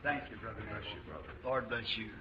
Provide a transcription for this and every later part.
Thank you, brother. Bless you, brother. Lord bless you.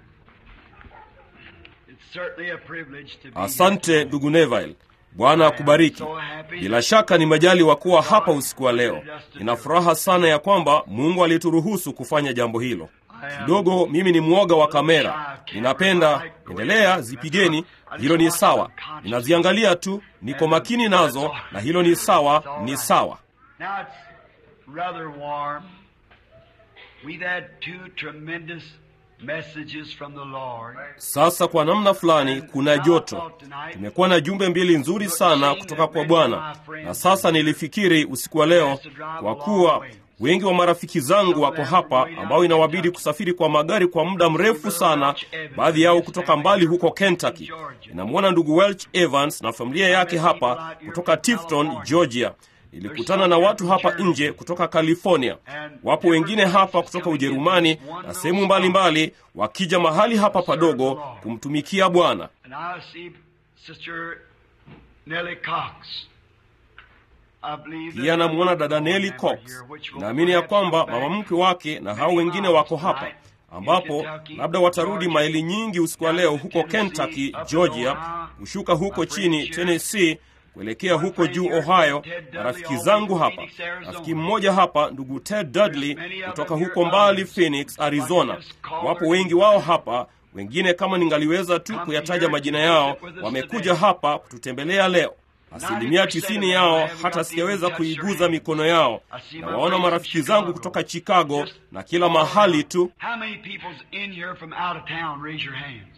It's certainly a privilege to be Asante here. ndugu Neville, Bwana akubariki. Bila shaka ni majali wa kuwa hapa usiku wa leo. Nina furaha sana ya kwamba Mungu alituruhusu kufanya jambo hilo. Kidogo mimi ni mwoga wa kamera, ninapenda endelea, zipigeni, hilo ni sawa. Ninaziangalia tu, niko makini nazo, na hilo ni sawa, ni sawa. Now it's rather warm. We've had two tremendous messages from the Lord. Sasa kwa namna fulani kuna joto. Tumekuwa na jumbe mbili nzuri sana kutoka kwa Bwana, na sasa nilifikiri usiku wa leo, kwa kuwa wengi wa marafiki zangu wako hapa ambao inawabidi kusafiri kwa magari kwa muda mrefu sana, baadhi yao kutoka mbali huko Kentucky. Ninamwona ndugu Welch Evans na familia yake hapa kutoka Tifton, Georgia. Nilikutana na watu hapa nje kutoka California. Wapo wengine hapa kutoka Ujerumani na sehemu mbalimbali, wakija mahali hapa padogo kumtumikia Bwana. And I see Sister Nellie Cox. I believe Pia namwona dada Nelly Cox. Naamini ya kwamba mama mkwe wake na hao wengine wako hapa, ambapo labda watarudi maili nyingi usiku wa leo huko Kentucky, Georgia, kushuka huko chini Tennessee, kuelekea huko juu Ohio, na rafiki zangu hapa. Rafiki mmoja hapa, ndugu Ted Dudley kutoka huko mbali Phoenix, Arizona. Wapo wengi wao hapa, wengine kama ningaliweza tu kuyataja majina yao, wamekuja hapa kututembelea leo. Asilimia tisini yao hata sijaweza kuiguza mikono yao. Na waona marafiki zangu kutoka Chicago na kila mahali tu. How many people's in here from out of town? Raise your hands.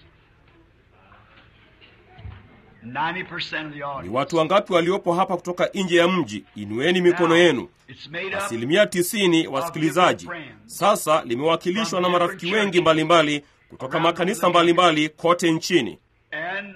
90% of the Ni audience. watu wangapi waliopo hapa kutoka nje ya mji? Inueni mikono yenu. It's made up Asilimia tisini wasikilizaji. Sasa limewakilishwa na marafiki wengi mbalimbali kutoka makanisa mbalimbali kote nchini. and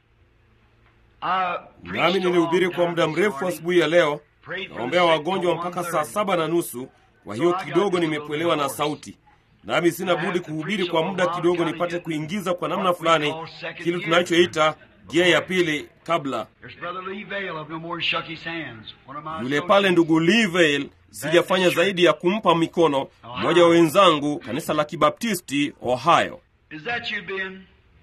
I Nami nilihubiri kwa muda mrefu asubuhi ya leo, naombea wagonjwa mpaka saa saba na nusu. Kwa hiyo kidogo nimepwelewa na sauti, nami sina budi kuhubiri kwa muda kidogo, nipate kuingiza kwa namna fulani kile tunachoita gia ya pili kabla There's Brother Lee Vale of No More Shook His Hands. One of my yule pale ndugu Livale. Sijafanya zaidi ya kumpa mikono mmoja wa wenzangu kanisa la Kibaptisti Ohio. Is that you, Ben?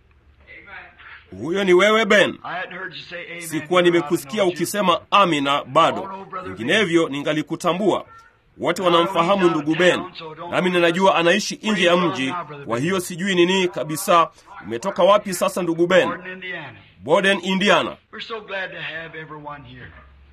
Huyo ni wewe Ben? I hadn't heard you say amen. Sikuwa nimekusikia ukisema amina bado, vinginevyo ningalikutambua. Wote wanamfahamu ndugu Ben, nami ninajua anaishi nje ya mji, kwa hiyo sijui nini kabisa. Umetoka wapi sasa ndugu Ben? Gordon, Indiana. Borden, Indiana. We're so glad to have everyone here.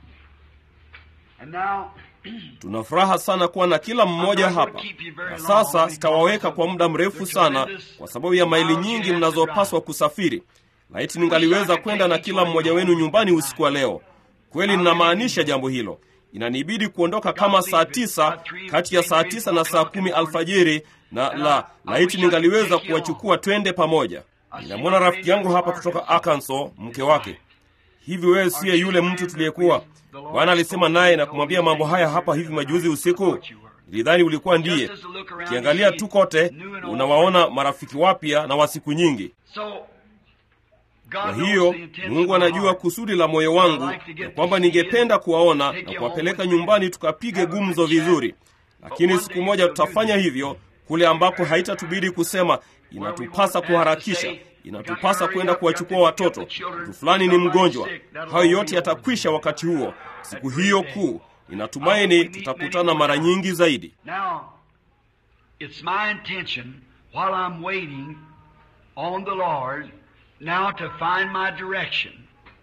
And now, Tuna furaha sana kuwa na kila mmoja hapa. Na sasa sitawaweka kwa muda mrefu sana kwa sababu ya maili nyingi mnazopaswa kusafiri. Laiti ningaliweza kwenda na kila mmoja wenu nyumbani usiku wa leo. Kweli ninamaanisha jambo hilo. Inanibidi kuondoka kama saa tisa kati ya saa tisa na saa kumi alfajiri, na la laiti ningaliweza kuwachukua twende pamoja. Ninamwona rafiki yangu hapa kutoka Arkansas, mke wake. Hivi wewe siye yule mtu tuliyekuwa Bwana alisema naye na kumwambia mambo haya hapa hivi majuzi usiku? Nilidhani ulikuwa ndiye. Ukiangalia tu kote, unawaona marafiki wapya na wa siku nyingi. so Kwa God knows hiyo the intention Mungu of my anajua heart. kusudi la moyo wangu ya kwamba ningependa kuwaona na kuwapeleka nyumbani tukapige gumzo vizuri, lakini siku moja tutafanya hivyo kule ambako haitatubidi kusema inatupasa kuharakisha, inatupasa kwenda kuwachukua watoto, mtu fulani ni mgonjwa. Hayo yote yatakwisha wakati huo, siku hiyo kuu. Ninatumaini tutakutana mara nyingi zaidi. Now, it's my intention while I'm waiting on the Lord now to find my direction.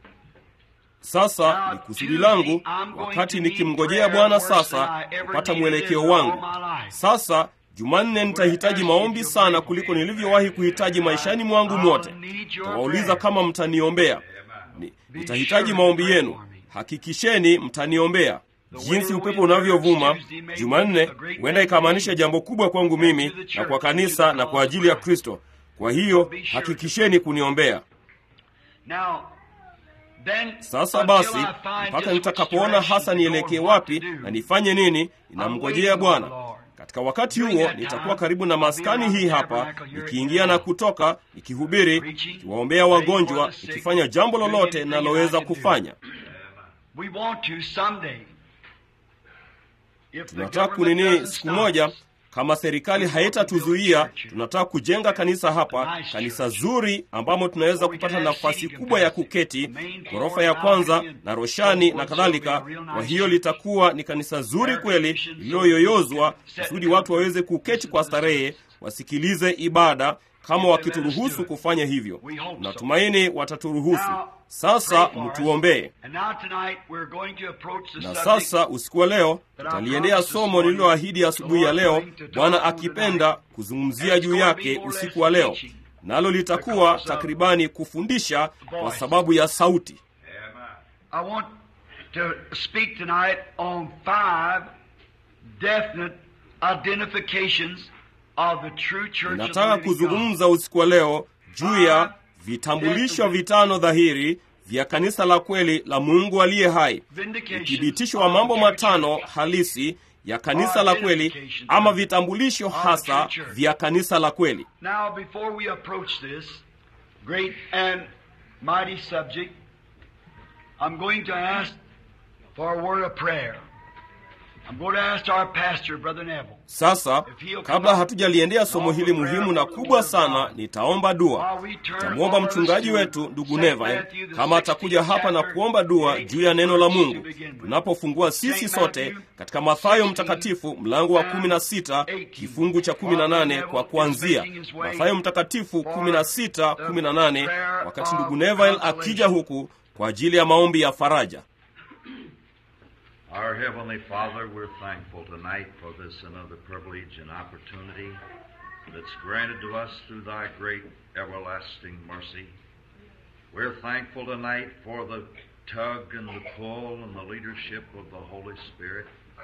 Sasa ni kusudi langu wakati nikimngojea Bwana sasa kupata mwelekeo wangu. Sasa Jumanne nitahitaji maombi sana kuliko nilivyowahi kuhitaji maishani mwangu mwote. Tawauliza kama mtaniombea. Ni- Nitahitaji maombi yenu. Hakikisheni mtaniombea. Jinsi upepo unavyovuma Jumanne huenda ikamaanisha jambo kubwa kwangu mimi na kwa kanisa na kwa ajili ya Kristo. Kwa hiyo hakikisheni kuniombea. Now, then, Sasa until basi, I find mpaka just which nitakapoona direction hasa to go nielekee and what wapi to do. na nifanye nini, ninamngojea Bwana. Katika wakati huo nitakuwa karibu na maskani hii hapa, nikiingia na kutoka, nikihubiri, nikiwaombea wagonjwa, nikifanya jambo lolote ninaloweza kufanya. We want to someday. If the Tunataka government kunini doesn't siku stop moja, us, kama serikali haitatuzuia, tunataka kujenga kanisa hapa, kanisa zuri ambamo tunaweza kupata nafasi kubwa ya kuketi, ghorofa ya kwanza na roshani na kadhalika. Kwa hiyo litakuwa ni kanisa zuri kweli, lililoyoyozwa kusudi watu waweze kuketi kwa starehe, wasikilize ibada kama wakituruhusu kufanya hivyo. Natumaini wataturuhusu. Sasa mtuombee. Na sasa usiku wa leo tutaliendea somo lililoahidi asubuhi ya leo, Bwana akipenda, kuzungumzia juu yake usiku wa leo, nalo litakuwa takribani kufundisha kwa sababu ya sauti. Ninataka kuzungumza usiku wa leo juu ya vitambulisho vitano dhahiri vya kanisa la kweli la Mungu aliye hai, uthibitisho wa mambo matano halisi ya kanisa la kweli, ama vitambulisho hasa vya kanisa la kweli. Now before we approach this great and mighty subject, I'm going to ask for a word of prayer. I'm going to ask our pastor, Brother Neville. Sasa kabla hatujaliendea somo hili muhimu na kubwa sana, nitaomba dua. Nitamwomba mchungaji wetu ndugu Neville kama atakuja hapa na kuomba dua juu ya neno la Mungu tunapofungua sisi sote katika Mathayo Mtakatifu mlango wa 16 kifungu cha 18 kwa kuanzia Mathayo Mtakatifu 16 18, wakati ndugu Neville akija huku kwa ajili ya maombi ya faraja. Our Heavenly Father, we're thankful tonight for this another privilege and opportunity that's granted to us through Thy great everlasting mercy. We're thankful tonight for the tug and the pull and the leadership of the Holy Spirit.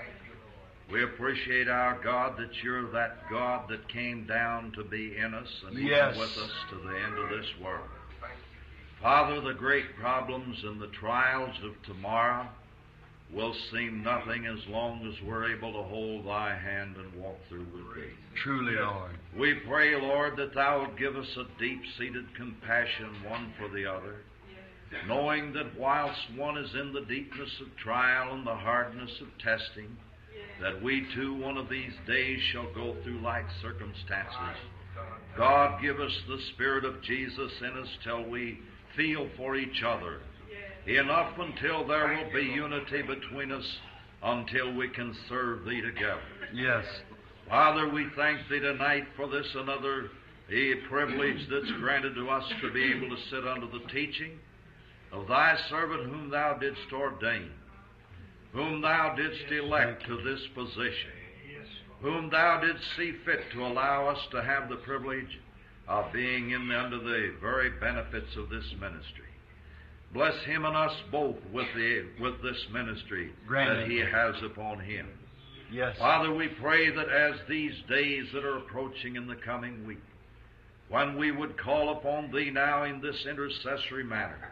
We appreciate our God that you're that God that came down to be in us and even Yes. with us to the end of this world. Father, the great problems and the trials of tomorrow will seem nothing as long as we're able to hold thy hand and walk through with thee. Truly, Lord. We pray, Lord, that thou would give us a deep seated compassion one for the other, knowing that whilst one is in the deepness of trial and the hardness of testing, that we too one of these days shall go through like circumstances. God, give us the Spirit of Jesus in us till we feel for each other enough until there will be unity between us until we can serve Thee together. Yes. Father, we thank Thee tonight for this another a privilege that's granted to us to be able to sit under the teaching of Thy servant whom Thou didst ordain, whom Thou didst elect to this position, whom Thou didst see fit to allow us to have the privilege of being in under the very benefits of this ministry. Bless him and us both with the with this ministry Grant that it. he has upon him. Yes. Father, we pray that as these days that are approaching in the coming week, when we would call upon Thee now in this intercessory manner,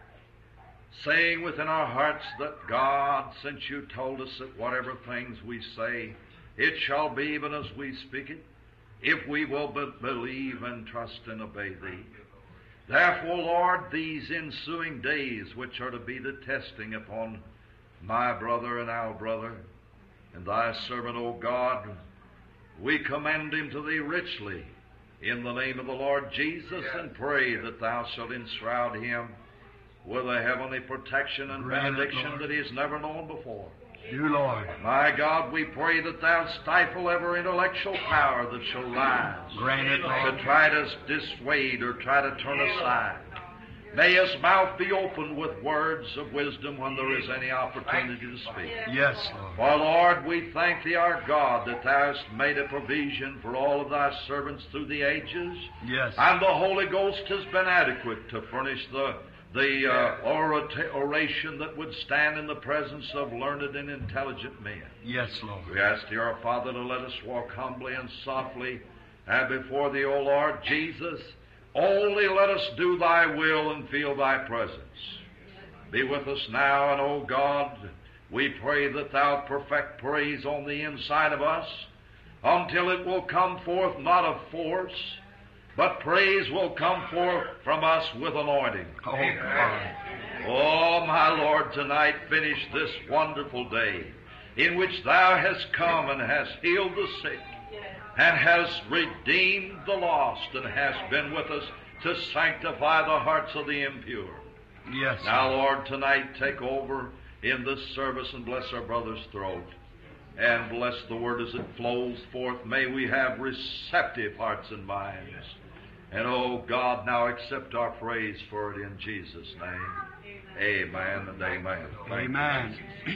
saying within our hearts that God, since You told us that whatever things we say, it shall be even as we speak it, if we will but believe and trust and obey Thee. Therefore, Lord, these ensuing days, which are to be the testing upon my brother and our brother, and thy servant, O God, we commend him to thee richly in the name of the Lord Jesus and pray that thou shalt enshroud him with a heavenly protection and Grant it, benediction Lord. that he has never known before. You, Lord. My God, we pray that thou stifle every intellectual power that shall rise Grant it, Lord. to try to dissuade or try to turn aside. May his mouth be opened with words of wisdom when there is any opportunity to speak. Yes, Lord. For Lord, we thank thee, our God, that thou hast made a provision for all of thy servants through the ages, Yes. and the Holy Ghost has been adequate to furnish the the uh, orata- oration that would stand in the presence of learned and intelligent men. Yes, Lord. We ask thee, our Father, to let us walk humbly and softly and before thee, O Lord Jesus. Only let us do thy will and feel thy presence. Be with us now, and O God, we pray that thou perfect praise on the inside of us until it will come forth not of force, but praise will come forth from us with anointing. Oh, God. Oh, my Lord, tonight finish this wonderful day in which Thou hast come and hast healed the sick, and has redeemed the lost and has been with us to sanctify the hearts of the impure. Yes. Now, Lord, tonight take over in this service and bless our brother's throat. And bless the word as it flows forth. May we have receptive hearts and minds. And oh God, now accept our praise for it in Jesus' name. Amen and amen. Amen.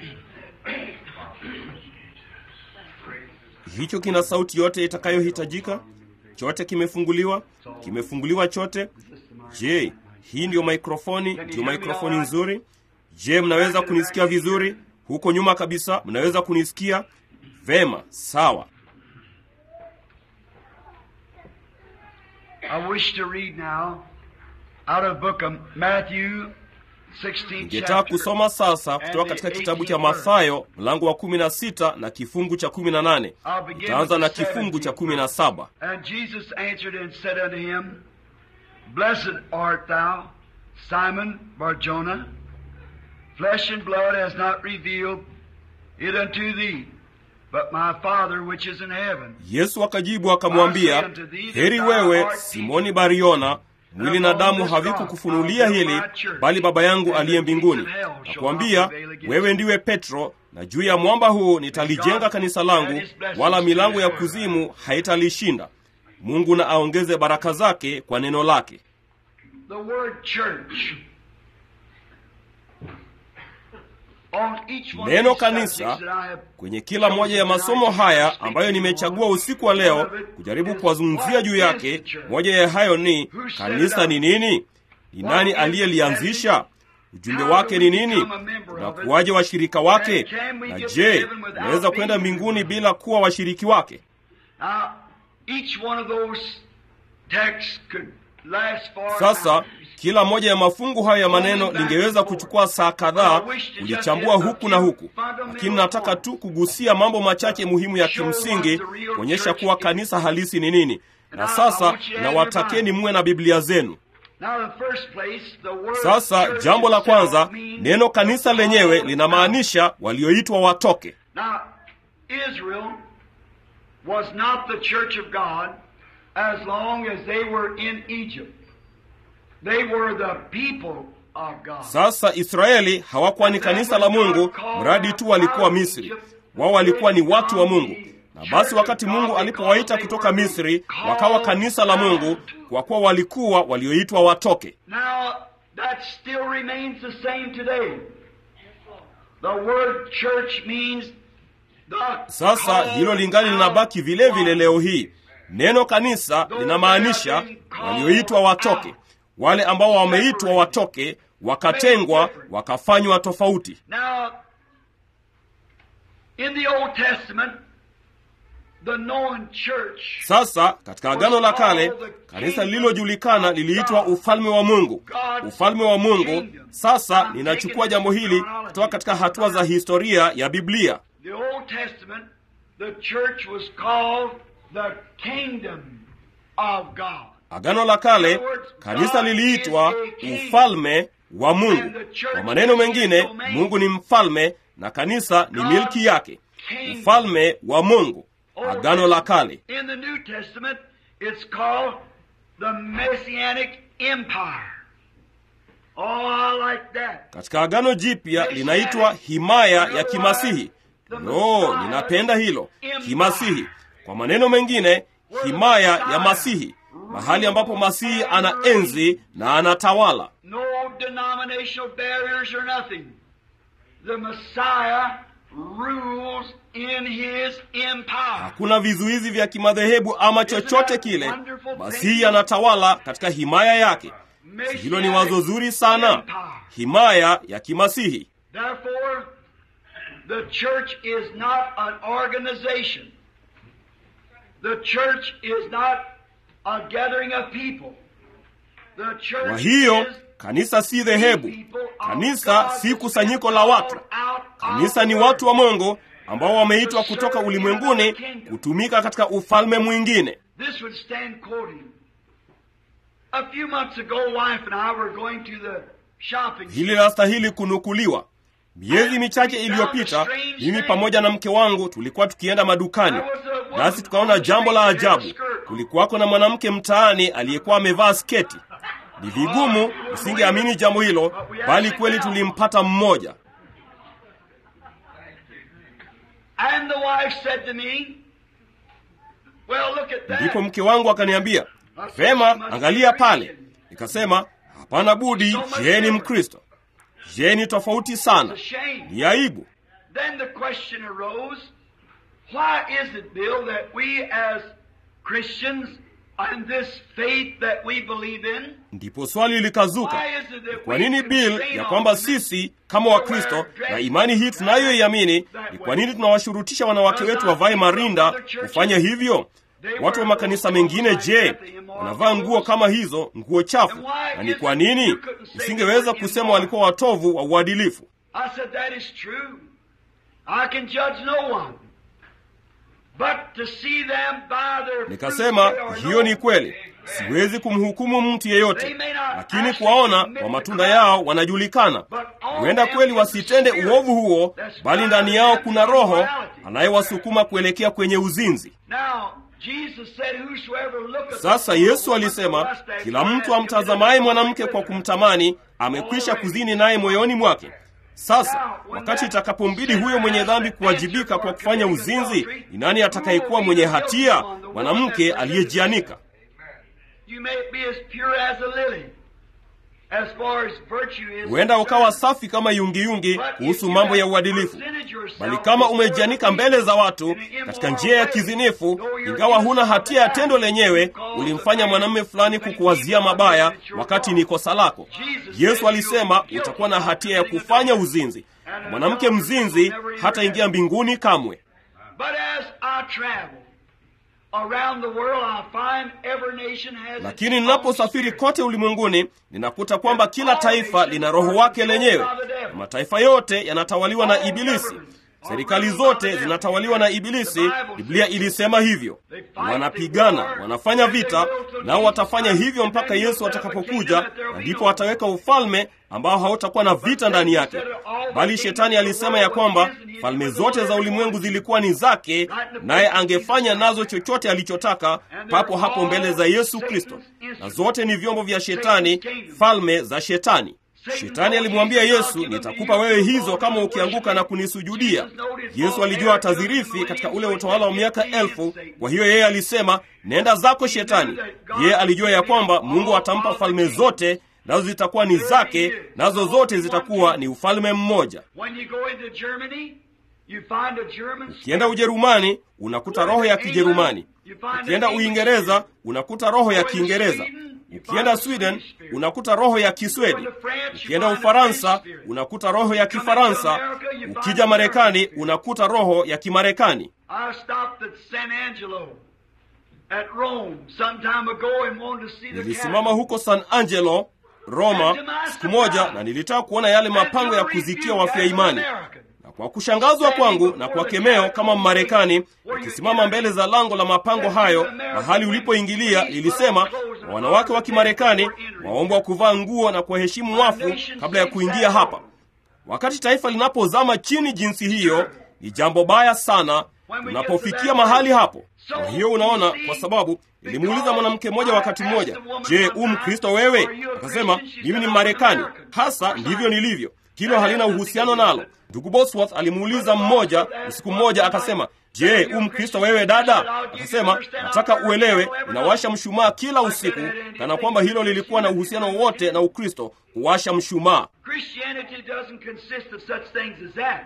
hicho kina sauti yote itakayohitajika chote kimefunguliwa kimefunguliwa chote je hii ndiyo maikrofoni ndiyo maikrofoni nzuri je mnaweza kunisikia vizuri huko nyuma kabisa mnaweza kunisikia vema sawa I wish to read now out of book of Matthew 16 ningetaka chapter. kusoma sasa kutoka katika kitabu cha mathayo mlango wa 16 na kifungu cha 18 I'll begin itaanza with na the kifungu cha 17th 17 And Jesus answered and said unto him, Blessed art thou, Simon Barjona. Flesh and blood has not revealed it unto thee, but my Father which is in heaven. yesu akajibu akamwambia heri wewe simoni bariona mwili na damu havikukufunulia hili bali baba yangu aliye mbinguni nakuambia wewe ndiwe petro na juu ya mwamba huu nitalijenga kanisa langu wala milango ya kuzimu haitalishinda mungu na aongeze baraka zake kwa neno lake The word church. On each one Neno of these kanisa, subjects that I have kwenye kila moja ya masomo haya ambayo nimechagua usiku wa leo kujaribu kuwazungumzia juu yake moja ya hayo ni kanisa ni nini ni nani aliyelianzisha ujumbe wake ni nini unakuwaje washirika wake na je unaweza kwenda mbinguni bila kuwa washiriki wake Now, each one of those texts could last for sasa hours. kila moja ya mafungu hayo ya maneno lingeweza kuchukua saa kadhaa kulichambua huku na huku lakini nataka tu kugusia mambo machache muhimu ya kimsingi kuonyesha kuwa kanisa halisi ni nini na sasa nawatakeni muwe na biblia zenu Now, the first place, the word sasa church jambo la itself kwanza means neno kanisa lenyewe linamaanisha walioitwa watoke Now, Israel was not the church of God as long as they were in Egypt. They were the people of God. sasa israeli hawakuwa ni kanisa la mungu mradi tu walikuwa misri wao walikuwa ni watu wa mungu na basi wakati mungu alipowaita kutoka misri wakawa kanisa la mungu kwa kuwa walikuwa walioitwa watoke Now, that still remains the same today. The word church means the sasa hilo lingali linabaki vile vile leo hii neno kanisa linamaanisha walioitwa watoke wale ambao wameitwa watoke wakatengwa wakafanywa tofauti Now, in the Old Testament, the known church sasa katika agano la kale kanisa lililojulikana liliitwa ufalme wa mungu ufalme wa mungu sasa ninachukua jambo hili kutoka katika hatua za historia ya biblia The Old Testament, the church was called the kingdom of God. agano la kale kanisa liliitwa ufalme wa mungu kwa maneno mengine mungu ni mfalme na kanisa ni milki yake ufalme wa mungu agano la kale In the New Testament, it's called the Messianic Empire. Oh, I like that. katika agano jipya linaitwa himaya ya kimasihi no ninapenda hilo kimasihi kwa maneno mengine himaya ya masihi mahali ambapo masihi ana enzi na anatawala No denominational barriers or nothing. The Messiah rules in his empire. hakuna vizuizi vya kimadhehebu ama chochote kile masihi anatawala katika himaya yake si hilo ni wazo zuri sana himaya ya kimasihi Therefore, the church is not an organization. The church is not a gathering of people. The church kwa hiyo is kanisa si dhehebu people of kanisa God si that's kusanyiko been la watu called out of kanisa ni the watu wa world. mungu ambao wameitwa kutoka ulimwenguni kutumika katika ufalme mwingine This would stand quoting. A few months ago, wife and I were going to the shopping hili lastahili kunukuliwa miezi michache iliyopita mimi pamoja na mke wangu tulikuwa tukienda madukani There was a nasi tukaona jambo la ajabu. Kulikuwako na mwanamke mtaani aliyekuwa amevaa sketi. Ni vigumu, usingeamini jambo hilo, bali kweli tulimpata mmoja. And the wife said to me, Well, look at that. Ndipo mke wangu akaniambia, vema, angalia pale. Nikasema, hapana budi, yeye ni Mkristo. Je, ni tofauti sana, It's a shame. ni aibu. Then the question arose, why is it, Bill, that we as Christians and this faith that we believe in, Ndipo swali likazuka, why is it that kwa we nini Bill, constrain ya kwamba on women sisi kama Wakristo na imani hii tunayoiamini, ni kwa nini tunawashurutisha wanawake wetu wavae marinda kufanya hivyo? Watu wa makanisa mengine, je, wanavaa nguo kama hizo, nguo chafu? Na ni kwa nini usingeweza kusema walikuwa watovu wa uadilifu? I said, that is true. I can judge no one. But to see them by their fruit, Nikasema they are hiyo ni known. kweli, siwezi kumhukumu mtu yeyote, lakini kuwaona kwa matunda yao wanajulikana. Huenda kweli wasitende uovu huo, bali ndani yao kuna roho anayewasukuma kuelekea kwenye uzinzi. Now, Jesus said, Whosoever looketh Sasa upon the Yesu woman alisema, with lust, kila hath mtu amtazamaye mwanamke kwa kumtamani amekwisha kuzini naye moyoni mwake. Sasa wakati itakapombidi huyo mwenye dhambi kuwajibika kwa kufanya uzinzi, ni nani atakayekuwa mwenye hatia? Mwanamke aliyejianika. You may be as pure as a lily, as far as virtue is Huenda ukawa concerned. safi kama yungiyungi But if kuhusu you mambo ya have uadilifu, presented yourself bali kama before umejianika the mbele za people watu in an immoral katika njia ya way, kizinifu, though you're ingawa huna innocent hatia ya of the tendo act, lenyewe, because ulimfanya the mwanamume man fulani makes kukuwazia people mabaya think it's your wakati fault. ni kosa lako. Jesus Yesu said alisema you're utakuwa na guilty hatia ya of committing kufanya adultery. uzinzi, And na an mwanamke adulterer mzinzi will never enter hataingia heaven. mbinguni kamwe. But as I travel around the world, I find every nation has its Lakini own ninaposafiri spirit. kote ulimwenguni, ninakuta kwamba kila taifa lina roho wake lenyewe, na mataifa yote yanatawaliwa na Ibilisi. Serikali zote zinatawaliwa na Ibilisi. Biblia ilisema hivyo. Wanapigana, wanafanya vita, nao watafanya hivyo mpaka Yesu atakapokuja, na ndipo ataweka ufalme ambao hautakuwa na vita ndani yake. Bali shetani alisema ya kwamba falme zote za ulimwengu zilikuwa ni zake, naye angefanya nazo chochote alichotaka papo hapo mbele za Yesu Kristo, na zote ni vyombo vya shetani, falme za shetani. Shetani alimwambia Yesu, nitakupa wewe hizo kama ukianguka na kunisujudia. Yesu alijua atazirithi katika ule utawala wa miaka elfu. Kwa hiyo yeye alisema, nenda zako Shetani. Yeye alijua ya kwamba Mungu atampa falme zote, nazo zitakuwa ni zake, nazo zote zitakuwa ni ufalme mmoja. When you go into Germany, you find a German Ukienda Ujerumani unakuta roho ya Kijerumani. Ukienda Uingereza unakuta roho ya Kiingereza. Ukienda Sweden unakuta roho ya Kiswedi. Ukienda Ufaransa unakuta roho ya Kifaransa. Ukija Marekani unakuta roho ya Kimarekani. I stopped at San Angelo at Rome some time ago and wanted to see the Nilisimama Catholic. huko San Angelo, Roma, siku moja na nilitaka kuona yale mapango ya kuzikia wafia imani. Na kwa kushangazwa kwangu na kwa kemeo kama Mmarekani, ukisimama mbele za lango la mapango hayo, mahali ulipoingilia lilisema, wanawake wa Kimarekani waombwa kuvaa nguo na kuwaheshimu wafu kabla ya kuingia hapa. Wakati taifa linapozama chini jinsi hiyo, ni jambo baya sana tunapofikia mahali hapo. Kwa hiyo unaona, kwa sababu nilimuuliza mwanamke mmoja wakati mmoja, je, u Mkristo wewe? Akasema, mimi ni Mmarekani, hasa ndivyo nilivyo. Hilo halina uhusiano nalo. Ndugu Bosworth alimuuliza mmoja usiku mmoja, akasema, je, u Mkristo wewe dada? Akasema, nataka uelewe, ninawasha mshumaa kila usiku, kana kwamba hilo lilikuwa na uhusiano wowote na Ukristo, kuwasha mshumaa. Christianity doesn't consist of such things as that.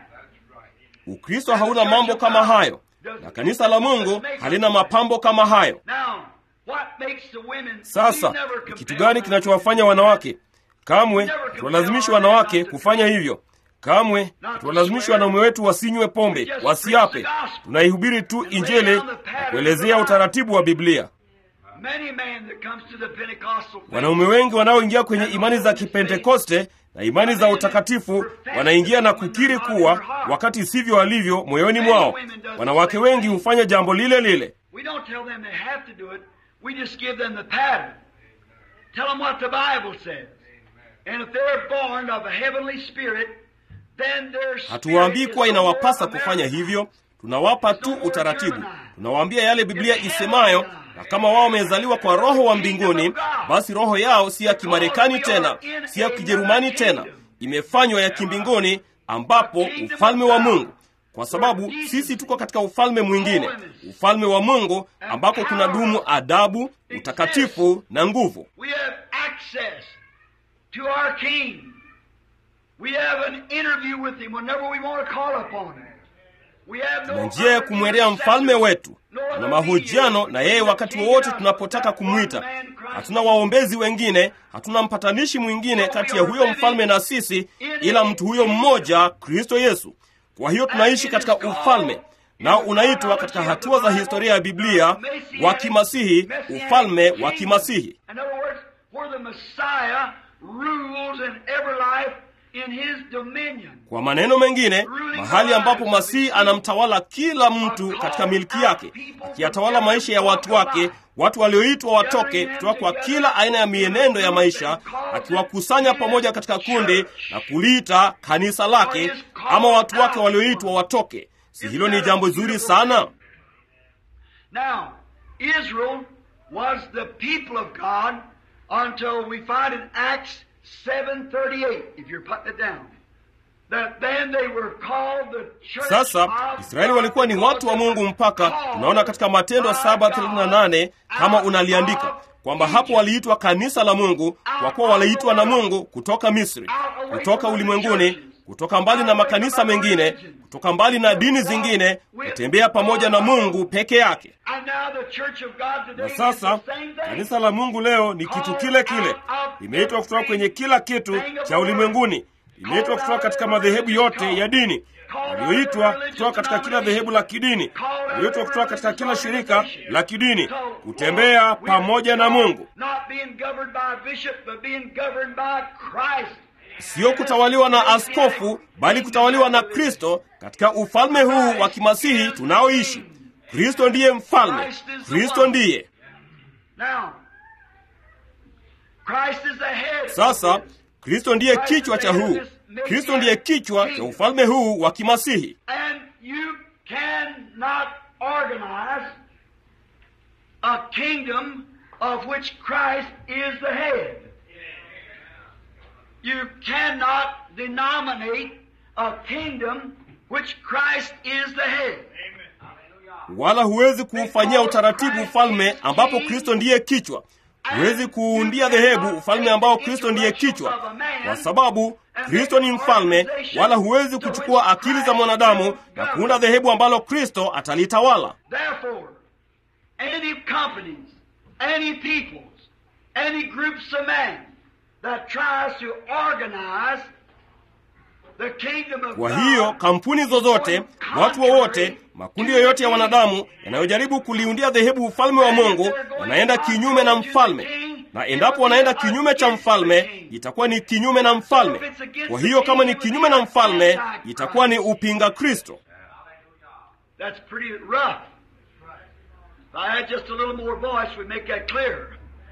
Ukristo hauna mambo kama hayo, na kanisa la Mungu halina mapambo kama hayo. Now, what makes the women Sasa we never ni kitu compel gani them. kinachowafanya wanawake? Kamwe tuwalazimisha wanawake kufanya hivyo. Kamwe tuwalazimisha wanaume wetu wasinywe pombe, wasiape. Tunaihubiri tu Injili na kuelezea utaratibu wa Biblia. Many men that comes to the Pentecostal faith, Wanaume wengi wanaoingia kwenye imani za Kipentekoste na imani za utakatifu wanaingia na kukiri kuwa wakati sivyo walivyo moyoni mwao. Wanawake wengi hufanya jambo lile lile. we don't tell them they have to do it. We just give them the pattern. Tell them what the Bible says. And if they're born of a heavenly spirit, then their spirit Hatuwaambii is kuwa no more inawapasa kufanya American. hivyo, tunawapa tu utaratibu. tunawaambia yale Biblia isemayo, na kama wao wamezaliwa kwa roho wa mbinguni, basi roho yao si ya Kimarekani tena, si ya Kijerumani tena, imefanywa ya kimbinguni, ambapo ufalme wa Mungu kwa sababu sisi tuko katika ufalme mwingine, ufalme wa Mungu ambako kuna dumu adabu, utakatifu na nguvu. We have access to our King. We have an interview with him whenever we want to call upon him. We have no Tuna njia ya kumwendea mfalme wetu, tuna mahojiano na yeye wakati wowote tunapotaka kumwita. Hatuna waombezi wengine, hatuna mpatanishi mwingine kati ya huyo mfalme na sisi, ila mtu huyo mmoja, Kristo Yesu. Kwa hiyo tunaishi katika ufalme nao unaitwa katika hatua za historia ya Biblia wa kimasihi, ufalme wa kimasihi. In other words, where the Messiah rules in every life in his dominion. Kwa maneno mengine, mahali ambapo Masihi anamtawala kila mtu katika milki yake, akiyatawala maisha ya watu wake, watu walioitwa watoke kutoka kwa kila aina ya mienendo ya maisha, akiwakusanya pamoja katika kundi na kuliita kanisa lake, ama watu wake walioitwa watoke. Si hilo ni jambo zuri sana? Now, Israel was the people of God until we find in Acts 7.38, if you're putting it down, that then they were called the church Sasa of Israeli walikuwa ni watu wa Mungu mpaka tunaona katika Matendo 7:38 kama unaliandika kwamba hapo waliitwa kanisa la Mungu, kwa kuwa waliitwa na Mungu kutoka Misri, kutoka ulimwenguni, kutoka mbali na makanisa mengine, kutoka mbali na dini zingine, kutembea pamoja na Mungu peke yake. And now the church of God today Na is sasa the same thing. kanisa la Mungu leo ni kitu kile kile, limeitwa kutoka kwenye kila kitu cha ulimwenguni, limeitwa kutoka katika madhehebu yote ya dini, walioitwa kutoka katika kila dhehebu la kidini, walioitwa kutoka katika kila shirika la kidini, kutembea pamoja na Mungu, Not being governed by a bishop, but being governed by Christ. sio kutawaliwa na askofu, bali kutawaliwa na Kristo katika ufalme huu wa kimasihi tunaoishi. Kristo ndiye mfalme, Kristo ndiye Now, Christ is the head. Sasa Kristo ndiye kichwa cha huu. Kristo ndiye kichwa cha ufalme huu wa kimasihi. And you cannot organize a kingdom of which Christ is the head. You cannot denominate a kingdom which Christ is the head. Wala huwezi kuufanyia utaratibu ufalme ambapo Kristo ndiye kichwa. Huwezi kuundia dhehebu ufalme ambao Kristo ndiye kichwa, kwa sababu Kristo ni mfalme. Wala huwezi kuchukua akili za mwanadamu na kuunda dhehebu ambalo Kristo atalitawala. Therefore, any companies, any peoples, any groups of men that tries to organize the kingdom of Kwa God hiyo kampuni zozote, watu wowote, makundi yoyote ya wanadamu yanayojaribu kuliundia dhehebu ufalme wa Mungu yanaenda kinyume na mfalme, na endapo wanaenda kinyume cha mfalme, itakuwa ni kinyume na mfalme. Kwa hiyo kama ni kinyume na mfalme, itakuwa ni upinga Kristo. That's pretty rough. If I had just a little more voice, we'd make that clearer.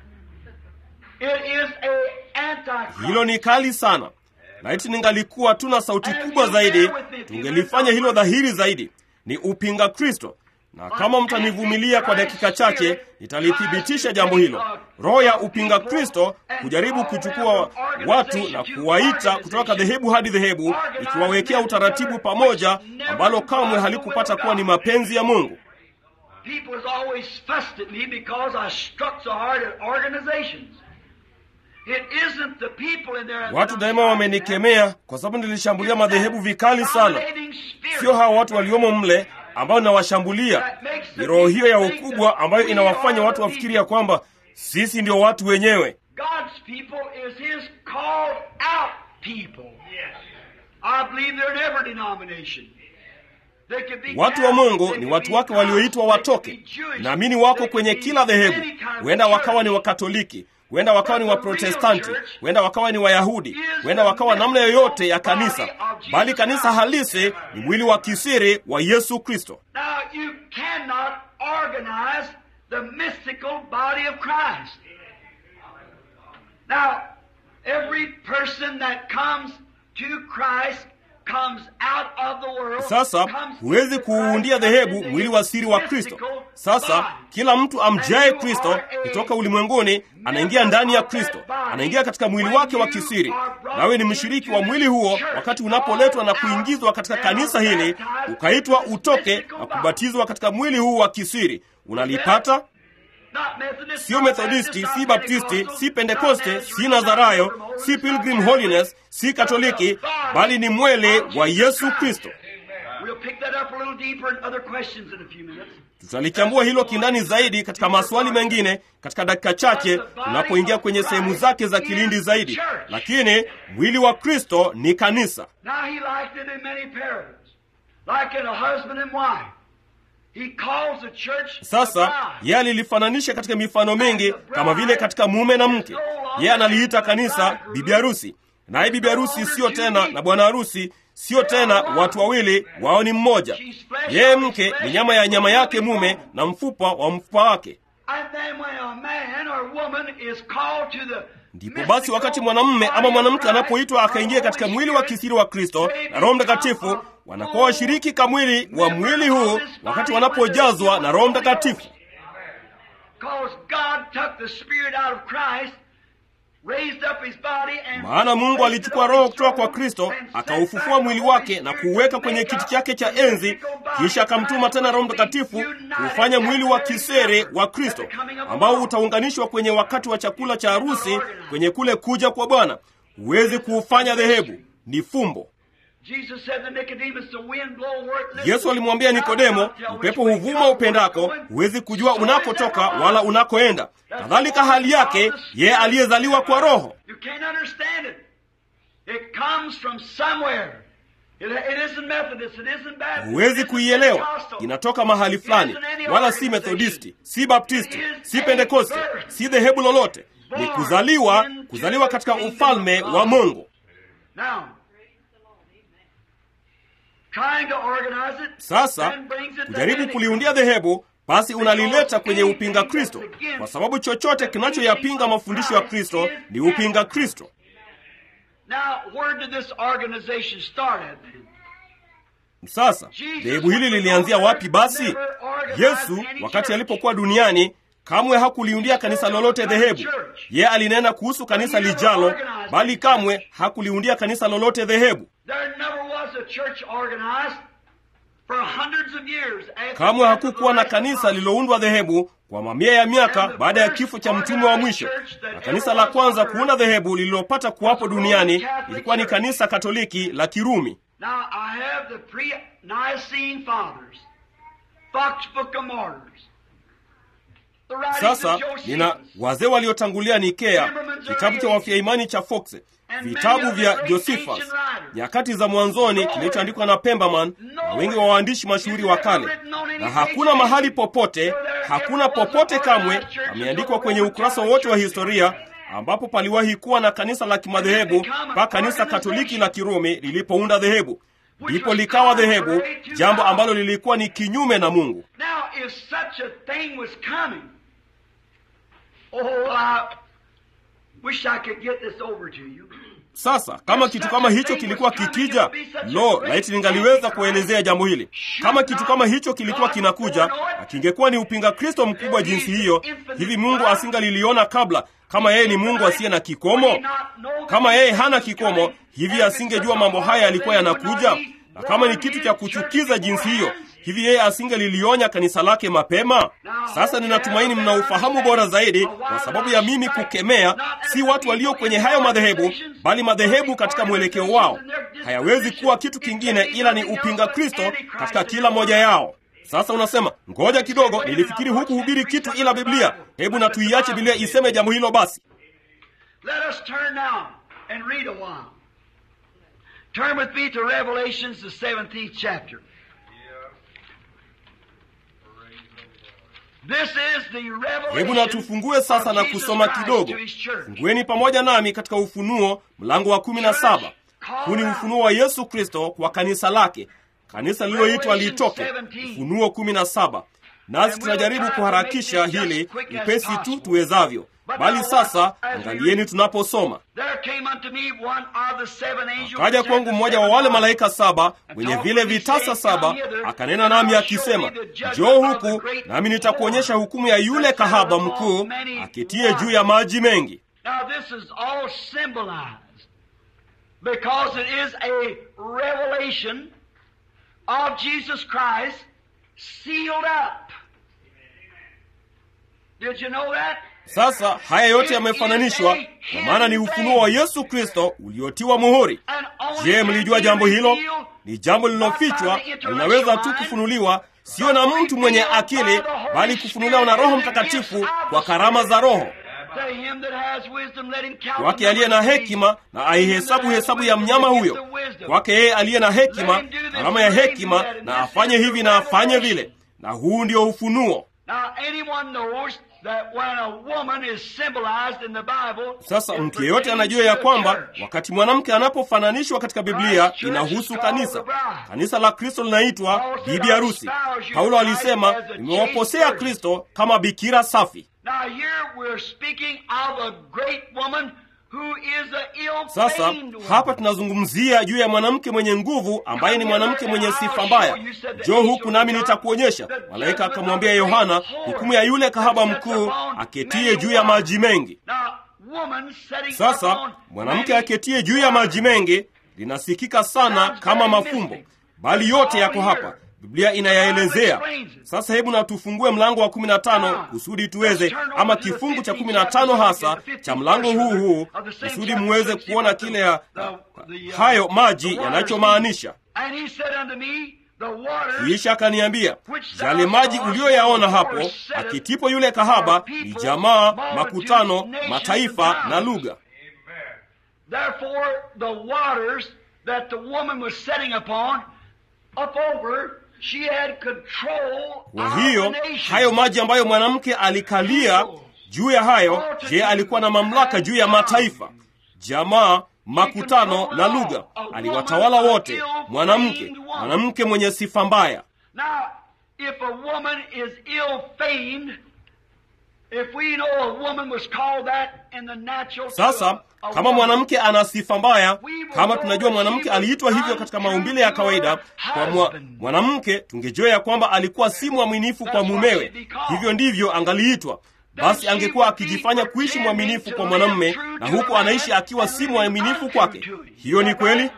It is a antichrist. Hilo ni kali sana. Laiti ningalikuwa tuna sauti kubwa zaidi, tungelifanya hilo dhahiri zaidi. Ni upinga Kristo, na kama mtanivumilia kwa dakika chache, nitalithibitisha jambo hilo. Roho ya upinga Kristo kujaribu kuchukua watu na kuwaita kutoka dhehebu hadi dhehebu, ikiwawekea utaratibu pamoja, ambalo kamwe halikupata kuwa ni mapenzi ya Mungu. People has always fussed at me because I struck so hard at organizations. It isn't the people in there. Watu daima wamenikemea kwa sababu nilishambulia madhehebu vikali sana. Sio hawa watu waliomo mle ambao ninawashambulia, ni roho hiyo ya ukubwa ambayo inawafanya watu wafikiri ya kwamba sisi ndio watu wenyewe. God's people is His called out people. I believe they're in every denomination. They could be Watu wa Catholic, Mungu they ni could watu be wake walioitwa Protestant, watoke. they could be Jewish, Naamini wako they kwenye could be kila dhehebu, any kind of huenda wakawa ni church. Wakatoliki, huenda wakawa ni Waprotestanti, huenda wakawa ni Wayahudi, huenda wakawa namna yoyote ya kanisa, bali kanisa halisi ni mwili wa kisiri wa Yesu Kristo. Now, you cannot organize the mystical body of Christ. Now, every person that comes to Christ Sasa huwezi kuuundia dhehebu mwili wa siri wa Kristo. Sasa kila mtu amjaye Kristo kutoka ulimwenguni anaingia ndani ya Kristo, anaingia katika mwili wake wa kisiri, nawe ni mshiriki wa mwili huo. Wakati unapoletwa na kuingizwa katika kanisa hili, ukaitwa utoke na kubatizwa katika mwili huu wa kisiri, unalipata Sio Methodisti, si Baptisti, si Pentekoste, si Nazarayo, si Pilgrim Holiness, si Katoliki, bali ni mwele wa Yesu Kristo. Tutalichambua hilo kindani zaidi katika maswali mengine katika dakika chache tunapoingia kwenye sehemu zake za kilindi zaidi, lakini mwili wa Kristo ni kanisa. Sasa yeye alilifananisha katika mifano mingi, kama vile katika mume na mke. Yeye analiita kanisa bibi harusi, naye bibi harusi siyo tena na bwana harusi siyo tena watu wawili, wao ni mmoja. Yeye mke ni nyama ya nyama yake mume na mfupa wa mfupa wake. Ndipo basi wakati mwanamume ama mwanamke anapoitwa akaingia katika mwili wa kisiri wa Kristo na Roho Mtakatifu, wanakuwa washiriki kamwili wa mwili huu wakati wanapojazwa na Roho Mtakatifu. Maana Mungu alichukua roho kutoka kwa Kristo akaufufua mwili wake na kuuweka kwenye kiti chake cha enzi, kisha akamtuma tena Roho Mtakatifu kuufanya mwili wa kisere wa Kristo ambao utaunganishwa kwenye wakati wa chakula cha harusi, kwenye kule kuja kwa Bwana. Huwezi kuufanya dhehebu, ni fumbo. Yesu alimwambia Nikodemo, upepo huvuma upendako, huwezi kujua unakotoka wala unakoenda. Kadhalika hali yake yeye aliyezaliwa kwa Roho. Huwezi kuielewa, inatoka mahali fulani, wala si Methodisti, si Baptisti, si Pentekoste, si dhehebu lolote. Ni kuzaliwa, kuzaliwa katika ufalme wa Mungu. Sasa kujaribu kuliundia dhehebu, basi unalileta kwenye upinga Kristo, kwa sababu chochote kinachoyapinga mafundisho ya Kristo ni upinga Kristo. Sasa dhehebu hili lilianzia wapi? Basi Yesu wakati alipokuwa duniani kamwe hakuliundia kanisa lolote dhehebu. Yeye alinena kuhusu kanisa lijalo, bali kamwe hakuliundia kanisa lolote dhehebu. Kamwe hakukuwa na kanisa lililoundwa dhehebu kwa mamia ya miaka baada ya kifo cha mtume wa mwisho. Na kanisa la kwanza kuunda dhehebu lililopata kuwapo duniani ilikuwa ni kanisa Katoliki la Kirumi. Sasa nina wazee waliotangulia Nikea, kitabu cha wafia imani cha Foxe, vitabu vya Josephus, nyakati za mwanzoni kilichoandikwa na Pemberman na wengi wa waandishi mashuhuri wa kale, na hakuna mahali popote, hakuna popote kamwe pameandikwa kwenye ukurasa wote wa historia ambapo paliwahi kuwa na kanisa la kimadhehebu mpaka kanisa Katoliki la Kirumi lilipounda dhehebu, ndipo likawa dhehebu, jambo ambalo lilikuwa ni kinyume na Mungu. Sasa kama kitu kama hicho kilikuwa kikija, lo, laiti ningaliweza kuelezea jambo hili. Kama kitu kama hicho kilikuwa kinakuja na kingekuwa ni upinga Kristo mkubwa jinsi hiyo, hivi Mungu asingaliliona kabla? Kama yeye ni Mungu asiye na kikomo, kama yeye hana kikomo, hivi asingejua mambo haya yalikuwa yanakuja? Na kama ni kitu cha kuchukiza jinsi hiyo, hivi yeye asingelilionya kanisa lake mapema? Sasa ninatumaini mna ufahamu bora zaidi, kwa sababu ya mimi kukemea si watu walio kwenye hayo madhehebu, bali madhehebu katika mwelekeo wao. Hayawezi kuwa kitu kingine ila ni upinga Kristo katika kila moja yao. Sasa unasema ngoja kidogo, nilifikiri huku hubiri kitu ila Biblia. Hebu na tuiache Biblia iseme jambo hilo basi. Turn with me to Revelations, the 17th chapter. This is the revelation Hebu na tufungue sasa na kusoma kidogo. Fungueni pamoja nami katika Ufunuo mlango wa kumi na saba. Huu ni ufunuo wa Yesu Kristo kwa kanisa lake, kanisa lililoitwa litoke. Ufunuo kumi na saba. Nasi tunajaribu kuharakisha hili upesi tu tuwezavyo. bali sasa angalieni tunaposoma akaja kwangu mmoja wa wale malaika saba wenye vile vitasa saba akanena nami akisema njoo huku nami nitakuonyesha hukumu ya yule kahaba mkuu aketie juu ya maji mengi because it is a revelation of Jesus Christ sealed up. Did you know that? Sasa haya yote yamefananishwa, kwa maana ni ufunuo wa Yesu Kristo uliotiwa muhuri. Je, mlijua jambo hilo? Ni jambo lililofichwa na linaweza tu kufunuliwa, sio na mtu mwenye akili, bali kufunuliwa na Roho Mtakatifu kwa karama za Roho. Kwake aliye na hekima na aihesabu hesabu ya mnyama huyo. Kwake yeye aliye na hekima, karama ya hekima, na afanye hivi na afanye vile. Na huu ndio ufunuo. Sasa mtu yeyote anajua ya kwamba wakati mwanamke anapofananishwa katika Biblia inahusu kanisa. Kanisa la Kristo linaitwa bibi harusi. Paulo alisema, nimewaposea Kristo kama bikira safi. Sasa hapa tunazungumzia juu ya mwanamke mwenye nguvu ambaye ni mwanamke mwenye sifa mbaya. Njoo huku nami nitakuonyesha. Malaika akamwambia Yohana hukumu ya yule kahaba mkuu aketie juu ya maji mengi. Sasa mwanamke aketie juu ya maji mengi linasikika sana kama mafumbo, bali yote yako hapa. Biblia inayaelezea. Sasa hebu na tufungue mlango wa 15 kusudi tuweze, ama kifungu cha 15 hasa cha mlango huu huu, kusudi muweze kuona kile ya, hayo maji yanachomaanisha. Kisha akaniambia, yale maji uliyoyaona hapo akitipo yule kahaba ni jamaa, makutano, mataifa na lugha. Kwa hiyo hayo maji ambayo mwanamke alikalia juu ya hayo, je, alikuwa na mamlaka juu ya mataifa, jamaa, makutano na lugha? Aliwatawala wote. Mwanamke, mwanamke mwenye sifa mbaya. Sasa kama mwanamke ana sifa mbaya, kama tunajua mwanamke aliitwa hivyo katika maumbile ya kawaida, kwa mwa, mwanamke tungejua ya kwamba alikuwa si mwaminifu kwa mumewe, hivyo ndivyo angaliitwa. Basi angekuwa akijifanya kuishi mwaminifu kwa mwanamume, na huku anaishi akiwa si mwaminifu kwake. Hiyo ni kweli.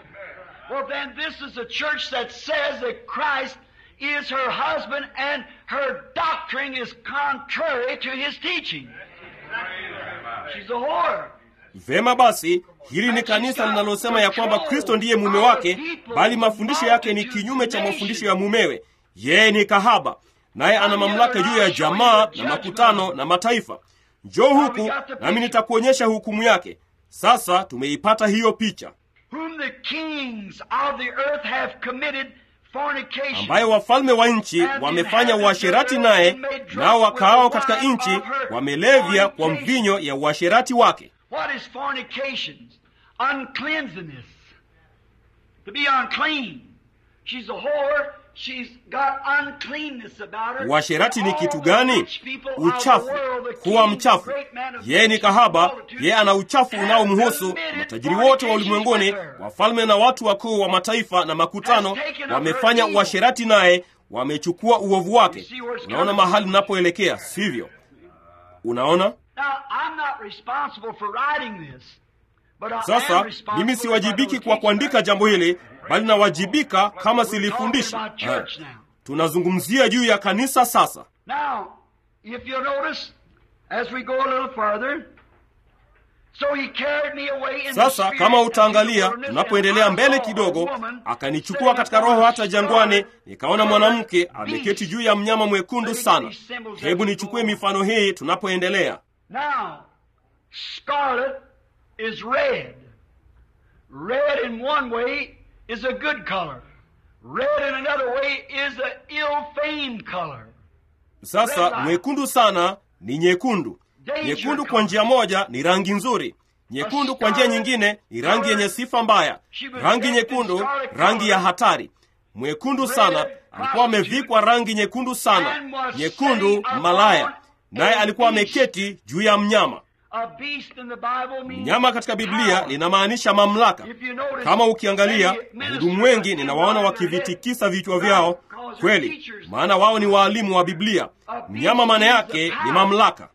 is her husband and her doctrine is contrary to his teaching. She's a whore. Vema basi, hili ni kanisa linalosema ya kwamba Kristo ndiye mume wake, bali mafundisho yake ni kinyume cha mafundisho ya mumewe. Yeye ni kahaba, naye ana mamlaka juu ya jamaa na makutano na mataifa. Njoo huku nami nitakuonyesha hukumu yake. Sasa tumeipata hiyo picha Whom the kings of the earth have committed ambayo wafalme wa nchi wamefanya uasherati naye, nao wakaao katika nchi wamelevya kwa mvinyo ya uasherati wake. What is fornication? Uncleanliness. To be unclean. She's a whore. She's got uncleanness about her. Uasherati ni kitu gani? Uchafu, kuwa mchafu. Yeye ni kahaba, yeye ana uchafu unaomhusu. Matajiri wote wa ulimwenguni, wafalme na watu wakuu wa mataifa na makutano wamefanya uasherati naye, wamechukua uovu wake. Unaona mahali unapoelekea, sivyo? Unaona? Sasa mimi siwajibiki kwa kuandika jambo hili, bali nawajibika kama silifundishi. Tunazungumzia juu ya kanisa sasa. Sasa kama utaangalia, tunapoendelea mbele kidogo, akanichukua katika roho hata jangwani, nikaona mwanamke ameketi juu ya mnyama mwekundu sana. Hebu nichukue mifano hii tunapoendelea. is red. Red in one way is a good color. Red in another way is an ill-famed color. Sasa mwekundu sana ni nyekundu. Nyekundu kwa njia moja ni rangi nzuri. Nyekundu kwa njia nyingine ni rangi yenye sifa mbaya. Rangi nyekundu, rangi ya hatari. Mwekundu sana alikuwa amevikwa rangi nyekundu sana, nyekundu malaya, naye alikuwa ameketi juu ya mnyama. Mnyama katika Biblia linamaanisha mamlaka. Kama ukiangalia wahudumu wengi ninawaona wakivitikisa vichwa vyao, kweli, maana wao ni waalimu wa Biblia. Mnyama maana yake ni mamlaka.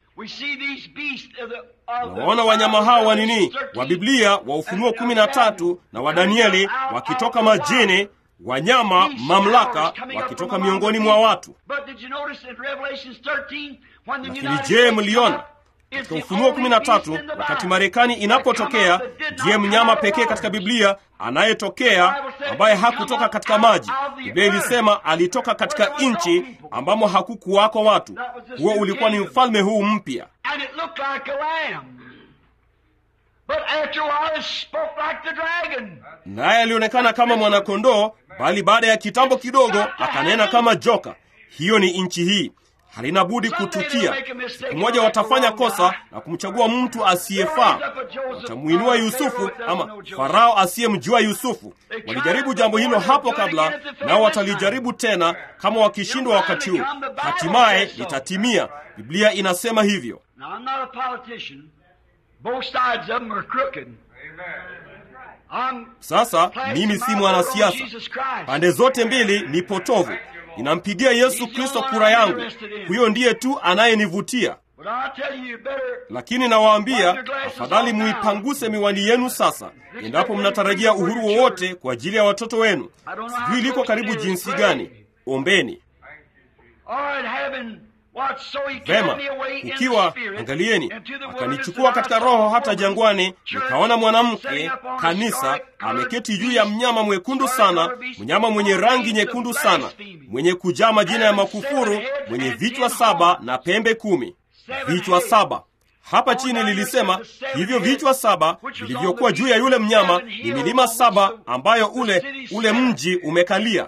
Nawaona wanyama hao wa nini, wa Biblia, wa Ufunuo kumi na tatu na wa Danieli wakitoka majini, wanyama mamlaka, wakitoka miongoni mwa watu. Lakini je, mliona katika Ufunuo kumi na tatu wakati Marekani inapotokea, ndiye mnyama pekee katika Biblia anayetokea ambaye hakutoka katika maji. Biblia ilisema alitoka katika nchi ambamo hakukuwako watu. Huo ulikuwa ni mfalme huu mpya, naye alionekana kama mwanakondoo, bali baada ya kitambo kidogo akanena kama joka. Hiyo ni nchi hii halina budi kutukia. Siku moja watafanya kosa na kumchagua mtu asiyefaa, watamwinua Yusufu ama Farao asiyemjua Yusufu. Walijaribu jambo hilo hapo kabla, nao watalijaribu tena kama wakishindwa wakati huu, hatimaye litatimia. Biblia inasema hivyo. Sasa mimi si mwanasiasa, pande zote mbili ni potovu. Ninampigia Yesu Kristo kura yangu, huyo ndiye tu anayenivutia. Lakini nawaambia, afadhali muipanguse miwani yenu sasa, endapo mnatarajia uhuru wowote kwa ajili ya watoto wenu. Sijui liko karibu jinsi gani. Ombeni vema. Ukiwa angalieni, akanichukua katika roho hata jangwani, nikaona mwanamke kanisa ameketi juu ya mnyama mwekundu sana, mnyama mwenye rangi nyekundu sana, mwenye kujaa majina ya makufuru, mwenye vichwa saba na pembe kumi. Vichwa saba hapa chini lilisema hivyo vichwa saba vilivyokuwa juu ya yule mnyama ni milima saba ambayo ule ule mji umekalia.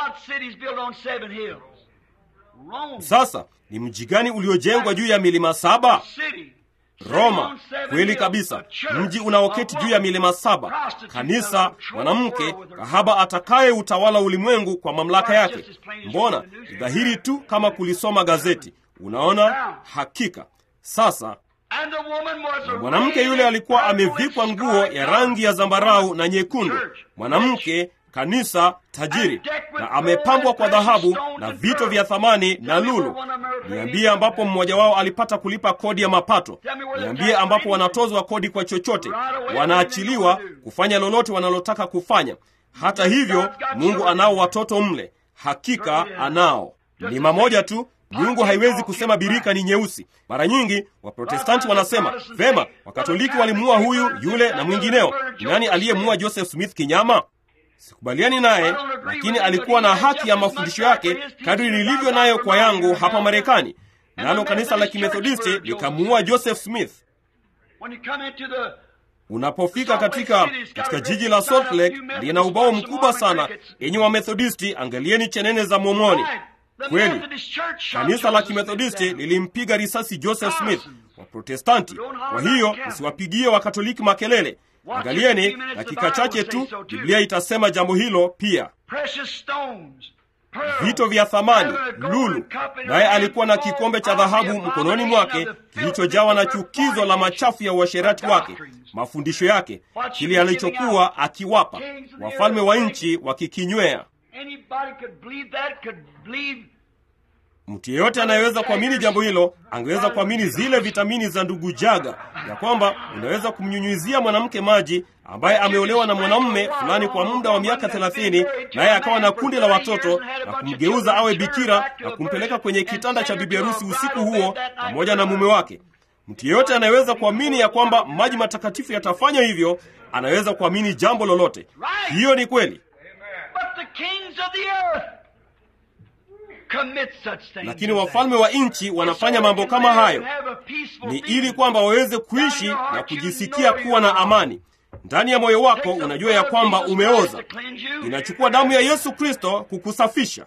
Sasa ni mji gani uliojengwa juu ya milima saba? Roma. Kweli kabisa, mji unaoketi juu ya milima saba. Kanisa, mwanamke kahaba atakaye utawala ulimwengu kwa mamlaka yake. Mbona ni dhahiri tu kama kulisoma gazeti. Unaona, hakika sasa na mwanamke yule alikuwa amevikwa nguo ya rangi ya zambarau na nyekundu, mwanamke kanisa tajiri, na amepambwa kwa dhahabu na vito vya thamani na lulu. Niambie ambapo mmoja wao alipata kulipa kodi ya mapato. Niambie ambapo wanatozwa kodi kwa chochote, wanaachiliwa kufanya lolote wanalotaka kufanya. Hata hivyo, Mungu anao watoto mle, hakika anao. Ni mamoja tu Mungu haiwezi kusema birika ni nyeusi. Mara nyingi Waprotestanti wanasema vema, Wakatoliki walimuua huyu yule na mwingineo. Nani aliyemuua Joseph Smith kinyama? Sikubaliani naye, lakini alikuwa na haki ya mafundisho yake kadri nilivyo nayo kwa yangu hapa Marekani. Nalo kanisa la Kimethodisti likamuua Joseph Smith. Unapofika katika katika jiji la Salt Lake, lina ubao mkubwa sana yenye Wamethodisti, angalieni chenene za Mormoni. Kweli kanisa la Kimethodisti lilimpiga risasi Joseph Smith. Waprotestanti, kwa hiyo msiwapigie Wakatoliki makelele. Angalieni, dakika chache tu Biblia itasema jambo hilo pia. Vito vya thamani, lulu, naye alikuwa na kikombe cha dhahabu mkononi mwake kilichojawa na chukizo la machafu ya uasherati wake, mafundisho yake, kile alichokuwa akiwapa wafalme wa nchi wakikinywea. Mtu yeyote anayeweza kuamini jambo hilo angeweza kuamini zile vitamini za ndugu Jaga, ya kwamba unaweza kumnyunyizia mwanamke maji ambaye ameolewa na mwanamume fulani kwa muda wa miaka thelathini, naye akawa na kundi la watoto na kumgeuza awe bikira na kumpeleka kwenye kitanda cha bibi harusi usiku huo pamoja na mume wake. Mtu yeyote anayeweza kuamini ya kwamba maji matakatifu yatafanya hivyo, anaweza kuamini jambo lolote. Hiyo ni kweli. Lakini wafalme wa nchi wanafanya mambo kama hayo, ni ili kwamba waweze kuishi na kujisikia kuwa na amani. Ndani ya moyo wako unajua ya kwamba umeoza. Inachukua damu ya Yesu Kristo kukusafisha.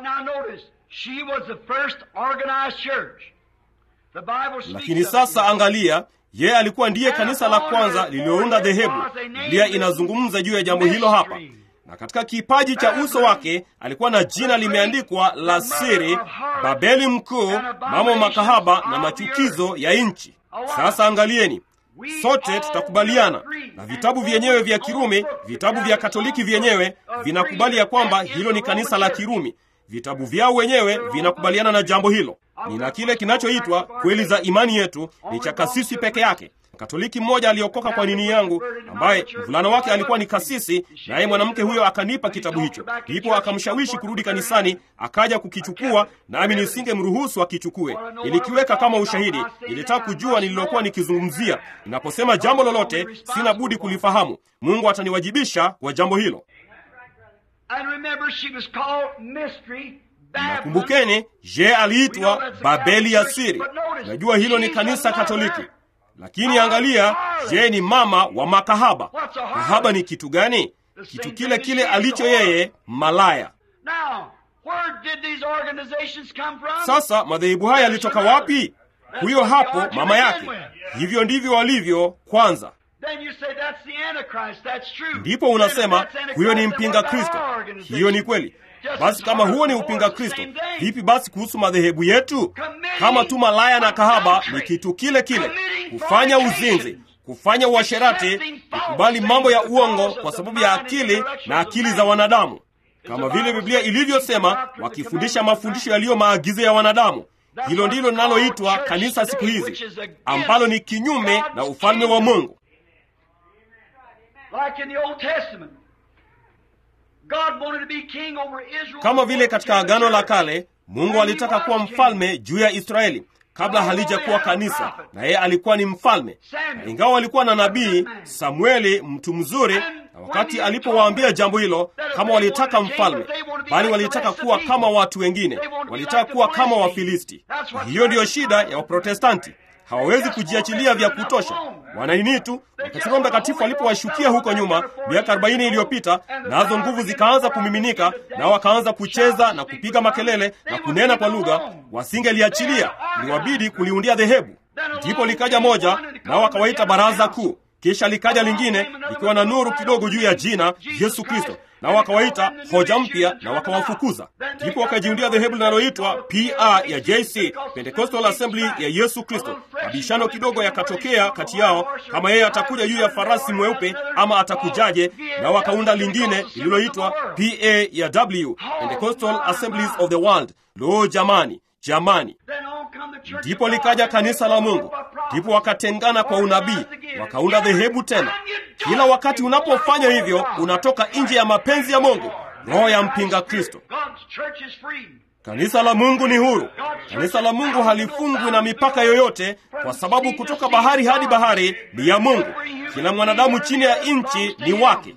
Lakini sasa angalia, yeye alikuwa ndiye kanisa la kwanza lililounda dhehebu. Biblia inazungumza juu ya jambo hilo hapa na katika kipaji cha uso wake alikuwa na jina limeandikwa la siri, Babeli Mkuu, mama makahaba na machukizo ya nchi. Sasa angalieni, sote tutakubaliana na vitabu vyenyewe vya Kirumi, vitabu vya Katoliki vyenyewe vinakubali ya kwamba hilo ni kanisa la Kirumi. Vitabu vyao wenyewe vinakubaliana na jambo hilo. Nina kile kinachoitwa kweli za imani yetu, ni cha kasisi peke yake. Katoliki mmoja aliokoka kwa nini yangu, ambaye mvulana wake alikuwa ni kasisi, naye mwanamke huyo akanipa kitabu hicho, ndipo akamshawishi kurudi kanisani, akaja kukichukua, nami nisingemruhusu akichukue. Nilikiweka kama ushahidi, nilitaka kujua nililokuwa nikizungumzia. Ninaposema jambo lolote, sina budi kulifahamu. Mungu ataniwajibisha kwa jambo hilo. Nakumbukeni, je, aliitwa Babeli ya siri. Najua hilo ni kanisa Katoliki, lakini angalia, je, ni mama wa makahaba. Kahaba ni kitu gani? Kitu kile kile alicho yeye, malaya. Sasa madhehebu haya yalitoka wapi? Huyo hapo mama yake. Hivyo ndivyo walivyo kwanza. Ndipo unasema huyo ni mpinga Kristo. Hiyo ni kweli. Basi kama huo ni upinga Kristo, vipi basi kuhusu madhehebu yetu? Kama tu malaya na kahaba ni kitu kile kile, kufanya uzinzi, kufanya uasherati, kukubali mambo ya uongo kwa sababu ya akili na akili za wanadamu, kama vile Biblia ilivyosema, wakifundisha mafundisho yaliyo maagizo ya wanadamu. Hilo ndilo linaloitwa kanisa siku hizi, ambalo ni kinyume na ufalme wa Mungu. Kama vile katika Agano la Kale Mungu alitaka kuwa mfalme juu ya Israeli kabla halijakuwa kanisa, na yeye alikuwa ni mfalme. Na ingawa walikuwa na nabii Samueli, mtu mzuri, na wakati alipowaambia jambo hilo, kama walitaka mfalme, bali walitaka kuwa kama watu wengine, walitaka kuwa kama Wafilisti. Hiyo ndiyo shida ya Waprotestanti. Hawawezi kujiachilia vya kutosha, wananini tu. Wakati Roho Mtakatifu alipowashukia huko nyuma miaka arobaini iliyopita, nazo nguvu zikaanza kumiminika, nao wakaanza kucheza na kupiga makelele na kunena kwa lugha, wasingeliachilia, iliwabidi kuliundia dhehebu. Ndipo likaja moja, nao wakawaita Baraza Kuu. Kisha likaja lingine likiwa na nuru kidogo juu ya jina Yesu Kristo, nao wakawaita hoja mpya na wakawafukuza. Ndipo wakajiundia dhehebu linaloitwa PA ya JC, Pentecostal Assembly ya Yesu Kristo. Mabishano kidogo yakatokea kati yao, kama yeye atakuja juu ya farasi mweupe ama atakujaje, na wakaunda lingine lililoitwa PA ya W, Pentecostal Assemblies of the World. Lo, jamani, jamani! Ndipo likaja kanisa la Mungu. Ndipo wakatengana kwa unabii, wakaunda dhehebu tena. Kila wakati unapofanya hivyo, unatoka nje ya mapenzi ya Mungu, roho ya mpinga Kristo. Kanisa la Mungu ni huru. Kanisa la Mungu halifungwi na mipaka yoyote, kwa sababu kutoka bahari hadi bahari ni ya Mungu. Kila mwanadamu chini ya nchi ni wake.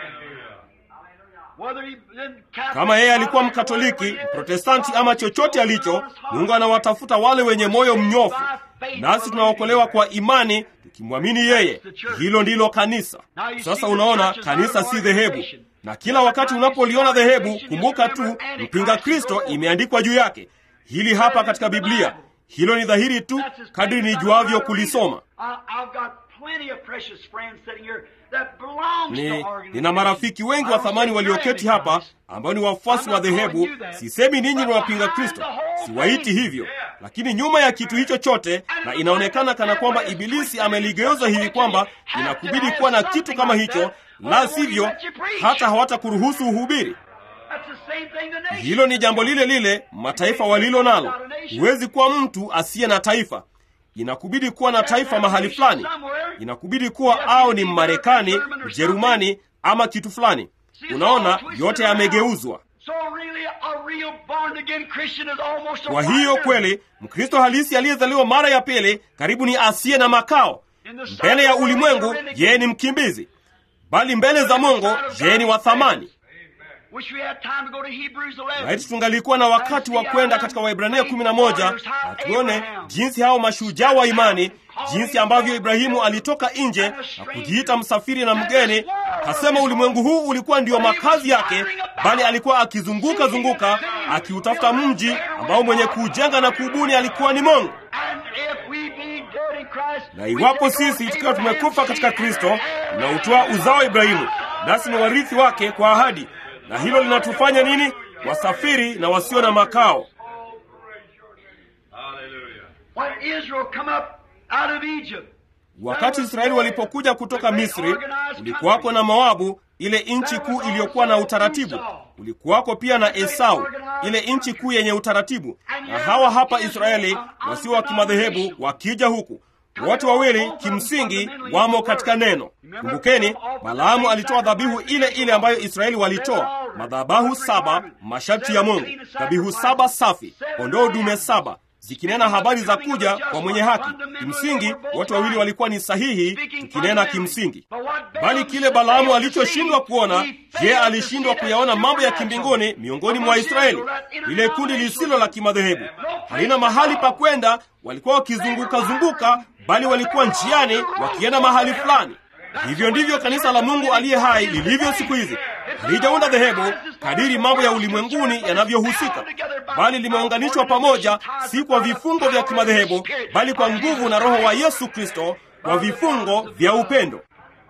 Kama yeye alikuwa Mkatoliki, Mprotestanti ama chochote alicho, Mungu anawatafuta wale wenye moyo mnyofu, nasi tunaokolewa kwa imani tukimwamini yeye. Hilo ndilo kanisa. Sasa unaona, kanisa si dhehebu, na kila wakati unapoliona dhehebu, kumbuka tu mpinga Kristo imeandikwa juu yake. Hili hapa katika Biblia, hilo ni dhahiri tu kadri nijuavyo kulisoma. Ni, nina marafiki wengi wa thamani walioketi hapa ambao ni wafuasi wa dhehebu. Sisemi ninyi ni wapinga Kristo, siwaiti hivyo, lakini nyuma ya kitu hicho chote, na inaonekana kana kwamba Ibilisi ameligeuza hivi kwamba inakubidi kuwa na kitu kama hicho, la sivyo hata hawatakuruhusu uhubiri. Hilo ni jambo lile lile mataifa walilo nalo. Huwezi kuwa mtu asiye na taifa inakubidi kuwa na taifa mahali fulani. Inakubidi kuwa au ni Mmarekani, Mjerumani ama kitu fulani. Unaona, yote yamegeuzwa. Kwa hiyo kweli, Mkristo halisi aliyezaliwa mara ya pili karibu ni asiye na makao. Mbele ya ulimwengu, yeye ni mkimbizi, bali mbele za Mungu, yeye ni wa thamani. Laiti tungalikuwa na wakati wa kwenda katika Waibrania kumi na moja na tuone jinsi hao mashujaa wa imani, jinsi ambavyo Ibrahimu alitoka nje na kujiita msafiri na mgeni, kasema ulimwengu huu ulikuwa ndio makazi yake, bali alikuwa akizunguka zunguka akiutafuta mji ambao mwenye kuujenga na kuubuni alikuwa ni Mungu. Na iwapo sisi tukiwa tumekufa katika Kristo, tunautoa uzao wa Ibrahimu, nasi ni warithi wake kwa ahadi na hilo linatufanya nini? Wasafiri na wasio na makao. out of Egypt. wakati israeli walipokuja kutoka misri ulikuwako na moabu ile nchi kuu iliyokuwa na utaratibu ulikuwako pia na esau ile nchi kuu yenye utaratibu na hawa hapa israeli wasio wa kimadhehebu wakija huku wote wawili kimsingi wamo katika neno kumbukeni balaamu alitoa dhabihu ile ile ambayo israeli walitoa madhabahu saba masharti ya mungu dhabihu saba safi kondoo dume saba zikinena habari za kuja kwa mwenye haki kimsingi watu wawili walikuwa ni sahihi tukinena kimsingi bali kile balaamu alichoshindwa kuona je alishindwa kuyaona mambo ya kimbinguni miongoni mwa israeli lile kundi lisilo la kimadhehebu halina mahali pa kwenda walikuwa wakizunguka zunguka bali walikuwa njiani wakienda mahali fulani hivyo ndivyo kanisa la mungu aliye hai lilivyo siku hizi halijaunda dhehebu kadiri mambo ya ulimwenguni yanavyohusika bali limeunganishwa pamoja si kwa vifungo vya kimadhehebu bali kwa nguvu na roho wa yesu kristo kwa vifungo vya upendo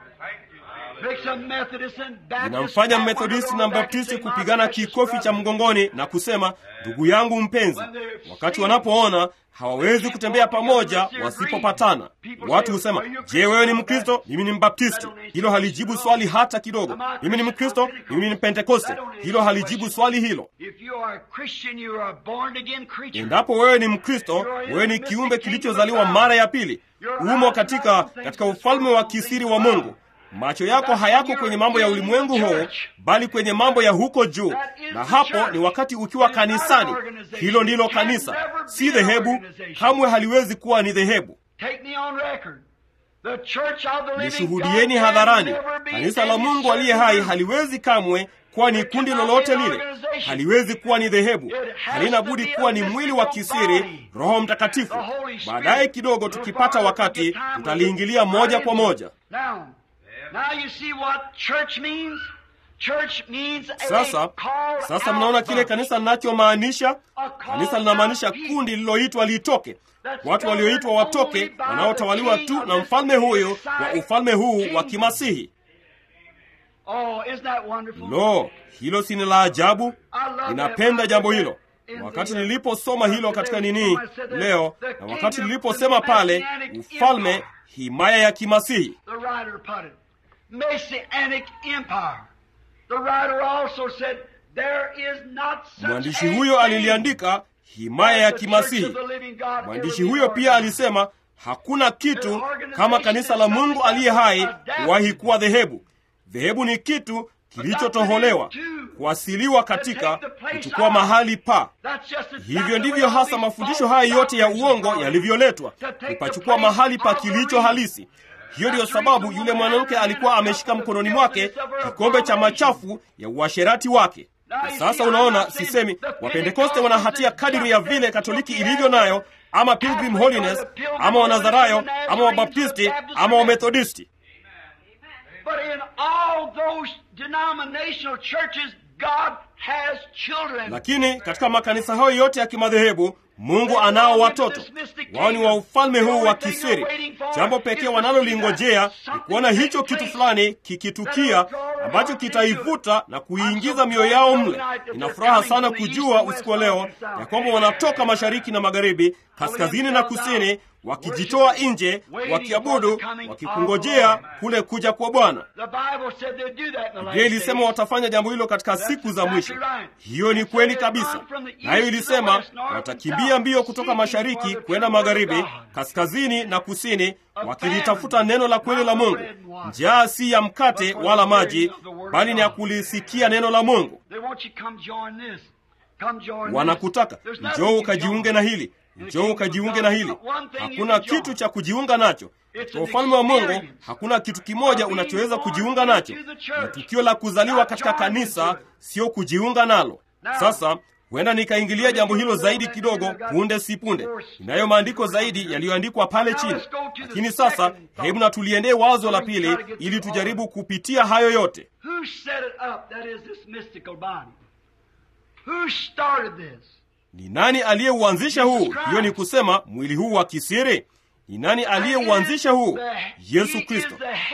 Makes a Methodist and Baptist inamfanya stand methodisti on na their own back and baptisti say, "My kupigana precious kikofi cha brother." mgongoni na kusema ndugu yangu mpenzi wakati wanapoona hawawezi kutembea pamoja wasipopatana watu husema je wewe ni mkristo mimi ni mbaptisti hilo halijibu swali hata kidogo mimi ni mkristo mimi ni pentekoste hilo halijibu swali hilo If you are a Christian, you are a born again creature. endapo wewe ni mkristo wewe ni kiumbe kilichozaliwa mara ya pili umo katika katika ufalme wa kisiri wa mungu macho yako hayako kwenye mambo ya ulimwengu huu bali kwenye mambo ya huko juu na hapo ni wakati ukiwa kanisani hilo ndilo kanisa si dhehebu kamwe haliwezi kuwa ni dhehebu Take me on record. The church of the living nishuhudieni God hadharani can never be kanisa la any mungu aliye hai certain haliwezi kamwe kuwa ni kundi lolote lile haliwezi kuwa ni dhehebu halina budi kuwa ni mwili wa kisiri roho mtakatifu baadaye kidogo tukipata wakati tutaliingilia moja kwa moja Now, now you see what church means? Church means a sasa called sasa out mnaona kile bunch. kanisa linachomaanisha kanisa linamaanisha kundi lililoitwa litoke watu walioitwa watoke wanaotawaliwa tu na mfalme huyu wa ufalme huu wa kimasihi Oh, isn't that wonderful? lo hilo si ni la ajabu I love ninapenda that. jambo hilo In wakati the- niliposoma hilo katika nini I said that leo the na wakati kingdom, niliposema the pale Messianic ufalme empire. himaya ya kimasihi The writer put it. Messianic empire. The writer also said, there is not such mwandishi a huyo thing aliliandika himaya ya as the kimasihi church of the living God mwandishi ever huyo be pia organized. alisema hakuna kitu kama kanisa la mungu aliye hai kuwahi kuwa dhehebu dhehebu ni kitu kilichotoholewa kuasiliwa katika kuchukua mahali pa That's just exactly hivyo the ndivyo way hasa these mafundisho false haya yote ya doctrines uongo are. yalivyoletwa To take the kupachukua place mahali pa of the kilicho real. halisi hiyo ndiyo sababu yule mwanamke alikuwa ameshika mkononi mwake kikombe cha machafu ya uasherati wake na sasa unaona sisemi wapentekoste wana hatia kadiri ya vile katoliki ilivyo nayo ama pilgrim holiness ama wanazarayo ama wabaptisti ama wamethodisti But in all those denominational churches, God has children. lakini katika makanisa hayo yote ya kimadhehebu mungu anao watoto wao ni wa ufalme huu wa kisiri jambo pekee wanalolingojea ni kuona hicho kitu fulani kikitukia ambacho kitaivuta na kuiingiza mioyo yao mle ina furaha sana kujua usiku wa leo ya kwamba wanatoka mashariki na magharibi kaskazini na kusini wakijitoa nje wakiabudu wakikungojea kule kuja kwa bwana The Bible said they'd do that in the last biblia ilisema days. watafanya jambo hilo katika siku za mwisho hiyo ni kweli kabisa nayo ilisema watakimbia mbio kutoka mashariki kwenda magharibi kaskazini na kusini wakilitafuta neno la kweli la mungu njaa si ya mkate wala maji bali ni ya kulisikia neno la mungu They want you to come join this. Come join this. wanakutaka There's nothing njoo you ukajiunge join. na hili njoo ukajiunge na hili hakuna kitu cha kujiunga nacho katika ufalme wa mungu hakuna kitu kimoja unachoweza kujiunga nacho ni tukio la kuzaliwa katika kanisa sio kujiunga nalo sasa huenda nikaingilia jambo hilo zaidi kidogo punde si punde inayo maandiko zaidi yaliyoandikwa pale chini lakini sasa hebu na tuliendee wazo la pili ili tujaribu kupitia hayo yote Who set it up? That is this mystical body. Who started this? ni nani aliyeuanzisha huu hiyo ni kusema mwili huu wa kisiri ni nani aliyeuanzisha huu yesu kristo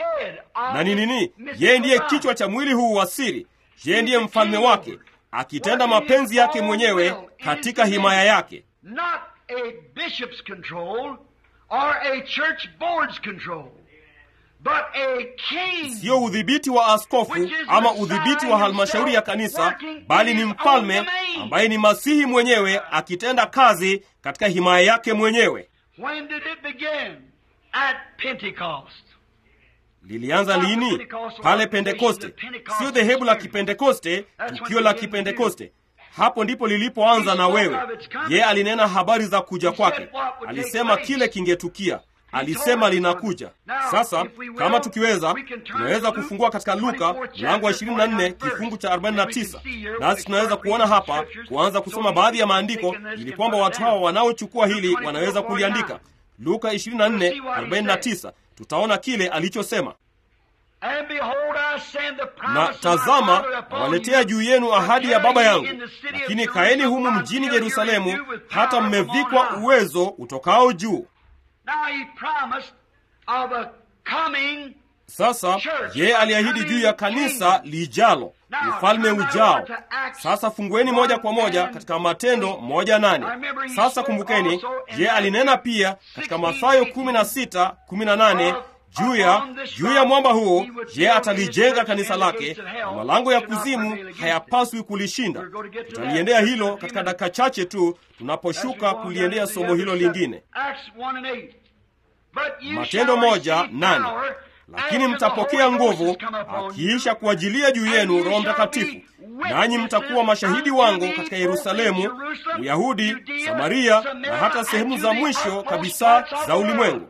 na ni nini yeye ndiye kichwa cha mwili huu wa siri yeye ndiye mfalme wake akitenda mapenzi yake mwenyewe katika himaya yake Not a bishop's control or a church board's control, but a king siyo udhibiti wa askofu ama udhibiti wa halmashauri ya kanisa bali ni mfalme ambaye ni masihi mwenyewe akitenda kazi katika himaya yake mwenyewe When did it begin? At Pentecost. lilianza lini pale pentekoste sio dhehebu la kipentekoste tukio la kipentekoste hapo ndipo lilipoanza na wewe ye alinena habari za kuja kwake alisema kile kingetukia alisema linakuja sasa kama tukiweza tunaweza kufungua katika luka mlango wa 24 kifungu cha 49 nasi tunaweza kuona hapa kuanza kusoma baadhi ya maandiko ili kwamba watu hawa wanaochukua hili wanaweza kuliandika luka 24 49 tutaona kile alichosema And behold, I send the na promise of my tazama Father upon nawaletea you, juu yenu but ahadi ya tarry baba ye yangu in the city of lakini Jerusalem kaeni humu until mjini you are yerusalemu endued with hata power from on mmevikwa high. uwezo utokao juu Now he promised of a coming sasa yeye aliahidi juu ya kanisa lijalo ufalme ujao sasa fungueni moja kwa moja katika matendo moja nane sasa kumbukeni yeye alinena pia katika mathayo 16 18 juu ya juu ya mwamba huo yeye atalijenga kanisa lake na malango ya kuzimu hayapaswi kulishinda tutaliendea hilo katika dakika chache tu tunaposhuka kuliendea somo hilo lingine Acts 1 and 8. But you matendo shall moja receive nane power lakini after the mtapokea Holy Ghost nguvu has come upon you, akiisha kuajilia juu yenu roho mtakatifu nanyi mtakuwa mashahidi wangu katika yerusalemu uyahudi samaria na hata sehemu za mwisho kabisa za ulimwengu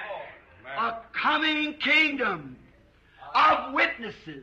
a coming kingdom of witnesses.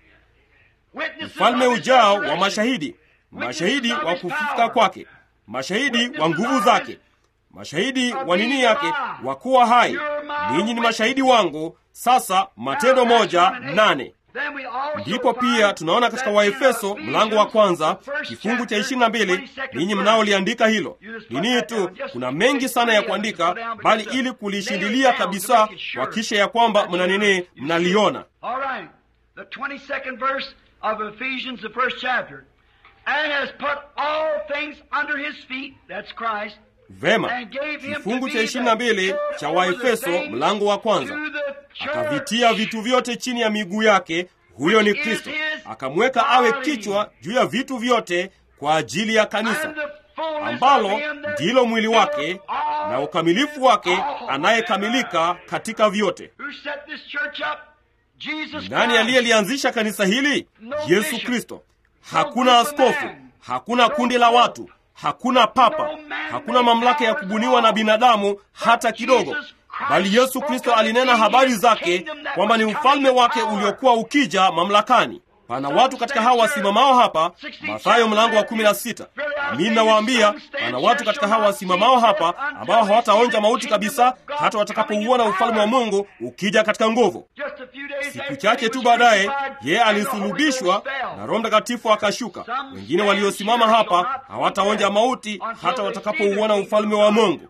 Witnesses ufalme of his ujao wa resurrection. mashahidi mashahidi wa kufufuka kwake mashahidi wa nguvu zake mashahidi wa nini yake wa kuwa hai ninyi ni mashahidi wangu sasa matendo moja nane Then we also ndipo find pia tunaona katika that waefeso in mlango wa kwanza the first kifungu cha chapter, 22 22nd ninyi verse. mnaoliandika hilo You just put ni nini that tu down. Just kuna take mengi sana ya three of them kuandika to put down bali because ili the- kulishindilia nail it down to kabisa make it sure wakisha ya kwamba that you- mna nini you see mnaliona it. All right. The 22nd verse of Ephesians, the first chapter. And has put all things under his feet, that's Christ, vema and gave him to kifungu be cha the 22 head cha over the waefeso things mlango wa kwanza to the church. akavitia vitu vyote chini ya miguu yake huyo ni kristo akamweka awe kichwa juu ya vitu vyote kwa ajili ya kanisa And the fullness ambalo of him that ndilo mwili wake filleth all na ukamilifu wake all. anayekamilika katika vyote Who set this church up? Jesus nani Christ. aliyelianzisha kanisa hili No yesu bishop. kristo No hakuna group of askofu men. hakuna No kundi la pope. watu hakuna papa No man hakuna mamlaka ya powers kubuniwa at na all. binadamu hata But kidogo Jesus Christ bali yesu spoke kristo of the alinena king, habari his zake kingdom that kwamba ni was ufalme coming wake power. uliokuwa ukija mamlakani pana watu katika hawa wasimamao hapa mathayo mlango wa 16 nami nawaambia pana watu katika hawa wasimamao hapa ambao hawataonja mauti kabisa hata watakapouona ufalme wa mungu ukija katika nguvu Just a few days siku after chache he tu was baadaye crucified, yeye and the Holy alisulubishwa Ghost fell. na roho mtakatifu akashuka wengine waliosimama hapa hawataonja mauti hata watakapouona ufalme wa mungu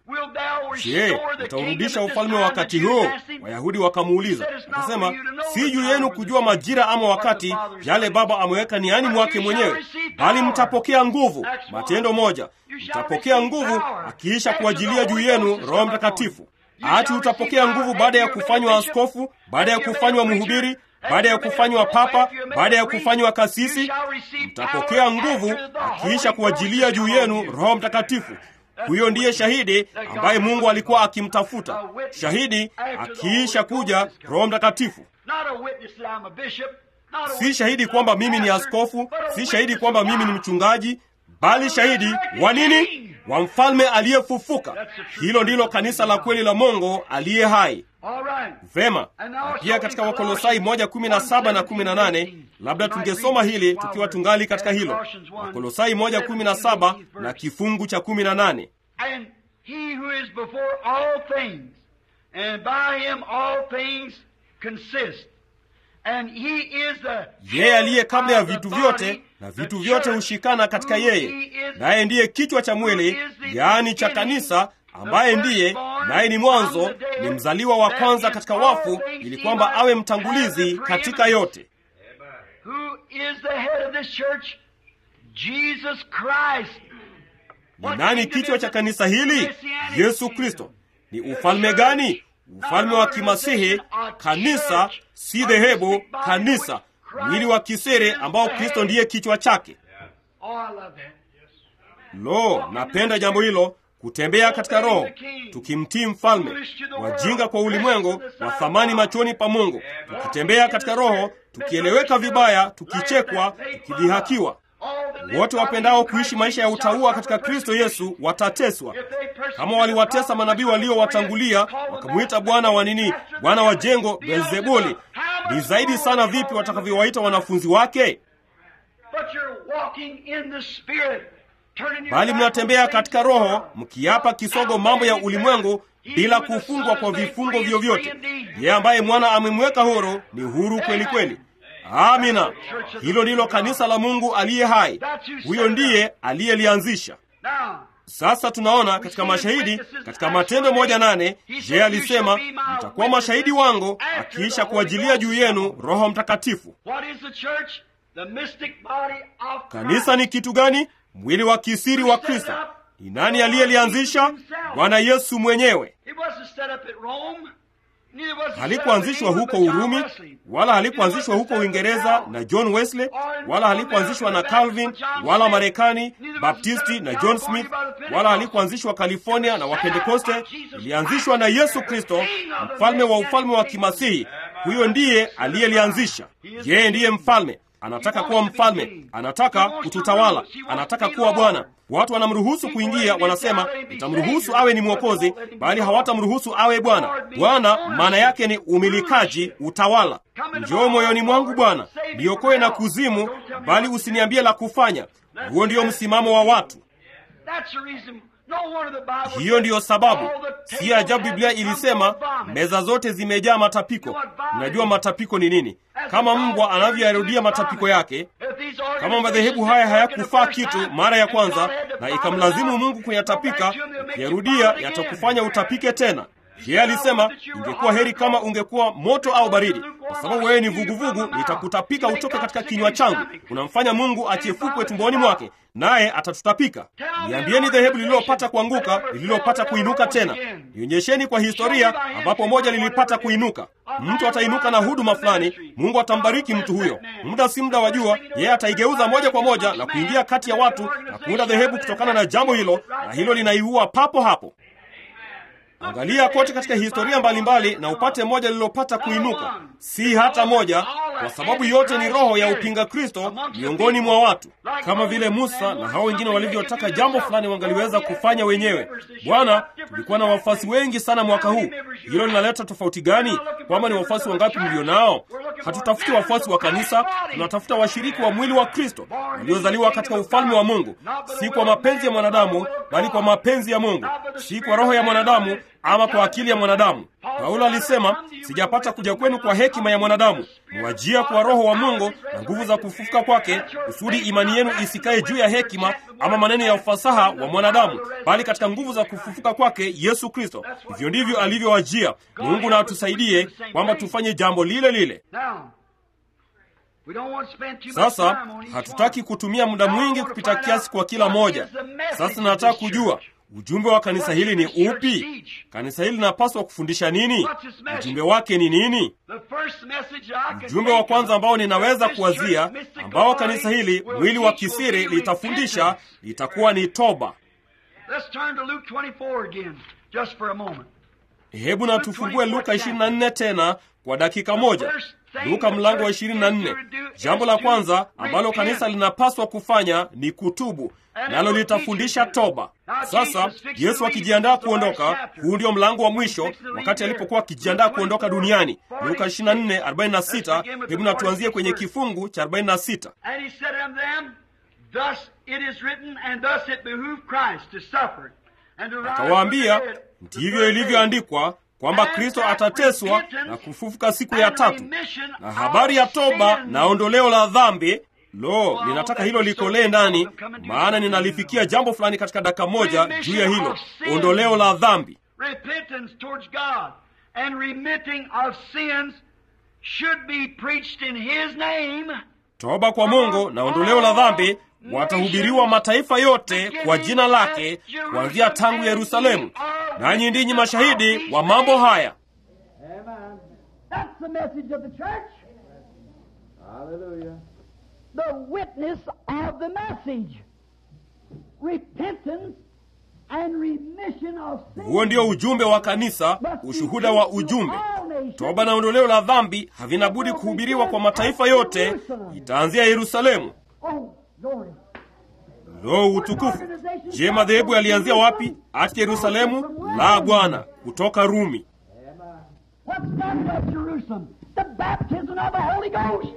je utaurudisha ufalme wa wakati huu wayahudi wakamuuliza akasema si juu yenu kujua majira ama wakati yale baba ameweka niani mwake mwenyewe bali mtapokea nguvu matendo moja mtapokea nguvu akiisha kuajilia juu yenu roho mtakatifu ati utapokea nguvu baada ya kufanywa askofu baada ya kufanywa mhubiri baada ya kufanywa papa baada ya kufanywa kasisi mtapokea nguvu akiisha kuajilia juu yenu roho mtakatifu huyo ndiye shahidi ambaye mungu alikuwa akimtafuta shahidi akiisha kuja roho mtakatifu si shahidi kwamba mimi ni askofu si shahidi kwamba mimi ni mchungaji bali shahidi wa nini wa mfalme aliyefufuka hilo ndilo kanisa la kweli la mongo aliye hai vema na pia katika wakolosai 117 na 18 labda tungesoma hili tukiwa tungali katika hilo wakolosai 117 na kifungu cha 18 And he who is before all things, and by him all things consist. And he is the yeye aliye kabla ya of the vitu body, vyote na the vitu vyote church, hushikana katika who yeye he is- naye ndiye kichwa cha mwili who is the yaani cha beginning, kanisa ambaye the ndiye firstborn naye ni from mwanzo the dead, ni mzaliwa wa that kwanza in katika all wafu things ili he kwamba might awe have mtangulizi the katika preeminence. yote Who is the head of this church? Jesus Christ. ni nani kichwa cha kanisa hili yesu kristo Ni ufalme gani? Ufalme wa kimasihi, kanisa, si dhehebu, kanisa, mwili wa kisere ambao Kristo ndiye kichwa chake. Lo, napenda jambo hilo, kutembea katika Roho tukimtii mfalme, wajinga kwa ulimwengu, wa thamani machoni pa Mungu, tukitembea katika Roho, tukieleweka vibaya, tukichekwa, tukidhihakiwa. Wote wapendao kuishi maisha ya utauwa katika Kristo Yesu watateswa kama waliwatesa manabii waliowatangulia, wakamwita bwana wa nini, bwana wa jengo Beelzebuli. Ni zaidi sana vipi watakavyowaita wanafunzi wake? Bali mnatembea katika Roho, mkiapa kisogo mambo ya ulimwengu bila kufungwa kwa vifungo vyovyote. Yeye ambaye mwana amemweka huru ni huru kweli kweli. Amina. Hilo ndilo kanisa la Mungu aliye hai. Huyo ndiye aliyelianzisha. Sasa tunaona katika mashahidi katika Matendo moja nane je, alisema mtakuwa mashahidi wangu akiisha kuajilia juu yenu Roho Mtakatifu. Kanisa ni kitu gani? Mwili wa kisiri wa Kristo. Ni nani aliyelianzisha? Bwana Yesu mwenyewe. Halikuanzishwa huko Urumi, wala halikuanzishwa huko Uingereza na John Wesley, wala halikuanzishwa na Calvin, wala Marekani Baptisti na John Smith, wala halikuanzishwa California na Wapentekoste. Ilianzishwa na Yesu Kristo, mfalme wa ufalme wa kimasihi. Huyo ndiye aliyelianzisha. Yeye ndiye mfalme. Anataka kuwa mfalme, anataka kututawala, anataka kuwa Bwana. Watu wanamruhusu kuingia, wanasema nitamruhusu awe ni mwokozi, bali hawatamruhusu awe Bwana. Bwana maana yake ni umilikaji, utawala. Njoo moyoni mwangu Bwana, niokoe na kuzimu, bali usiniambie la kufanya. Huo ndio msimamo wa watu. Hiyo ndiyo sababu, si ajabu Biblia ilisema meza zote zimejaa matapiko. Mnajua matapiko ni nini? Kama mbwa anavyoyarudia matapiko yake. Kama madhehebu haya hayakufaa kitu mara ya kwanza na ikamlazimu Mungu kuyatapika, ukiyarudia yatakufanya utapike tena. Yeye alisema ingekuwa heri kama ungekuwa moto au baridi, kwa sababu wewe ni vuguvugu, nitakutapika utoke katika kinywa changu. Unamfanya Mungu achefukwe tumboni mwake, naye atatutapika. Niambieni dhehebu lililopata kuanguka, lililopata kuinuka tena. Nionyesheni kwa historia ambapo moja lilipata kuinuka. Mtu atainuka na huduma fulani, Mungu atambariki mtu huyo. Muda si muda, wajua, yeye ataigeuza moja kwa moja na kuingia kati ya watu na kuunda dhehebu kutokana na jambo hilo, na hilo linaiua papo hapo. Angalia kote katika historia mbalimbali mbali, na upate moja lililopata kuinuka, si hata moja, kwa sababu yote ni roho ya upinga Kristo miongoni mwa watu, kama vile Musa na hao wengine walivyotaka jambo fulani wangaliweza kufanya wenyewe. Bwana, tulikuwa na wafuasi wengi sana mwaka huu. Hilo linaleta tofauti gani? Kwamba ni wafuasi wangapi mlio nao? Hatutafuti wafuasi wa kanisa, tunatafuta washiriki wa mwili wa Kristo waliozaliwa katika ufalme wa Mungu, si kwa mapenzi ya mwanadamu, bali kwa mapenzi ya Mungu, si kwa roho ya mwanadamu ama kwa akili ya mwanadamu. Paulo alisema, sijapata kuja kwenu kwa hekima ya mwanadamu, mwajia kwa Roho wa Mungu na nguvu za kufufuka kwake, kusudi imani yenu isikae juu ya hekima ama maneno ya ufasaha wa mwanadamu, bali katika nguvu za kufufuka kwake Yesu Kristo. Hivyo ndivyo alivyowajia. Mungu na atusaidie kwamba tufanye jambo lile lile. Sasa hatutaki kutumia muda mwingi kupita kiasi kwa kila moja. Sasa nataka kujua ujumbe wa kanisa hili ni upi? Kanisa hili linapaswa kufundisha nini? Ujumbe wake ni nini? Ujumbe wa kwanza ambao ninaweza kuwazia, ambao kanisa hili mwili wa kisiri litafundisha, litakuwa ni toba. Hebu na tufungue Luka 24 tena kwa dakika moja. Luka mlango wa 24. Jambo la kwanza ambalo kanisa linapaswa kufanya ni kutubu, nalo litafundisha toba. Sasa Yesu akijiandaa kuondoka, huu ndio mlango wa mwisho, wakati alipokuwa akijiandaa kuondoka duniani. Luka 24:46. Hebu na tuanzie kwenye kifungu cha 46. Akawaambia, ndivyo ilivyoandikwa kwamba Kristo atateswa na kufufuka siku ya tatu, na habari ya toba na ondoleo la dhambi. Lo, ninataka hilo likolee ndani, maana ninalifikia jambo fulani katika dakika moja juu ya hilo ondoleo la dhambi. toba kwa Mungu na ondoleo la dhambi watahubiriwa mataifa yote kwa jina lake kuanzia tangu Yerusalemu, nanyi ndinyi mashahidi wa mambo haya. That's the message of the church. Hallelujah. The witness of the message. Repentance and remission of sin. Huo ndio ujumbe wa kanisa, ushuhuda wa ujumbe. Toba na ondoleo la dhambi havina budi kuhubiriwa kwa mataifa yote, itaanzia Yerusalemu. Oh, glory. Lo, utukufu! Je, madhehebu yalianzia wapi? Ati Yerusalemu? La, Bwana, kutoka Rumi. What's done at Jerusalem? The baptism of the Holy Ghost.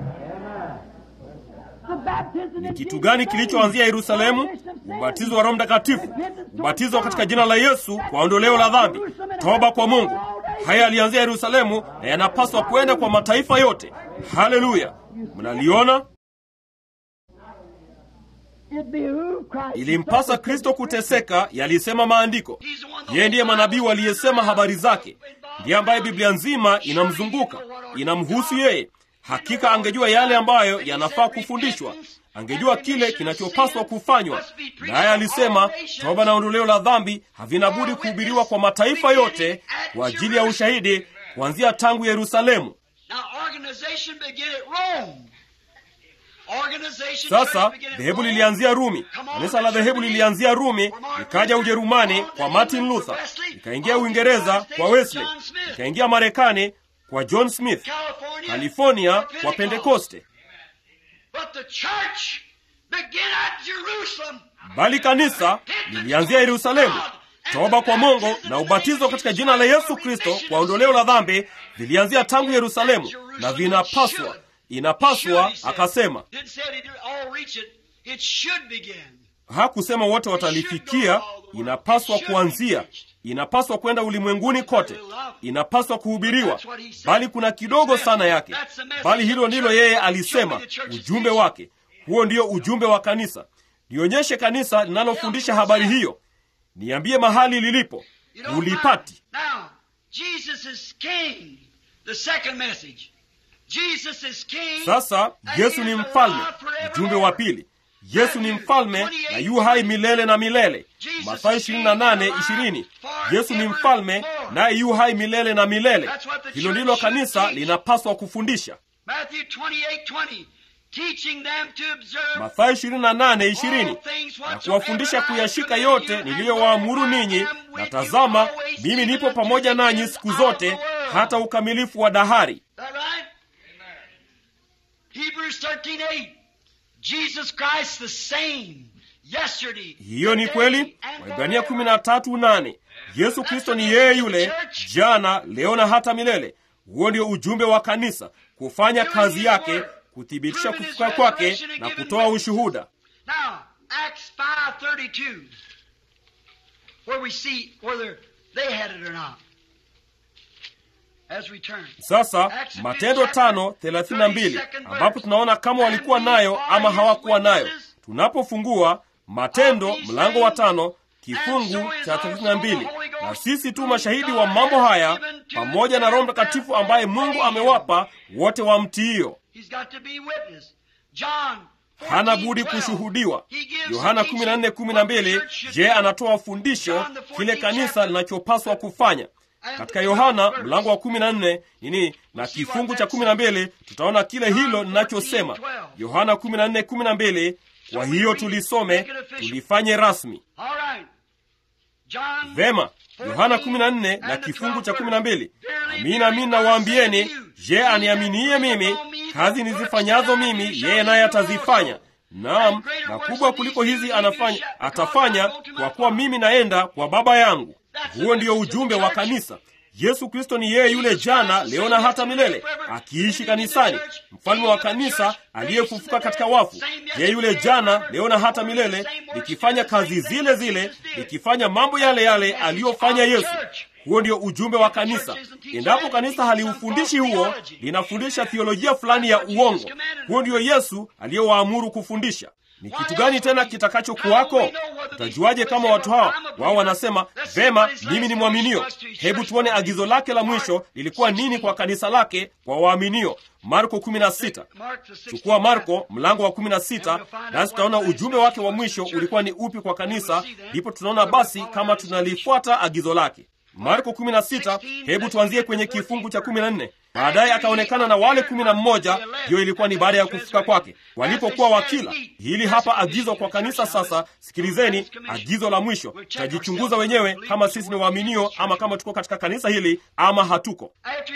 The baptism Ni in kitu Jesus' gani name. kilichoanzia Yerusalemu? Remission of sin. Ubatizo wa Roho Mtakatifu, ubatizo katika jina la Yesu kwa ondoleo la dhambi, toba kwa Mungu. Haya yalianzia Yerusalemu na yanapaswa kwenda kwa mataifa yote. Haleluya! Mnaliona? It behooved Christ Ilimpasa Kristo kuteseka, yalisema maandiko. Yeye ndiye manabii waliyesema habari zake, ndiye ambaye Biblia nzima inamzunguka, inamhusu yeye. Hakika angejua yale ambayo yanafaa kufundishwa, angejua kile kinachopaswa kufanywa. Naye alisema toba na ondoleo la dhambi havina budi kuhubiriwa kwa mataifa yote kwa ajili ya ushahidi, kuanzia tangu Yerusalemu. Now, organization began at Rome. Organization Sasa church began at dhehebu Rome. lilianzia Rumi, Come on, kanisa la dhehebu lilianzia Rumi, ikaja Ujerumani kwa Martin Luther, ikaingia Uingereza kwa Wesley, ikaingia Marekani kwa John Smith, California, California for kwa Pentecost. Pentekoste. But the church began at Jerusalem. Bali kanisa lilianzia Yerusalemu. Toba kwa Mungu na ubatizo katika jina la Yesu Kristo kwa ondoleo la dhambi vilianzia tangu Yerusalemu, na vinapaswa, inapaswa, akasema. Didn't say it all reach it. It should begin. Hakusema wote watalifikia, inapaswa kuanzia, inapaswa kwenda ulimwenguni kote, inapaswa kuhubiriwa, bali kuna kidogo sana yake. Bali hilo ndilo yeye alisema, ujumbe wake. Huo ndio ujumbe wa kanisa. Nionyeshe kanisa linalofundisha habari hiyo, niambie mahali lilipo. You know, Ulipati. Now, Jesus is king. The second message. Jesus is king. Sasa and Yesu he ni is mfalme. alive forevermore. Ujumbe wa pili, Yesu ni mfalme na yu hai milele na milele. Mathayo 28:20. Yesu ni mfalme naye yu hai milele na milele. Hilo ndilo kanisa linapaswa kufundisha. Matthew 28:20. Teaching them to observe Mathayo 28:20 na kuwafundisha kuyashika yote niliyowaamuru ninyi, na tazama, mimi nipo pamoja nanyi siku zote hata ukamilifu wa dahari. That right? Hebrews 13:8. Jesus Christ the same yesterday. Hiyo ni today, kweli. and Waibrania forever. kumi na tatu nane. Yesu Kristo ni yeye yule jana, leo na hata milele. Huo ndio ujumbe wa kanisa, kufanya kazi yake, kuthibitisha kufuka kwake na kutoa ushuhuda. Now, Acts 5:32, where we see whether they had it or not. As we turn. Sasa Matendo tano thelathini na mbili ambapo tunaona kama walikuwa nayo ama hawakuwa nayo. Tunapofungua Matendo mlango wa tano kifungu cha thelathini na mbili na sisi tu mashahidi wa mambo haya pamoja na Roho Mtakatifu ambaye Mungu amewapa wote wamtiio. He's got to be witness. John hana budi kushuhudiwa. Yohana 14:12, je, anatoa fundisho kile kanisa linachopaswa kufanya. Katika Yohana mlango wa 14 nini na kifungu cha 12 tutaona kile hilo ninachosema. Yohana 14:12, kwa hiyo tulisome, tulifanye rasmi. All right. John Vema, Yohana 14 na kifungu cha 12. Amina, amina nawaambieni, je, aniaminie mimi, kazi nizifanyazo mimi, yeye naye atazifanya. Naam, na kubwa kuliko hizi anafanya, atafanya, kwa kuwa mimi naenda kwa Baba yangu. Huo ndio ujumbe wa kanisa. Yesu Kristo ni yeye yule jana, leo na hata milele, akiishi kanisani, mfalme wa kanisa aliyefufuka katika wafu. Yeye yule jana, leo na hata milele, likifanya kazi zile zile, likifanya mambo yale yale aliyofanya Yesu. Huo ndio ujumbe wa kanisa. Endapo kanisa haliufundishi huo, linafundisha thiolojia fulani ya uongo. Huo ndio Yesu aliyowaamuru kufundisha. ni kitu gani tena kitakachokuwako? Utajuaje kama watu hawa wao wanasema vema, mimi ni mwaminio? Hebu tuone agizo lake la mwisho lilikuwa nini kwa kanisa lake, kwa waaminio. Marko 16. Chukua Marko mlango wa 16, nasi tutaona ujumbe wake wa mwisho ulikuwa ni upi kwa kanisa. Ndipo tunaona basi kama tunalifuata agizo lake. Marko 16, hebu tuanzie kwenye kifungu cha 14. Baadaye akaonekana na wale kumi na mmoja. Hiyo ilikuwa ni baada ya kufufuka kwake, walipokuwa wakila. Hili hapa agizo kwa kanisa. Sasa sikilizeni agizo la mwisho. Tutajichunguza wenyewe kama sisi ni waaminio ama kama tuko katika kanisa hili ama hatuko.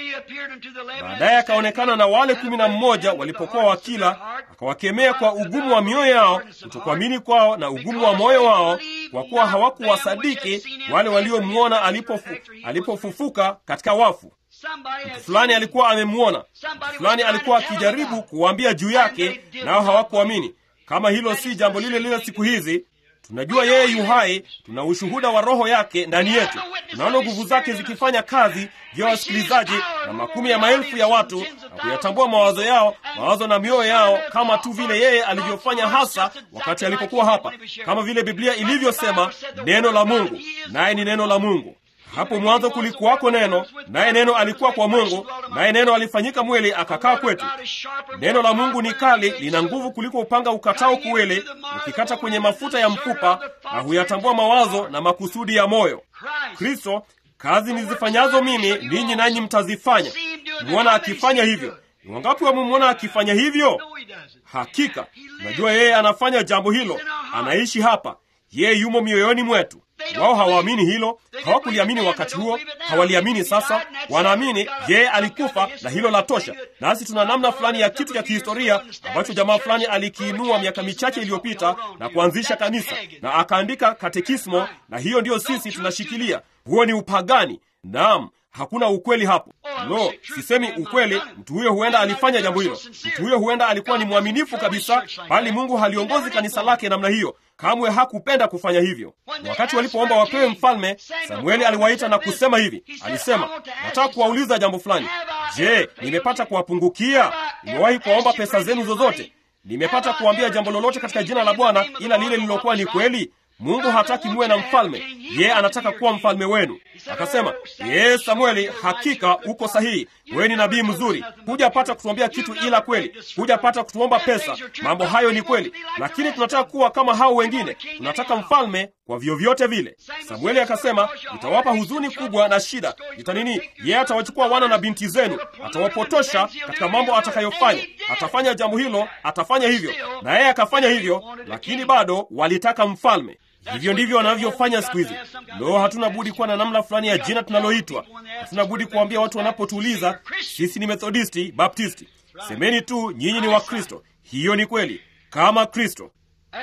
Baadaye akaonekana na wale kumi na mmoja walipokuwa wakila, akawakemea kwa ugumu wa mioyo yao, kutokuamini kwao na ugumu wa moyo wao, kwa kuwa hawakuwasadiki wale waliomwona alipofu, alipofufuka katika wafu. Mtu fulani alikuwa amemwona, mtu fulani alikuwa akijaribu kuwaambia juu yake, nao hawakuamini. Kama hilo si jambo lile lile siku hizi, tunajua yeye yu hai, tuna ushuhuda wa Roho yake ndani yetu, tunaona nguvu zake zikifanya kazi vya wasikilizaji na makumi ya maelfu ya watu na kuyatambua mawazo yao, mawazo na mioyo yao, kama tu vile yeye alivyofanya hasa wakati alipokuwa hapa, kama vile Biblia ilivyosema, neno la Mungu, naye ni neno la Mungu. Hapo mwanzo kulikuwako neno, naye neno alikuwa kwa Mungu, naye neno alifanyika mwili akakaa kwetu. Neno la Mungu ni kali, lina nguvu kuliko upanga ukatao kuwili, ukikata kwenye mafuta ya mfupa, na huyatambua mawazo na makusudi ya moyo. Kristo, kazi nizifanyazo mimi, ninyi nanyi mtazifanya. Mwona akifanya hivyo. Ni wangapi wamemwona akifanya hivyo? Hakika najua yeye anafanya jambo hilo, anaishi hapa, yeye yumo mioyoni mwetu. Wao hawaamini hilo, hawakuliamini wakati huo, hawaliamini sasa. Wanaamini yeye alikufa na hilo la tosha. Nasi tuna namna fulani ya kitu cha kihistoria ambacho jamaa fulani alikiinua miaka michache iliyopita na kuanzisha kanisa na akaandika katekismo, na hiyo ndiyo sisi tunashikilia. Huo ni upagani. Naam, hakuna ukweli hapo. Lo, sisemi ukweli. Mtu huyo huenda alifanya jambo hilo, mtu huyo huenda alikuwa ni mwaminifu kabisa, bali Mungu haliongozi kanisa lake namna hiyo. Kamwe hakupenda kufanya hivyo. Wakati walipoomba wapewe mfalme, Samueli aliwaita na kusema hivi, alisema, nataka kuwauliza jambo fulani. Je, nimepata kuwapungukia? Nimewahi kuwaomba pesa zenu zozote? Nimepata kuambia jambo lolote katika jina la Bwana ila lile lililokuwa ni kweli? Mungu hataki muwe na mfalme, yeye anataka kuwa mfalme wenu. Akasema, yeye Samueli, hakika uko sahihi, wewe ni nabii mzuri, hujapata kutuambia kitu ila kweli, hujapata kutuomba pesa. Mambo hayo ni kweli, lakini tunataka kuwa kama hao wengine, tunataka mfalme kwa vyovyote vile. Samueli akasema, nitawapa huzuni kubwa na shida. Ita nini? Yeye atawachukua wana na binti zenu, atawapotosha katika mambo atakayofanya. Atafanya jambo hilo, atafanya hivyo, na yeye akafanya hivyo, lakini bado walitaka mfalme. Hivyo ndivyo wanavyofanya siku hizi. Lo, hatuna budi kuwa na namna fulani ya jina tunaloitwa. Hatuna budi kuambia watu wanapotuuliza, sisi ni Methodisti, Baptisti, semeni tu nyinyi ni Wakristo. Hiyo ni kweli, kama Kristo.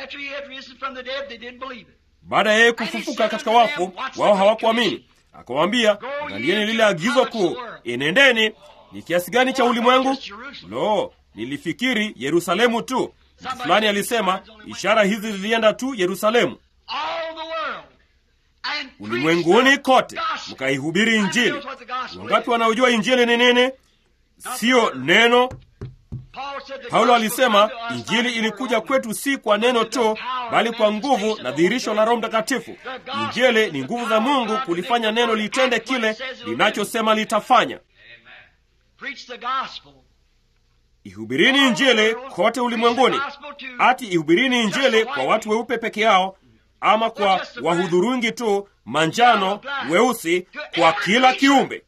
Baada ya yeye kufufuka katika wafu, wao hawakuamini. Akawaambia, angalieni lile agizo kuu, enendeni. Ni kiasi gani cha ulimwengu? Lo, nilifikiri Yerusalemu tu. Mtu fulani alisema ishara hizi zilienda tu Yerusalemu. Ulimwenguni kote mkaihubiri Injili. Wangapi wanaojua Injili ni nini? Siyo neno. Paulo alisema Injili ilikuja kwetu si kwa neno tu, bali kwa nguvu na dhihirisho la Roho Mtakatifu. Injili ni nguvu za Mungu kulifanya neno litende kile linachosema litafanya. Ihubirini Injili kote ulimwenguni. Ati ihubirini Injili kwa watu weupe peke yao, ama kwa wahudhurungi tu, manjano, weusi, kwa kila kiumbe.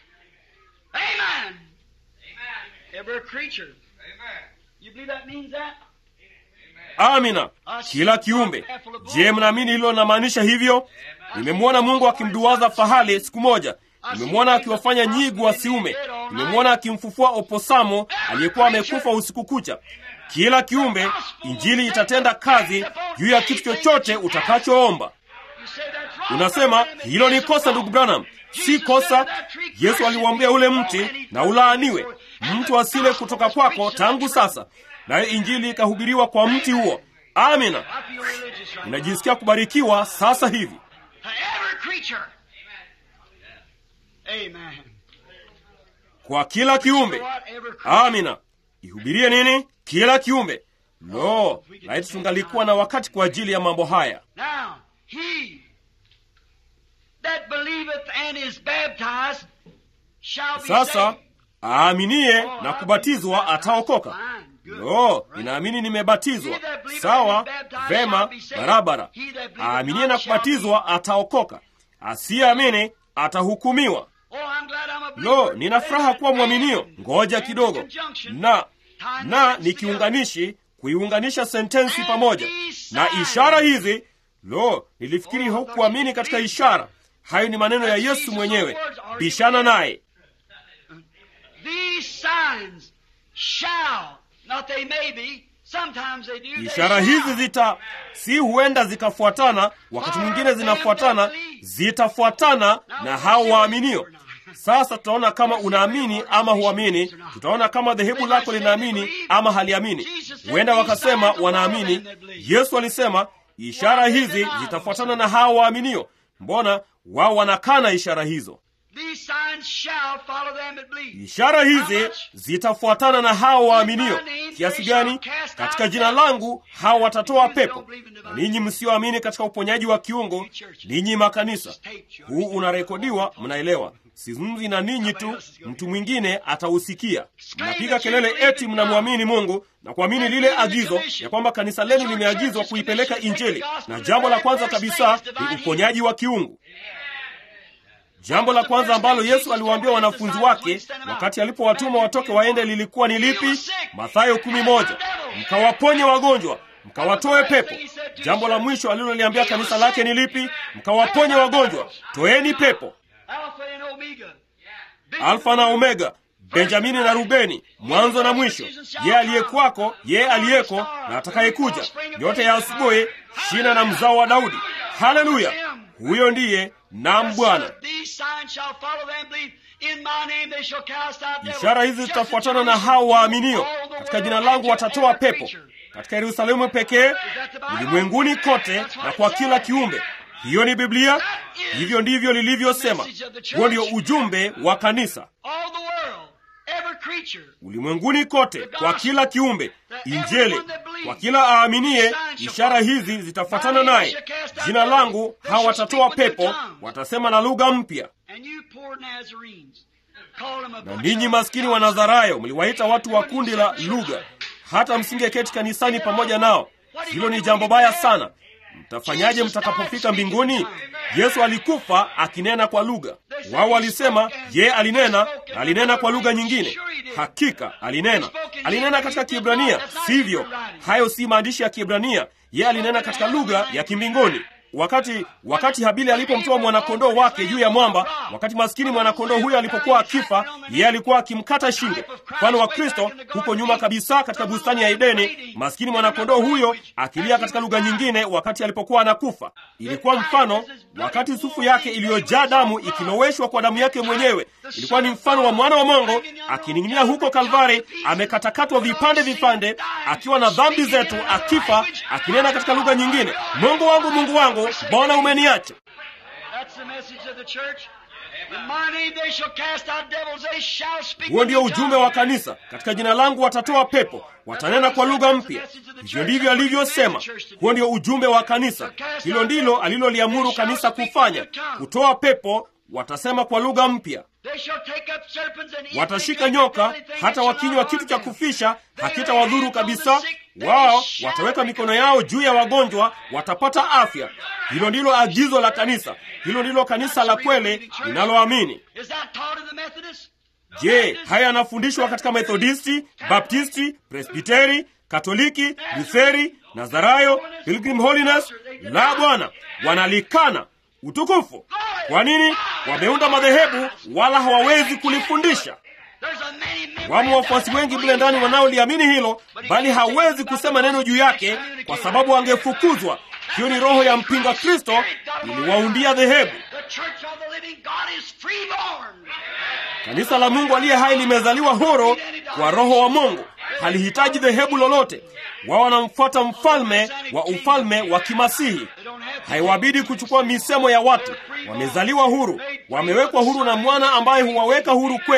Amina, kila kiumbe. Je, mnaamini hilo linamaanisha hivyo? Nimemwona Mungu akimduwaza fahali siku moja nimemwona akiwafanya nyigu wasiume. Nimemwona akimfufua oposamo aliyekuwa amekufa usiku kucha. Kila kiumbe, Injili itatenda kazi juu ya kitu chochote utakachoomba. Unasema hilo ni kosa, ndugu Branham. Si kosa. Yesu aliuambia ule mti na ulaaniwe, mtu asile kutoka kwako tangu sasa, naye Injili ikahubiriwa kwa mti huo. Amina, unajisikia kubarikiwa sasa hivi. Amen. Kwa kila kiumbe. Amina. Ihubirie nini? Kila kiumbe. Lo, laiti tungalikuwa na wakati kwa ajili ya mambo haya. Now, he that believeth and is baptized shall be Sasa saved. aaminiye na kubatizwa ataokoka. Lo, ninaamini nimebatizwa. Sawa, vema, barabara. Aaminiye na kubatizwa ataokoka, asiyeamini atahukumiwa. Oh, I'm glad I'm a believer. Lo, nina furaha kuwa mwaminio. Ngoja kidogo, na na ni kiunganishi, kuiunganisha sentensi pamoja na ishara hizi. Lo, nilifikiri hukuamini katika ishara. Hayo ni maneno ya Yesu mwenyewe. Bishana naye. These signs shall, not they may be, sometimes they do. they Ishara hizi shall. zita si huenda zikafuatana, wakati mwingine zinafuatana, zitafuatana na hao waaminio. Sasa tutaona kama unaamini ama huamini. Tutaona kama dhehebu lako linaamini ama haliamini. Huenda wakasema wanaamini. Yesu alisema ishara hizi zitafuatana na hao waaminio. Mbona wao wanakana ishara hizo? These signs shall follow them that believe. Ishara hizi zitafuatana na hao waaminio. Kiasi gani? Katika jina langu hao watatoa pepo. Na ninyi msioamini katika uponyaji wa kiungo, ninyi makanisa, huu unarekodiwa, mnaelewa. Sizungumzi na ninyi tu, mtu mwingine atausikia. Mnapiga kelele eti mnamwamini Mungu na kuamini lile agizo ya kwamba kanisa lenu limeagizwa kuipeleka Injili, na jambo la kwanza kabisa ni uponyaji wa kiungu. Jambo la kwanza ambalo Yesu aliwaambia wanafunzi wake wakati alipowatuma watoke waende lilikuwa ni lipi? Mathayo kumi moja, mkawaponye wagonjwa, mkawatoe pepo. Jambo la mwisho aliloliambia kanisa lake ni lipi? Mkawaponye wagonjwa, toeni pepo. Alpha and Omega. Alfa na Omega, Benjamini na Rubeni, mwanzo na mwisho, ye aliyekuwako, ye aliyeko na atakayekuja, yote ya asubuhi, shina na mzao wa Daudi. Haleluya! Huyo ndiye nam Bwana. These signs shall follow them believe. In my name they shall cast out devils. Ishara hizi zitafuatana na hao waaminio. Katika jina langu watatoa pepo. Katika Yerusalemu pekee, ulimwenguni kote na kwa kila kiumbe. Hiyo ni Biblia, hivyo ndivyo lilivyosema. Huo ndio ujumbe wa kanisa All the world, every creature, ulimwenguni kote, kwa kila kiumbe. Injili kwa kila aaminiye, ishara hizi zitafuatana naye. Jina langu hao watatoa pepo, watasema na lugha mpya. and you poor Nazarenes, call them a Na bunch ninyi of- maskini wa Nazarayo mliwaita watu wa kundi la lugha, hata msingeketi kanisani pamoja nao. Hilo ni jambo baya sana. Mtafanyaje mtakapofika mbinguni? Yesu alikufa akinena kwa lugha. Wao walisema ye alinena na alinena kwa lugha nyingine. Hakika alinena, alinena katika Kiebrania, sivyo? Hayo si maandishi ya Kiebrania. Ye alinena katika lugha ya kimbinguni. Wakati wakati Habili alipomtoa mwanakondoo wake juu ya mwamba, wakati maskini mwanakondoo huyo alipokuwa akifa, yeye alikuwa akimkata shingo. Mfano wa Kristo huko nyuma kabisa katika bustani ya Edeni, maskini mwanakondoo huyo akilia katika lugha nyingine wakati alipokuwa anakufa. Ilikuwa mfano wakati sufu yake iliyojaa damu ikiloweshwa kwa damu yake mwenyewe. Ilikuwa ni mfano wa mwana wa Mungu akining'inia huko Kalvari, amekatakatwa vipande vipande, akiwa na dhambi zetu, akifa, akinena katika lugha nyingine, Mungu wangu, Mungu wangu, mbona umeniacha? That's the message of the church. In my name they shall cast out devils, they shall speak Huo with ndio new ujumbe tongues. wa kanisa. Katika jina langu watatoa pepo, watanena kwa lugha mpya. Hivyo ndivyo alivyosema. Huo ndio ujumbe wa kanisa. Hilo ndilo aliloliamuru kanisa kufanya, kutoa pepo, watasema kwa lugha mpya. They shall take up serpents and eat Watashika nyoka, hata wakinywa kitu cha kufisha hakitawadhuru kabisa. Wao wataweka mikono yao juu ya wagonjwa, watapata afya. Hilo ndilo agizo la kanisa. Hilo ndilo kanisa la kweli linaloamini. Is that taught in the Methodist? Je, haya yanafundishwa katika Methodisti, Baptisti, Presbiteri, Katoliki, Lutheri, Nazarayo, Pilgrim Holiness? La, bwana, wanalikana utukufu. Kwa nini? Wameunda madhehebu wala hawawezi kulifundisha. There's a many members Wamo wafuasi wengi mle ndani wanaoliamini hilo, bali hawezi kusema neno juu yake kwa sababu wangefukuzwa. Hiyo ni roho ya mpinga Kristo iliwaundia dhehebu. The church of the living God is freeborn. Kanisa la Mungu aliye hai limezaliwa huru kwa Roho wa Mungu, halihitaji dhehebu lolote. Wao wanamfuata mfalme wa ufalme wa kimasihi. Haiwabidi kuchukua misemo ya watu. Wamezaliwa huru, wamewekwa huru na mwana ambaye huwaweka huru kweli.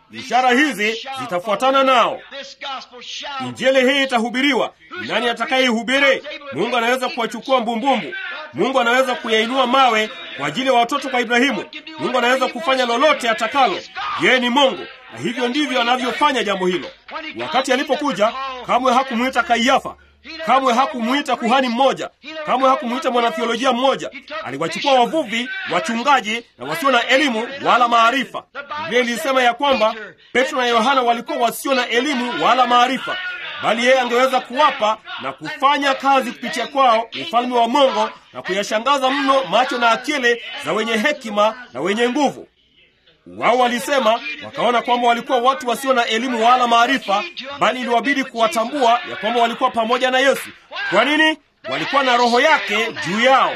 ishara hizi zitafuatana nao. Injili hii itahubiriwa. Ni nani atakayeihubiri? Mungu anaweza kuwachukua mbumbumbu. Mungu anaweza kuyainua mawe kwa ajili ya watoto kwa Ibrahimu. Mungu anaweza kufanya lolote atakalo. Yeye ni Mungu, na hivyo ndivyo anavyofanya jambo hilo. Wakati alipokuja, kamwe hakumwita Kaiafa, kamwe hakumwita kuhani mmoja, kamwe hakumwita mwanathiolojia mmoja. Aliwachukua wavuvi, wachungaji na wasio na elimu wala maarifa. Biblia ilisema ya kwamba Petro na Yohana walikuwa wasio na elimu wala maarifa, bali yeye angeweza kuwapa na kufanya kazi kupitia kwao ufalme wa Mungu na kuyashangaza mno macho na akili za wenye hekima na wenye nguvu. Wao walisema wakaona kwamba walikuwa watu wasio na elimu wala maarifa, bali iliwabidi kuwatambua ya kwamba walikuwa pamoja na Yesu. Kwa nini? Walikuwa na roho yake juu yao,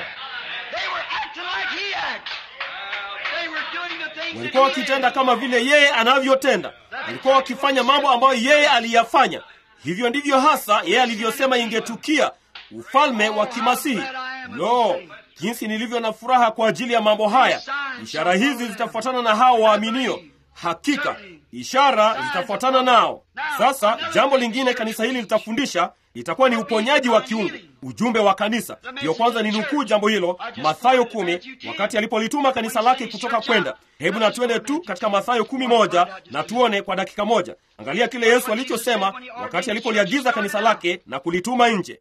walikuwa wakitenda kama vile yeye anavyotenda, walikuwa wakifanya mambo ambayo yeye aliyafanya. Hivyo ndivyo hasa yeye alivyosema ingetukia, ufalme wa kimasihi. Lo, jinsi nilivyo na furaha kwa ajili ya mambo haya! Ishara hizi zitafuatana na hao waaminio. Hakika ishara zitafuatana nao. Sasa jambo lingine kanisa hili litafundisha itakuwa ni uponyaji wa kiungu, ujumbe wa kanisa. Ndiyo kwanza ni nukuu jambo hilo, Mathayo kumi, wakati alipolituma kanisa lake kutoka kwenda. Hebu na tuende tu katika Mathayo kumi moja na tuone kwa dakika moja. Angalia kile Yesu alichosema wakati alipoliagiza kanisa lake na kulituma nje.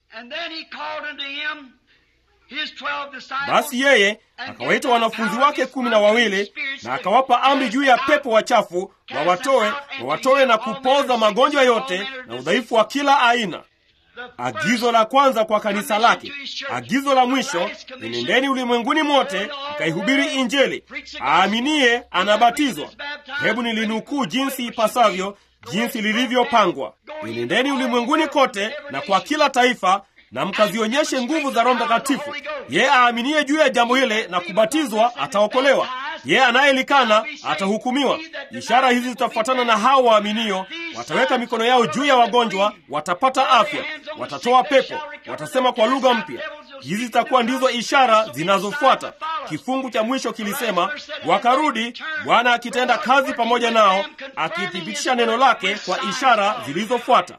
Basi yeye akawaita wanafunzi wake kumi na wawili na akawapa amri juu ya pepo wachafu wawatoe, wawatoe na kupoza magonjwa yote na udhaifu wa kila aina. Agizo la kwanza kwa kanisa lake. Agizo la mwisho, enendeni ulimwenguni mote mkaihubiri Injili, aaminiye anabatizwa. Hebu nilinukuu jinsi ipasavyo, jinsi lilivyopangwa: enendeni ulimwenguni kote na kwa kila taifa na mkazionyeshe nguvu za Roho Mtakatifu. Yeye aaminiye juu ya jambo hile na kubatizwa ataokolewa, yeye anayelikana atahukumiwa. Ishara hizi zitafuatana na hao waaminio: wataweka mikono yao juu ya wagonjwa, watapata afya, watatoa pepo, watasema kwa lugha mpya. Hizi zitakuwa ndizo ishara zinazofuata. Kifungu cha mwisho kilisema, wakarudi, Bwana akitenda kazi pamoja nao, akithibitisha neno lake kwa ishara zilizofuata.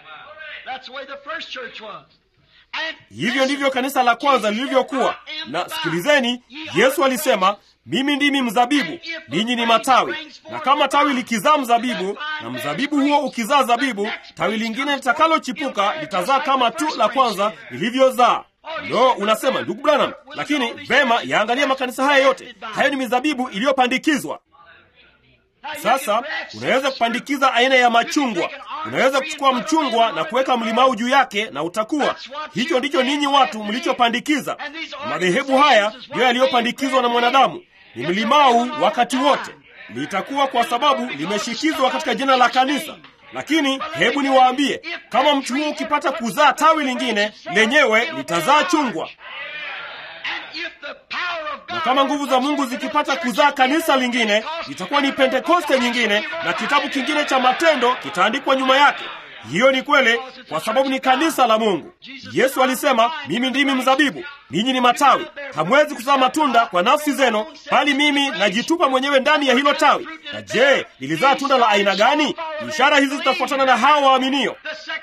Hivyo ndivyo kanisa la kwanza lilivyokuwa. Na sikilizeni, Yesu alisema, mimi ndimi mzabibu, ninyi ni matawi, na kama tawi likizaa mzabibu na mzabibu huo ukizaa zabibu, tawi lingine litakalochipuka litazaa kama tu la kwanza lilivyozaa. Lo, unasema ndugu Branham, lakini vema, yaangalia makanisa haya yote, hayo ni mizabibu iliyopandikizwa. Sasa unaweza kupandikiza aina ya machungwa. Unaweza kuchukua mchungwa na kuweka mlimau juu yake na utakuwa. Hicho ndicho ninyi watu mlichopandikiza. Madhehebu haya ndiyo yaliyopandikizwa na mwanadamu, ni mlimau wakati wote. Litakuwa kwa sababu limeshikizwa katika jina la kanisa. Lakini hebu niwaambie, kama mti huu ukipata kuzaa tawi lingine, lenyewe litazaa chungwa na kama nguvu za Mungu zikipata kuzaa kanisa lingine, itakuwa ni Pentekoste nyingine, na kitabu kingine cha Matendo kitaandikwa nyuma yake. Hiyo ni kweli, kwa sababu ni kanisa la Mungu. Yesu alisema, mimi ndimi mzabibu, ninyi ni matawi. Hamwezi kuzaa matunda kwa nafsi zenu, bali mimi najitupa mwenyewe ndani ya hilo tawi. Na je, lilizaa tunda la aina gani? Ishara hizi zitafuatana na hao waaminio.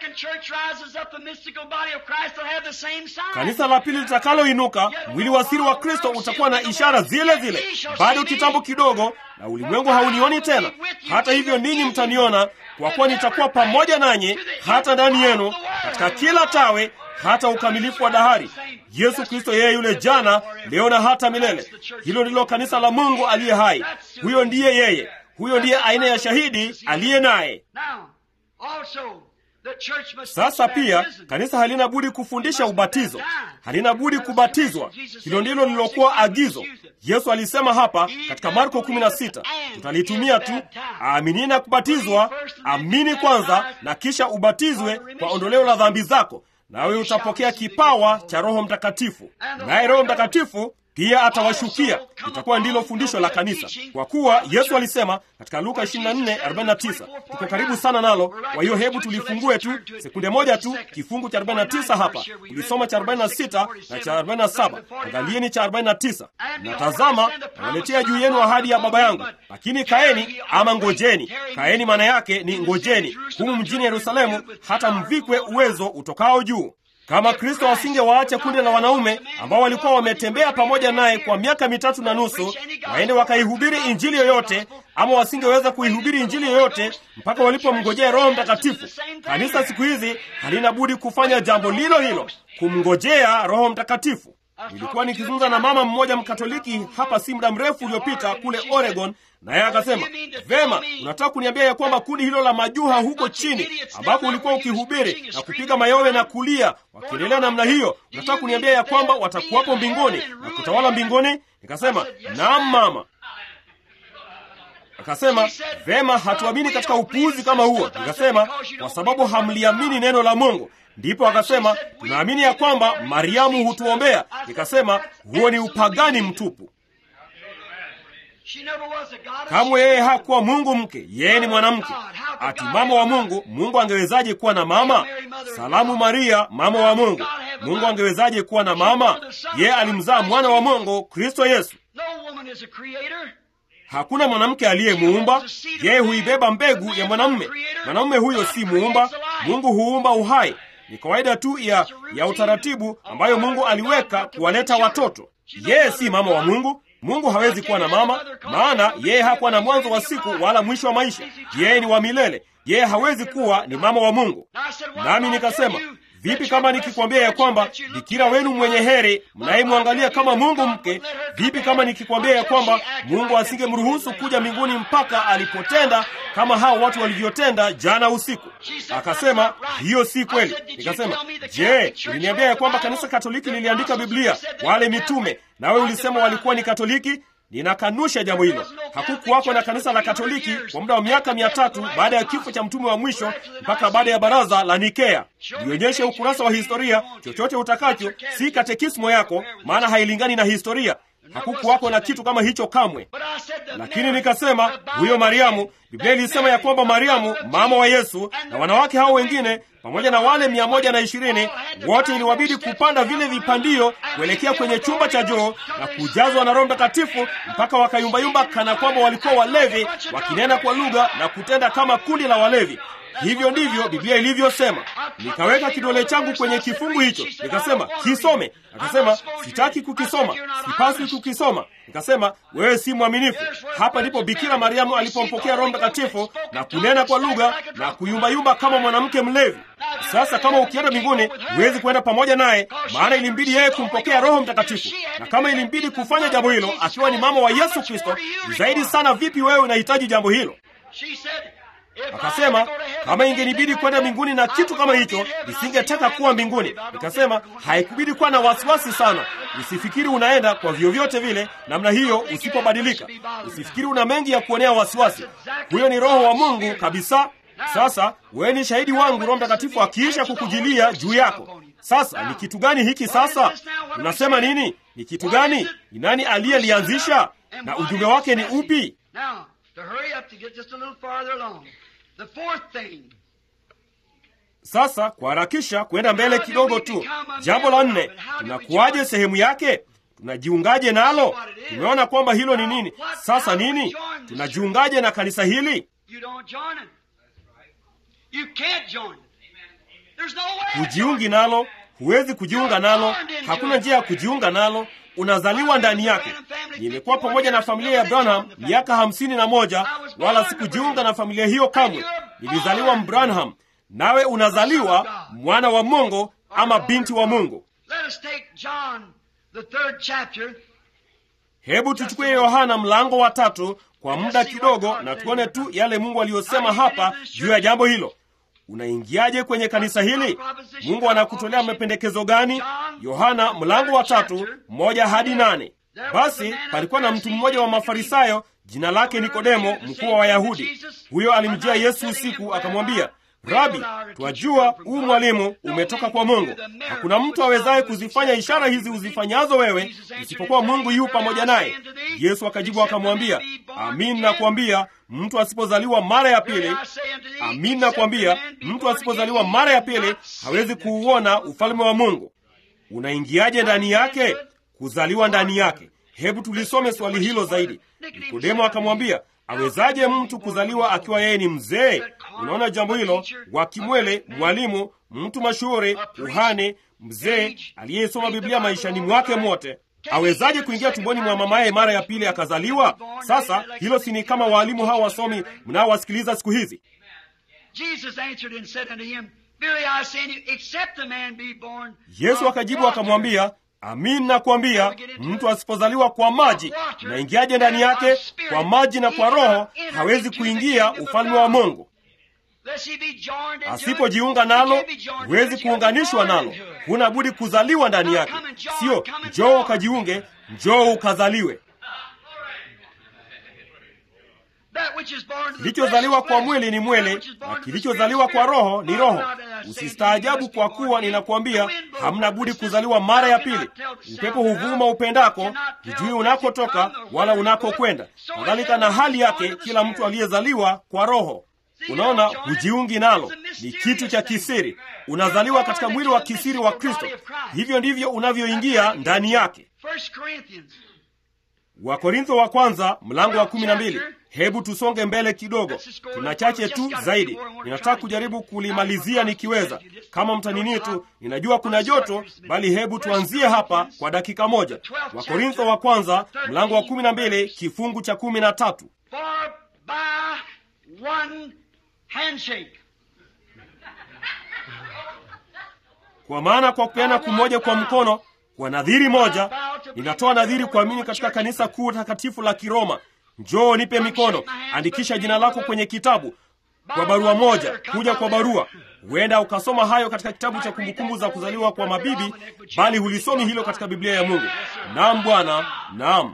Kanisa la pili litakaloinuka, mwili wa siri wa Kristo utakuwa na ishara zile zile. Bado kitambo kidogo, na ulimwengu haunioni tena. Hata hivyo, ninyi mtaniona, kwa kuwa nitakuwa pamoja nanyi hata ndani yenu, katika kila tawe, hata ukamilifu wa dahari. Yesu Kristo yeye yule jana, leo na hata milele. Hilo ndilo kanisa la Mungu aliye hai. Huyo ndiye yeye, huyo ndiye aina ya shahidi aliye naye. Sasa pia kanisa halina budi kufundisha ubatizo, halina budi kubatizwa. Hilo ndilo lilokuwa agizo. Yesu alisema hapa katika Marko 16, tutalitumia tu, aamini na kubatizwa, amini kwanza na kisha ubatizwe kwa ondoleo la dhambi zako, nawe utapokea kipawa cha Roho Mtakatifu. Naye Roho Mtakatifu pia atawashukia. Itakuwa ndilo fundisho la kanisa, kwa kuwa Yesu alisema katika Luka 24:49 tuko karibu sana nalo. Kwa hiyo hebu tulifungue tu sekunde moja tu kifungu cha 49 hapa. Tulisoma cha 46 na cha 47, angalieni cha 49. Na tazama, nawaletea juu yenu ahadi ya Baba yangu, lakini kaeni ama ngojeni. Kaeni maana yake ni ngojeni humu mjini Yerusalemu, hata mvikwe uwezo utokao juu. Kama Kristo asingewaacha kundi la wanaume ambao walikuwa wametembea pamoja naye kwa miaka mitatu na nusu waende wakaihubiri injili yoyote, ama wasingeweza kuihubiri injili yoyote mpaka walipomngojea Roho Mtakatifu. Kanisa siku hizi halina budi kufanya jambo lilo hilo, kumngojea Roho Mtakatifu. Nilikuwa nikizungumza na mama mmoja Mkatoliki hapa si muda mrefu uliopita kule Oregon, naye akasema, vema, unataka kuniambia ya kwamba kundi hilo la majuha huko chini ambapo ulikuwa ukihubiri na kupiga mayowe na kulia wakiendelea namna hiyo, unataka kuniambia ya kwamba watakuwapo mbinguni na kutawala mbinguni? Nikasema, naam mama. Akasema, vema, hatuamini katika upuuzi kama huo. Nikasema, kwa sababu hamliamini neno la Mungu. Ndipo akasema tunaamini ya kwamba Mariamu hutuombea. Nikasema huo ni upagani mtupu. Kamwe yeye hakuwa Mungu mke, yeye ni mwanamke. Ati mama wa Mungu, Mungu angewezaje kuwa na mama? Salamu Maria, mama wa Mungu. Mungu angewezaje kuwa na mama? Yeye alimzaa mwana wa Mungu, Kristo Yesu. Hakuna mwanamke aliyemuumba yeye, huibeba mbegu ya mwanamume. Mwanamume huyo si muumba. Mungu huumba uhai ni kawaida tu ya, ya utaratibu ambayo Mungu aliweka kuwaleta watoto. Yeye si mama wa Mungu. Mungu hawezi kuwa na mama, maana yeye hakuwa na mwanzo wa siku wala mwisho wa maisha. Yeye ni wa milele. Yeye hawezi kuwa ni mama wa Mungu. Nami nikasema vipi kama nikikwambia ya kwamba bikira wenu mwenye heri mnayemwangalia kama Mungu mke, vipi kama nikikwambia ya kwamba Mungu asingemruhusu kuja mbinguni mpaka alipotenda kama hao watu walivyotenda jana usiku? Akasema hiyo si kweli. Nikasema, je, uliniambia ya kwamba kanisa Katoliki liliandika Biblia, wale mitume, nawe ulisema walikuwa ni Katoliki? Ninakanusha jambo hilo. Hakukuwako na kanisa la Katoliki kwa muda wa miaka mia tatu baada ya kifo cha mtume wa mwisho mpaka baada ya baraza la Nikea. Nionyeshe ukurasa wa historia chochote utakacho, si katekismo yako, maana hailingani na historia. Hakukuwako na kitu kama hicho kamwe. Lakini nikasema huyo Mariamu, Biblia ilisema ya kwamba Mariamu mama wa Yesu na wanawake hao wengine pamoja na wale mia moja na ishirini wote iliwabidi kupanda vile vipandio kuelekea kwenye chumba cha juu na kujazwa na Roho Mtakatifu mpaka wakayumbayumba kana kwamba walikuwa walevi, wakinena kwa lugha na kutenda kama kundi la walevi. Hivyo ndivyo Biblia ilivyosema. Nikaweka kidole changu kwenye kifungu hicho, nikasema kisome. Akasema sitaki kukisoma, sipaswi kukisoma. Nikasema wewe si mwaminifu. Hapa ndipo Bikira Mariamu alipompokea Roho Mtakatifu na kunena kwa lugha na kuyumbayumba kama mwanamke mlevi. Sasa kama ukienda mbinguni, huwezi kwenda pamoja naye, maana ilimbidi yeye kumpokea Roho Mtakatifu, na kama ilimbidi kufanya jambo hilo akiwa ni mama wa Yesu Kristo, zaidi sana vipi wewe unahitaji jambo hilo? Akasema kama ingenibidi kwenda mbinguni na kitu kama hicho, nisingetaka kuwa mbinguni. Nikasema haikubidi kuwa na wasiwasi sana. Usifikiri unaenda kwa vyovyote vile namna hiyo usipobadilika. Usifikiri una mengi ya kuonea wasiwasi. Huyo ni Roho wa Mungu kabisa. Sasa wewe ni shahidi wangu, Roho Mtakatifu akiisha kukujilia juu yako. Sasa ni kitu gani hiki? Sasa unasema nini? Ni kitu gani? Ni nani aliyelianzisha na ujumbe wake ni upi? Sasa kuharakisha kwenda mbele kidogo tu, jambo la nne, tunakuwaje sehemu yake? Tunajiungaje nalo? Tumeona kwamba hilo ni nini. Sasa nini? Tunajiungaje na kanisa hili? Hujiungi nalo, huwezi kujiunga nalo, hakuna njia ya kujiunga nalo unazaliwa ndani yake. Nimekuwa pamoja na familia ya Branham miaka hamsini na moja, wala sikujiunga na familia hiyo kamwe. Nilizaliwa Mbranham. Nawe unazaliwa mwana wa Mungu ama binti wa Mungu. Hebu tuchukue Yohana mlango wa tatu kwa muda kidogo, na tuone tu yale Mungu aliyosema hapa juu ya jambo hilo. Unaingiaje kwenye kanisa hili? Mungu anakutolea mapendekezo gani? Yohana mlango wa tatu moja hadi nane. Basi palikuwa na mtu mmoja wa Mafarisayo, jina lake Nikodemo, mkuu wa Wayahudi. Huyo alimjia Yesu usiku, akamwambia, Rabi, twajua huu mwalimu umetoka kwa Mungu. Hakuna mtu awezaye kuzifanya ishara hizi uzifanyazo wewe isipokuwa Mungu yu pamoja naye. Yesu akajibu akamwambia, amin nakwambia, mtu asipozaliwa mara ya pili, amin nakwambia, mtu asipozaliwa mara ya pili hawezi kuuona ufalme wa Mungu. Unaingiaje ndani yake? Kuzaliwa ndani yake. Hebu tulisome swali hilo zaidi. Nikodemo akamwambia, awezaje mtu kuzaliwa akiwa yeye ni mzee? Unaona jambo hilo, wakimwele, mwalimu, mtu mashuhuri, kuhani, mzee aliyesoma Biblia maishani mwake mwote awezaje kuingia tumboni mwa mamaye mara ya pili akazaliwa? Sasa hilo si ni kama waalimu hawa wasomi mnaowasikiliza siku hizi? Yesu akajibu akamwambia, amin nakwambia, mtu asipozaliwa kwa maji, naingiaje ndani yake? Kwa maji na kwa Roho hawezi kuingia ufalme wa Mungu. Asipojiunga nalo, huwezi kuunganishwa nalo. Huna budi kuzaliwa ndani yake, sio njoo ukajiunge, njoo ukazaliwe. Kilichozaliwa kwa mwili ni mwili, na kilichozaliwa kwa roho ni roho. Usistaajabu kwa kuwa ninakuambia, hamna budi kuzaliwa mara ya pili. Upepo huvuma upendako, hujui unakotoka wala unakokwenda. Kadhalika na hali yake kila mtu aliyezaliwa kwa roho. Unaona, hujiungi nalo, ni kitu cha kisiri. Unazaliwa katika mwili wa kisiri wa Kristo, hivyo ndivyo unavyoingia ndani yake. Wakorintho wa kwanza mlango wa kumi na mbili. Hebu tusonge mbele kidogo, tuna chache tu zaidi. Ninataka kujaribu kulimalizia nikiweza, kama mtanini tu. Ninajua kuna joto, bali hebu tuanzie hapa kwa dakika moja. Wakorintho wa kwanza mlango wa kumi na mbili kifungu cha kumi na tatu. Kwa maana kwa kupeana kumoja kwa mkono kwa nadhiri moja, ninatoa nadhiri kuamini katika kanisa kuu takatifu la Kiroma. Njoo nipe mikono, andikisha jina lako kwenye kitabu kwa barua moja, kuja kwa barua. Huenda ukasoma hayo katika kitabu cha kumbukumbu za kuzaliwa kwa mabibi, bali hulisomi hilo katika Biblia ya Mungu. Naam Bwana, naam.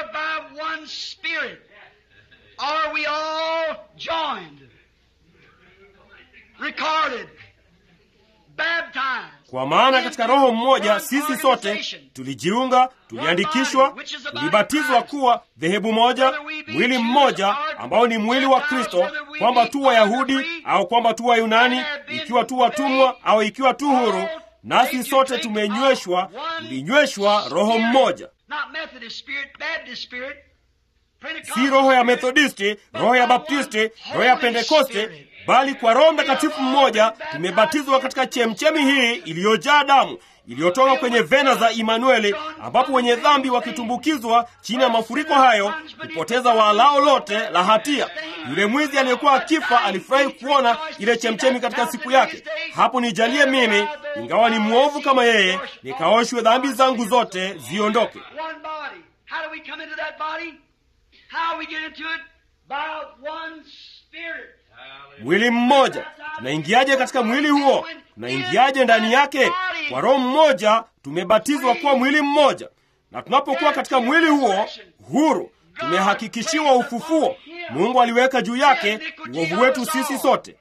Kwa maana katika Roho mmoja sisi sote tulijiunga, tuliandikishwa, tulibatizwa kuwa dhehebu moja, mwili mmoja ambao ni mwili wa Kristo, kwamba tu Wayahudi au kwamba tu Wayunani, ikiwa tu watumwa au ikiwa tu huru, nasi sote tumenyweshwa, tulinyweshwa Roho mmoja, si roho ya Methodisti, roho ya Baptisti, roho ya Pentekoste bali kwa Roho Mtakatifu mmoja tumebatizwa katika chemchemi hii iliyojaa damu iliyotoka kwenye vena za Imanueli, ambapo wenye dhambi wakitumbukizwa chini ya mafuriko hayo kupoteza waalao lote la hatia. Yule mwizi aliyekuwa akifa alifurahi kuona ile chemchemi katika siku yake. Hapo nijalie mimi, ingawa ni mwovu kama yeye, nikaoshwe dhambi zangu zote ziondoke. Mwili mmoja. Tunaingiaje katika mwili huo? Tunaingiaje ndani yake? Kwa Roho mmoja tumebatizwa kuwa mwili mmoja, na tunapokuwa katika mwili huo huru, tumehakikishiwa ufufuo. Mungu aliweka juu yake uovu wetu sisi sote,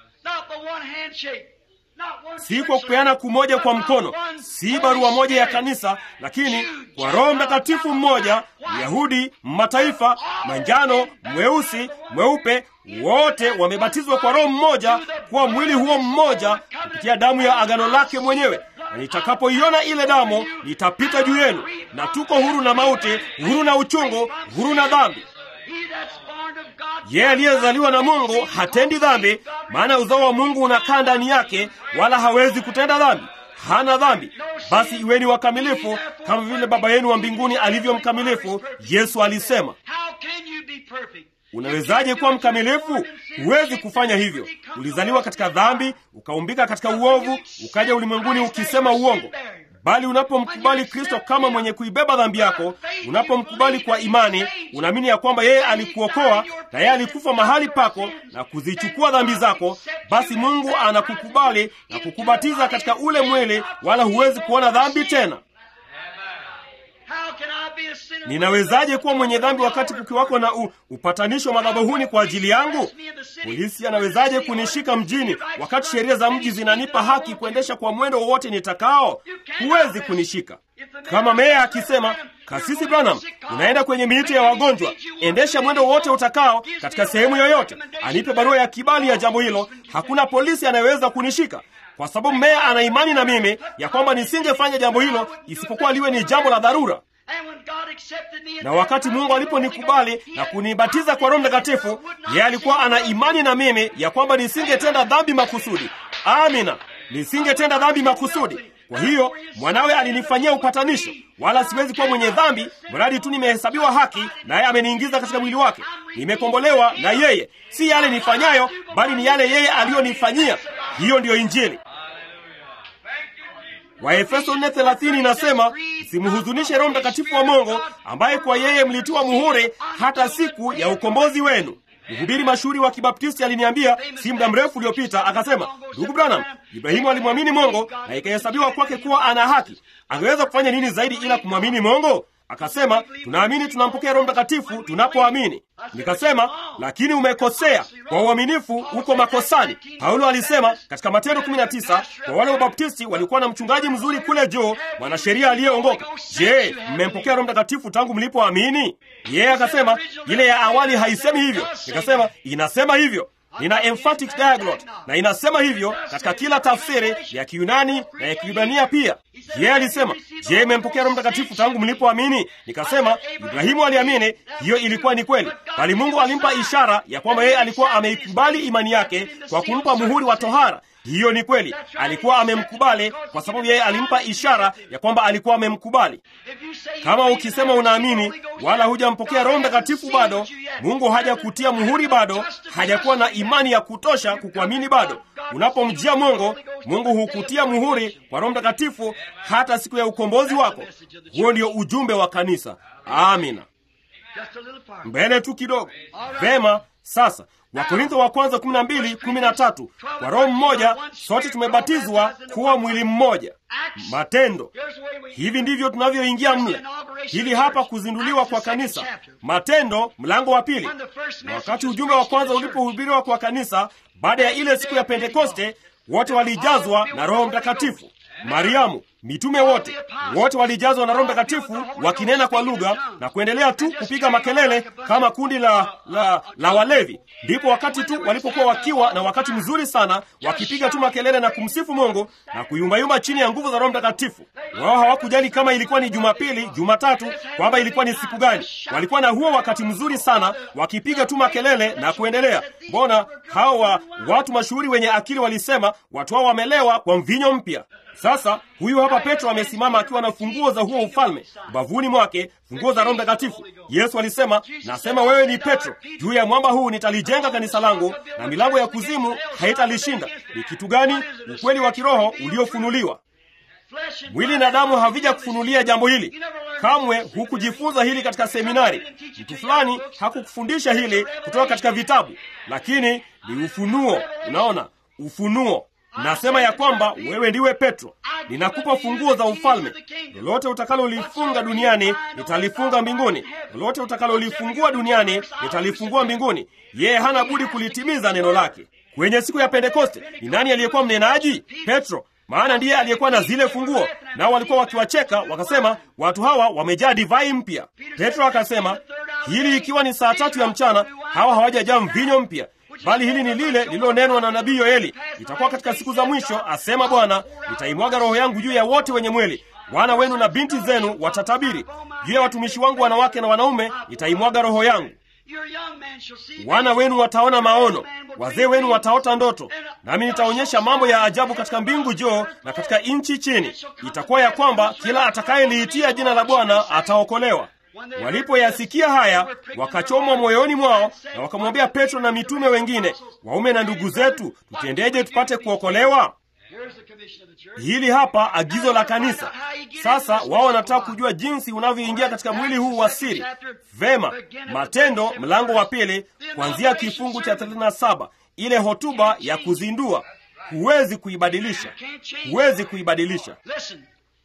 si kwa kupeana kumoja kwa mkono, si barua moja ya kanisa, lakini kwa Roho Mtakatifu mmoja, Myahudi, Mataifa, manjano, mweusi, mweupe, wote wamebatizwa kwa Roho mmoja kuwa mwili huo mmoja kupitia damu ya agano lake mwenyewe. Na nitakapoiona ile damu, nitapita juu yenu, na tuko huru na mauti, huru na uchungu, huru na dhambi. Yeye aliyezaliwa na Mungu hatendi dhambi, maana uzao wa Mungu unakaa ndani yake, wala hawezi kutenda dhambi. Hana dhambi. Basi iweni wakamilifu kama vile Baba yenu wa mbinguni alivyo mkamilifu. Yesu alisema. Unawezaje kuwa mkamilifu? Huwezi kufanya hivyo. Ulizaliwa katika dhambi, ukaumbika katika uovu, ukaja ulimwenguni ukisema uongo. Bali unapomkubali Kristo kama mwenye kuibeba dhambi yako, unapomkubali kwa imani, unaamini ya kwamba yeye alikuokoa na yeye alikufa mahali pako na kuzichukua dhambi zako, basi Mungu anakukubali na kukubatiza katika ule mwili, wala huwezi kuona dhambi tena. Ninawezaje kuwa mwenye dhambi wakati kukiwako na u, upatanisho madhabahuni kwa ajili yangu? Polisi anawezaje kunishika mjini wakati sheria za mji zinanipa haki kuendesha kwa mwendo wowote nitakao? Huwezi kunishika. Kama meya akisema, Kasisi Branham, unaenda kwenye miiti ya wagonjwa, endesha mwendo wowote utakao katika sehemu yoyote, anipe barua ya kibali ya jambo hilo, hakuna polisi anayeweza kunishika kwa sababu meya ana imani na mimi ya kwamba nisingefanya jambo hilo isipokuwa liwe ni jambo la dharura. Na wakati Mungu aliponikubali na kunibatiza kwa Roho Mtakatifu, yeye alikuwa ana imani na mimi ya kwamba nisingetenda dhambi makusudi. Amina, nisingetenda dhambi makusudi. Kwa hiyo mwanawe alinifanyia upatanisho, wala siwezi kuwa mwenye dhambi mradi tu nimehesabiwa haki, naye ameniingiza katika mwili wake. Nimekombolewa na yeye, si yale nifanyayo, bali ni yale yeye aliyonifanyia. Hiyo ndiyo Injili. Waefeso 4:30 inasema, msimhuzunishe Roho Mtakatifu wa Mungu ambaye kwa yeye mlitiwa muhuri hata siku ya ukombozi wenu. Mhubiri mashuhuri wa Kibaptisti aliniambia si muda mrefu uliopita, akasema, ndugu Branham, Ibrahimu alimwamini Mungu na ikahesabiwa kwake kuwa ana haki. Angeweza kufanya nini zaidi ila kumwamini Mungu? Akasema, tunaamini tunampokea Roho Mtakatifu tunapoamini. Nikasema, lakini umekosea. Kwa uaminifu uko makosani. Paulo alisema katika Matendo 19 kwa wale Wabaptisti walikuwa na mchungaji mzuri kule juu, mwanasheria aliyeongoka. Je, mmempokea Roho Mtakatifu tangu mlipoamini? Yeye akasema, ile ya awali haisemi hivyo. Nikasema, inasema hivyo. Nina emphatic diaglot na inasema hivyo katika kila tafsiri ya Kiyunani na ya Kiyunania pia. Yeye alisema, je, mmempokea Roho Mtakatifu tangu mlipoamini? Nikasema, Ibrahimu aliamini, hiyo ilikuwa ni kweli, bali Mungu alimpa ishara ya kwamba yeye alikuwa ameikubali imani yake kwa kumpa muhuri wa tohara. Hiyo ni kweli, alikuwa amemkubali kwa sababu yeye alimpa ishara ya kwamba alikuwa amemkubali. Kama ukisema unaamini wala hujampokea Roho Mtakatifu bado, Mungu hajakutia muhuri bado, hajakuwa na imani ya kutosha kukuamini bado. Unapomjia Mungu, Mungu hukutia muhuri kwa Roho Mtakatifu hata siku ya ukombozi wako. Huo ndio ujumbe wa kanisa. Amina. Mbele tu kidogo. Vema, sasa Wakorintho wa kwanza 12 13, kwa roho mmoja sote tumebatizwa kuwa mwili mmoja. Matendo. Hivi ndivyo tunavyoingia mle. Hili hapa kuzinduliwa kwa kanisa, Matendo mlango wa pili. Na wakati ujumbe wa kwanza ulipohubiriwa kwa kanisa baada ya ile siku ya Pentekoste, wote walijazwa na Roho Mtakatifu. Mariamu, mitume wote wote walijazwa na Roho Mtakatifu wakinena kwa lugha na kuendelea tu kupiga makelele kama kundi la, la, la walevi. Ndipo wakati tu walipokuwa wakiwa na wakati mzuri sana wakipiga tu makelele na kumsifu Mungu na kuyumbayumba chini ya nguvu za Roho Mtakatifu. Wao hawakujali kama ilikuwa ni Jumapili, Jumatatu, kwamba ilikuwa ni siku gani. Walikuwa na huo wakati mzuri sana wakipiga tu makelele na kuendelea. Mbona hawa watu mashuhuri wenye akili walisema watu hao wamelewa kwa mvinyo mpya. Sasa huyu hapa Petro amesimama akiwa na funguo za huo ufalme ubavuni mwake, funguo za Roho Mtakatifu. Yesu alisema, nasema wewe ni Petro, juu ya mwamba huu nitalijenga kanisa langu, na milango ya kuzimu haitalishinda. Ni kitu gani? Ukweli wa kiroho uliofunuliwa. Mwili na damu havija kufunulia jambo hili. Kamwe hukujifunza hili katika seminari. Mtu fulani hakukufundisha hili kutoka katika vitabu, lakini ni ufunuo. Unaona, ufunuo Nasema ya kwamba wewe ndiwe Petro, ninakupa funguo za ufalme. Lolote utakalolifunga duniani nitalifunga mbinguni, lolote utakalolifungua duniani nitalifungua mbinguni. Yeye hana budi kulitimiza neno lake. Kwenye siku ya Pentekoste ni nani aliyekuwa mnenaji? Petro, maana ndiye aliyekuwa na zile funguo. Nao walikuwa wakiwacheka wakasema, watu hawa wamejaa divai mpya. Petro akasema, hili ikiwa ni saa tatu ya mchana, hawa hawajajaa mvinyo mpya bali hili ni lile lililonenwa na nabii Yoeli, itakuwa katika siku za mwisho, asema Bwana, nitaimwaga roho yangu juu ya wote wenye mwili. Wana wenu na binti zenu watatabiri, juu ya watumishi wangu wanawake na wanaume nitaimwaga roho yangu. Wana wenu wataona maono, wazee wenu wataota ndoto, nami nitaonyesha mambo ya ajabu katika mbingu juu na katika nchi chini. Itakuwa ya kwamba kila atakayeliitia jina la Bwana ataokolewa. Walipoyasikia haya wakachomwa moyoni mwao, na wakamwambia Petro na mitume wengine, waume na ndugu zetu, tutendeje tupate kuokolewa? Hili hapa agizo la kanisa. Sasa wao wanataka kujua jinsi unavyoingia katika mwili huu wa siri. Vema, Matendo mlango wa pili kuanzia kifungu cha 37, ile hotuba ya kuzindua. Huwezi kuibadilisha, huwezi kuibadilisha.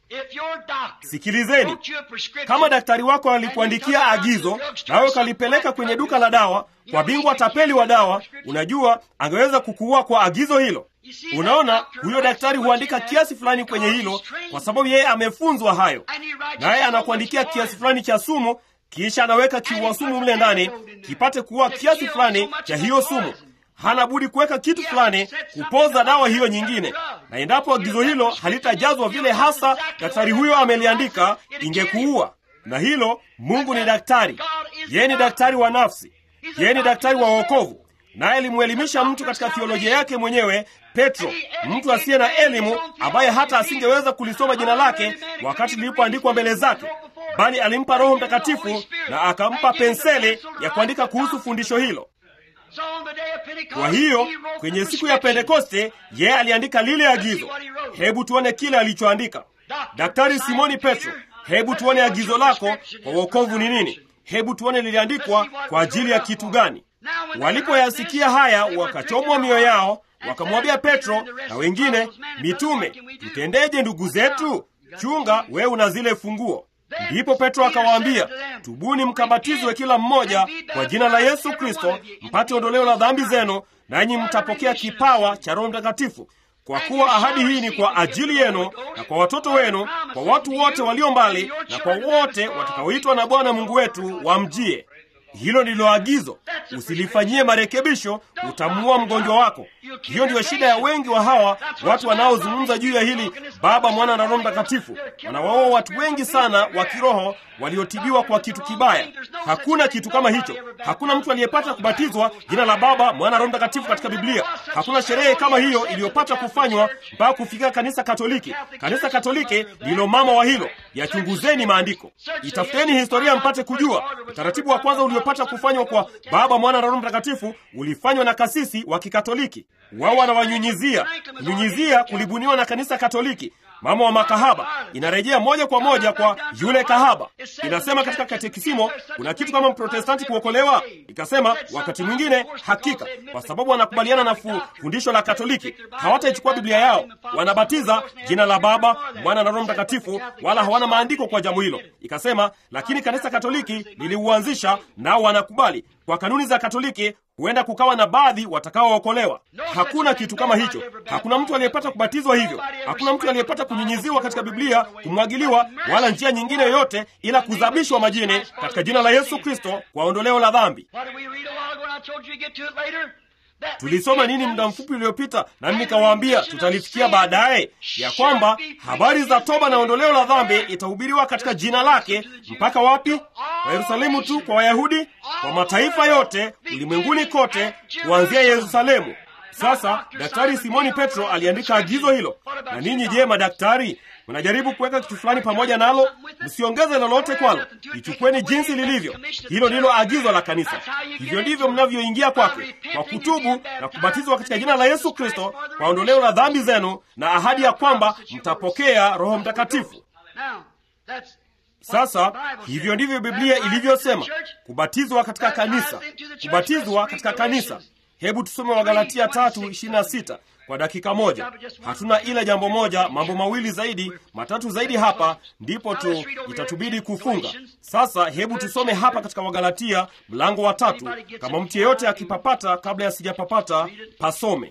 If your doctor sikilizeni wrote you a prescription, kama daktari wako alikuandikia agizo nawe ukalipeleka kwenye duka la dawa kwa bingwa tapeli wa dawa unajua angeweza kukuua kwa agizo hilo unaona huyo daktari huandika kiasi fulani kwenye hilo kwa sababu yeye amefunzwa hayo naye anakuandikia kiasi fulani cha sumu kisha anaweka kiua sumu mle ndani kipate kuua kiasi fulani cha hiyo sumu hana budi kuweka kitu fulani kupoza dawa hiyo nyingine na endapo agizo hilo halitajazwa vile hasa daktari huyo ameliandika ingekuua na hilo mungu ni daktari yeye ni daktari wa nafsi yeye ni daktari wa wokovu naye alimwelimisha mtu katika thiolojia yake mwenyewe petro mtu asiye na elimu ambaye hata asingeweza kulisoma jina lake wakati lilipoandikwa mbele zake bali alimpa roho mtakatifu na akampa penseli ya kuandika kuhusu fundisho hilo So on the day of Pentecost, kwa hiyo he wrote kwenye the siku ya prescription. pentekoste yeye aliandika lile agizo hebu tuone kile alichoandika daktari simoni petro hebu tuone agizo lako kwa wokovu ni nini hebu tuone liliandikwa kwa ajili ya kitu gani walipoyasikia haya wakachomwa mioyo yao wakamwambia petro na wengine mitume tutendeje ndugu zetu chunga wewe una zile funguo ndipo petro akawaambia tubuni mkabatizwe kila mmoja kwa jina la yesu kristo mpate ondoleo la dhambi zenu nanyi mtapokea kipawa cha roho mtakatifu kwa kuwa ahadi hii ni kwa ajili yenu na kwa watoto wenu kwa watu wote walio mbali na kwa wote watakaoitwa na bwana mungu wetu wamjie hilo ndilo agizo usilifanyie marekebisho utamuua mgonjwa wako hiyo ndiyo shida ya wengi wa hawa watu wanaozungumza juu ya hili baba mwana na roho mtakatifu wanawaoa watu wengi sana wa kiroho waliotibiwa kwa kitu kibaya hakuna kitu kama hicho hakuna mtu aliyepata kubatizwa jina la baba mwana roho mtakatifu katika biblia hakuna sherehe kama hiyo iliyopata kufanywa mpaka kufikia kanisa katoliki kanisa katoliki ndilo mama wa hilo yachunguzeni maandiko itafuteni historia mpate kujua utaratibu wa kwanza uliopata kufanywa kwa baba mwana na roho mtakatifu ulifanywa na kasisi wa kikatoliki wao wanawanyunyizia kunyunyizia kulibuniwa na kanisa katoliki mama wa makahaba inarejea moja kwa moja kwa yule kahaba inasema katika katekisimo kuna kitu kama mprotestanti kuokolewa ikasema wakati mwingine hakika kwa sababu wanakubaliana na fu, fundisho la katoliki hawataichukua biblia yao wanabatiza jina la baba mwana na roho mtakatifu wala hawana maandiko kwa jambo hilo ikasema lakini kanisa katoliki liliuanzisha nao wanakubali kwa kanuni za katoliki huenda kukawa na baadhi watakaookolewa hakuna kitu kama hicho hakuna mtu aliyepata kubatizwa hivyo hakuna mtu aliyepata kunyinyiziwa katika biblia kumwagiliwa wala njia nyingine yoyote ila kuzabishwa majini katika jina la yesu kristo kwa ondoleo la dhambi What did we read a while ago and I told you to get to it later? That tulisoma nini muda mfupi uliopita nami nikawaambia tutalifikia baadaye ya kwamba habari za toba na ondoleo la dhambi itahubiriwa katika jina lake mpaka wapi kwa yerusalemu tu kwa wayahudi kwa mataifa yote ulimwenguni kote kuanzia yerusalemu sasa daktari simoni petro aliandika agizo hilo na ninyi je madaktari mnajaribu kuweka kitu fulani pamoja nalo msiongeze lolote kwalo lichukweni jinsi lilivyo hilo ndilo agizo la kanisa hivyo ndivyo mnavyoingia kwake kwa kutubu na kubatizwa katika jina la yesu kristo kwa ondoleo la dhambi zenu na ahadi ya kwamba mtapokea roho mtakatifu Now, that's sasa hivyo ndivyo biblia ilivyosema kubatizwa katika kanisa kubatizwa katika kanisa hebu tusome wagalatia tatu ishirini na sita kwa dakika moja hatuna ila jambo moja mambo mawili zaidi matatu zaidi hapa ndipo tu itatubidi kufunga sasa hebu tusome hapa katika wagalatia mlango wa tatu kama mtu yeyote akipapata kabla ya sijapapata pasome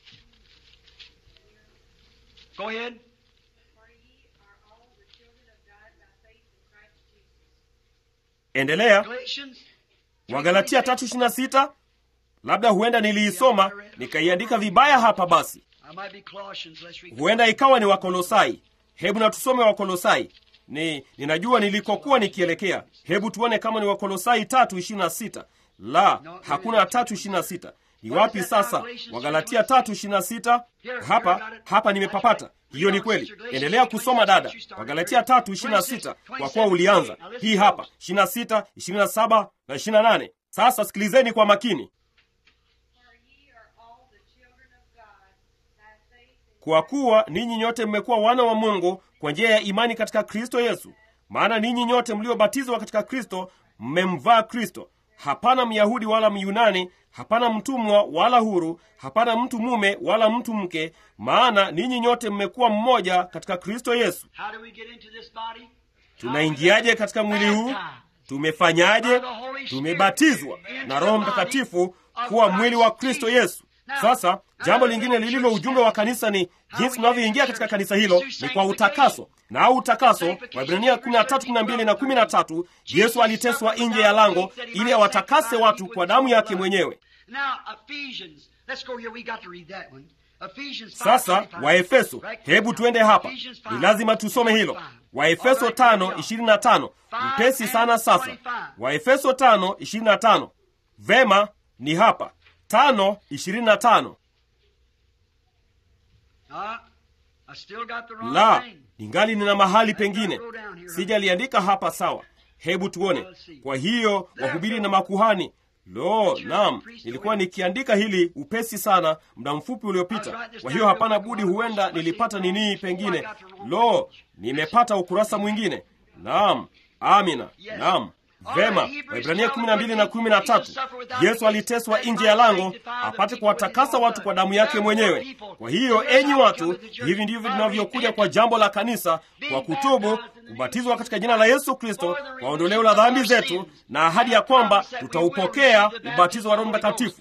Go ahead. For ye are all the children of God by faith in Christ Jesus. endelea Galatians. wagalatia tatu ishirini na sita labda huenda niliisoma nikaiandika vibaya hapa basi I might be Colossians. Let's read. huenda ikawa ni wakolosai hebu na tusome wakolosai ni ninajua nilikokuwa nikielekea hebu tuone kama ni wakolosai tatu ishirini na sita la hakuna tatu ishirini na sita ni wapi sasa wagalatia tatu ishirini na sita hapa hapa nimepapata hiyo ni kweli endelea kusoma dada wagalatia tatu ishirini na sita kwa kuwa ulianza hii hapa ishirini na sita ishirini na saba na ishirini na nane sasa sikilizeni kwa makini For ye are all the children of God by faith in kwa kuwa ninyi nyote mmekuwa wana wa mungu kwa njia ya imani katika kristo yesu maana ninyi nyote mliobatizwa katika kristo mmemvaa kristo hapana myahudi wala myunani hapana mtumwa wala huru hapana mtu mume wala mtu mke maana ninyi nyote mmekuwa mmoja katika kristo yesu How do we get into this body? tunaingiaje katika mwili huu tumefanyaje tumebatizwa na roho mtakatifu kuwa mwili wa kristo yesu sasa jambo lingine lililo ujumbe wa kanisa ni jinsi tunavyoingia katika kanisa hilo ni kwa utakaso na au utakaso waibrania 13:12 na 13 yesu aliteswa nje ya lango ili awatakase watu kwa damu yake mwenyewe Now, Ephesians. Let's go here. We got to read that one. Ephesians 5, sasa 25. waefeso Right? hebu tuende hapa Ephesians ni 5, lazima tusome hilo 25. waefeso All right, here we go. 5:25 mpesi sana sasa 5 waefeso 5:25 vema ni hapa 5:25 Uh, I still got the wrong la thing. ningali nina mahali pengine sijaliandika hapa sawa hebu tuone kwa hiyo wahubiri na makuhani lo nam nilikuwa nikiandika hili upesi sana muda mfupi uliopita kwa hiyo hapana budi huenda nilipata ninii pengine lo nimepata ukurasa mwingine naam amina naam vema waibrania 12 na 13 yesu aliteswa nje ya lango apate kuwatakasa watu kwa damu yake mwenyewe kwa hiyo enyi watu hivi ndivyo vinavyokuja kwa jambo la kanisa kwa kutubu kubatizwa katika jina la yesu kristo kwa ondoleo la dhambi zetu na ahadi ya kwamba tutaupokea ubatizo wa roho mtakatifu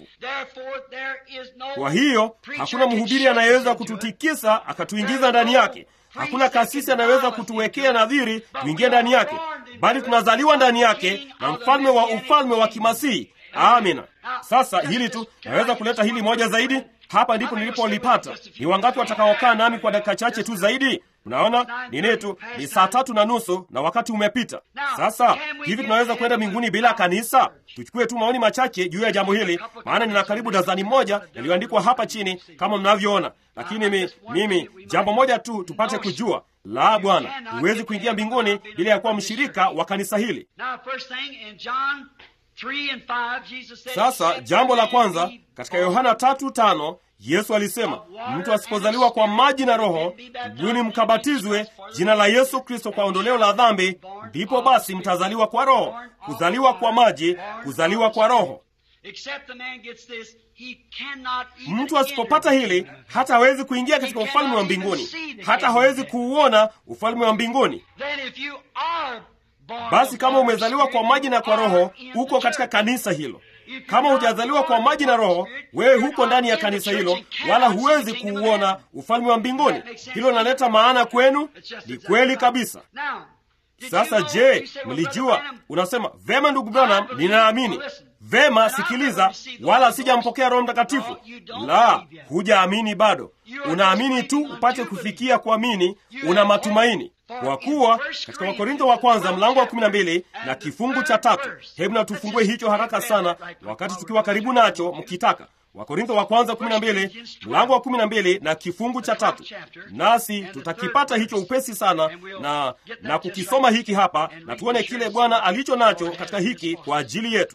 kwa hiyo hakuna mhubiri anayeweza kututikisa akatuingiza ndani yake hakuna kasisi anayeweza kutuwekea nadhiri tuingie ndani yake bali tunazaliwa ndani yake na mfalme wa ufalme wa kimasihi amina sasa hili tu naweza kuleta hili moja zaidi hapa ndipo nilipolipata ni wangapi watakaokaa nami kwa dakika chache tu zaidi unaona nini tu ni saa tatu na nusu na wakati umepita sasa hivi tunaweza kwenda mbinguni bila kanisa tuchukue tu maoni machache juu ya jambo hili maana nina karibu dazani moja yaliyoandikwa hapa chini kama mnavyoona lakini mi, mimi jambo moja tu tupate kujua la bwana huwezi kuingia mbinguni bila ya kuwa mshirika wa kanisa hili Now, first thing in John 3 and 5, Jesus said, sasa jambo la kwanza katika yohana tatu tano yesu alisema mtu asipozaliwa kwa maji na roho tubuni mkabatizwe jina la yesu kristo kwa ondoleo la dhambi ndipo basi mtazaliwa kwa roho kuzaliwa kwa maji kuzaliwa kwa roho Except the man gets this, he cannot even mtu asipopata enter. hili hata hawezi kuingia katika ufalme wa mbinguni hata hawezi kuuona ufalme wa mbinguni Then if you are born basi of kama water umezaliwa kwa spirit, maji na kwa you roho are in the uko katika church. kanisa hilo kama hujazaliwa kwa maji na roho wewe huko ndani ya kanisa hilo wala huwezi kuuona ufalme wa mbinguni hilo linaleta maana kwenu ni kweli kabisa Now, did you sasa know- je you say, well, mlijua Brother Branham, unasema vema ndugu branham ninaamini vema sikiliza wala sijampokea roho mtakatifu la hujaamini bado unaamini tu upate kufikia kuamini una matumaini kwa kuwa katika wakorintho wa kwanza mlango wa 12 na kifungu cha tatu hebu na tufungue hicho haraka sana wakati tukiwa karibu nacho mkitaka wakorintho wa kwanza 12 mlango wa 12 na kifungu cha tatu nasi tutakipata hicho upesi sana na na kukisoma hiki hapa na tuone kile bwana alicho nacho katika hiki kwa ajili yetu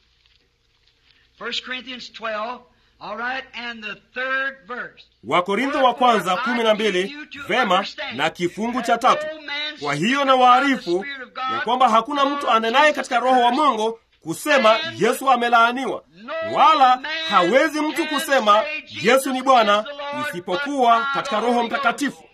1 Corinthians 12, all right, and the third verse. wakorintho wa kwanza 12 vema na kifungu cha tatu kwa hiyo na waarifu ya kwamba hakuna mtu anenaye katika roho wa mungu kusema yesu amelaaniwa wala hawezi mtu kusema yesu ni bwana isipokuwa katika roho mtakatifu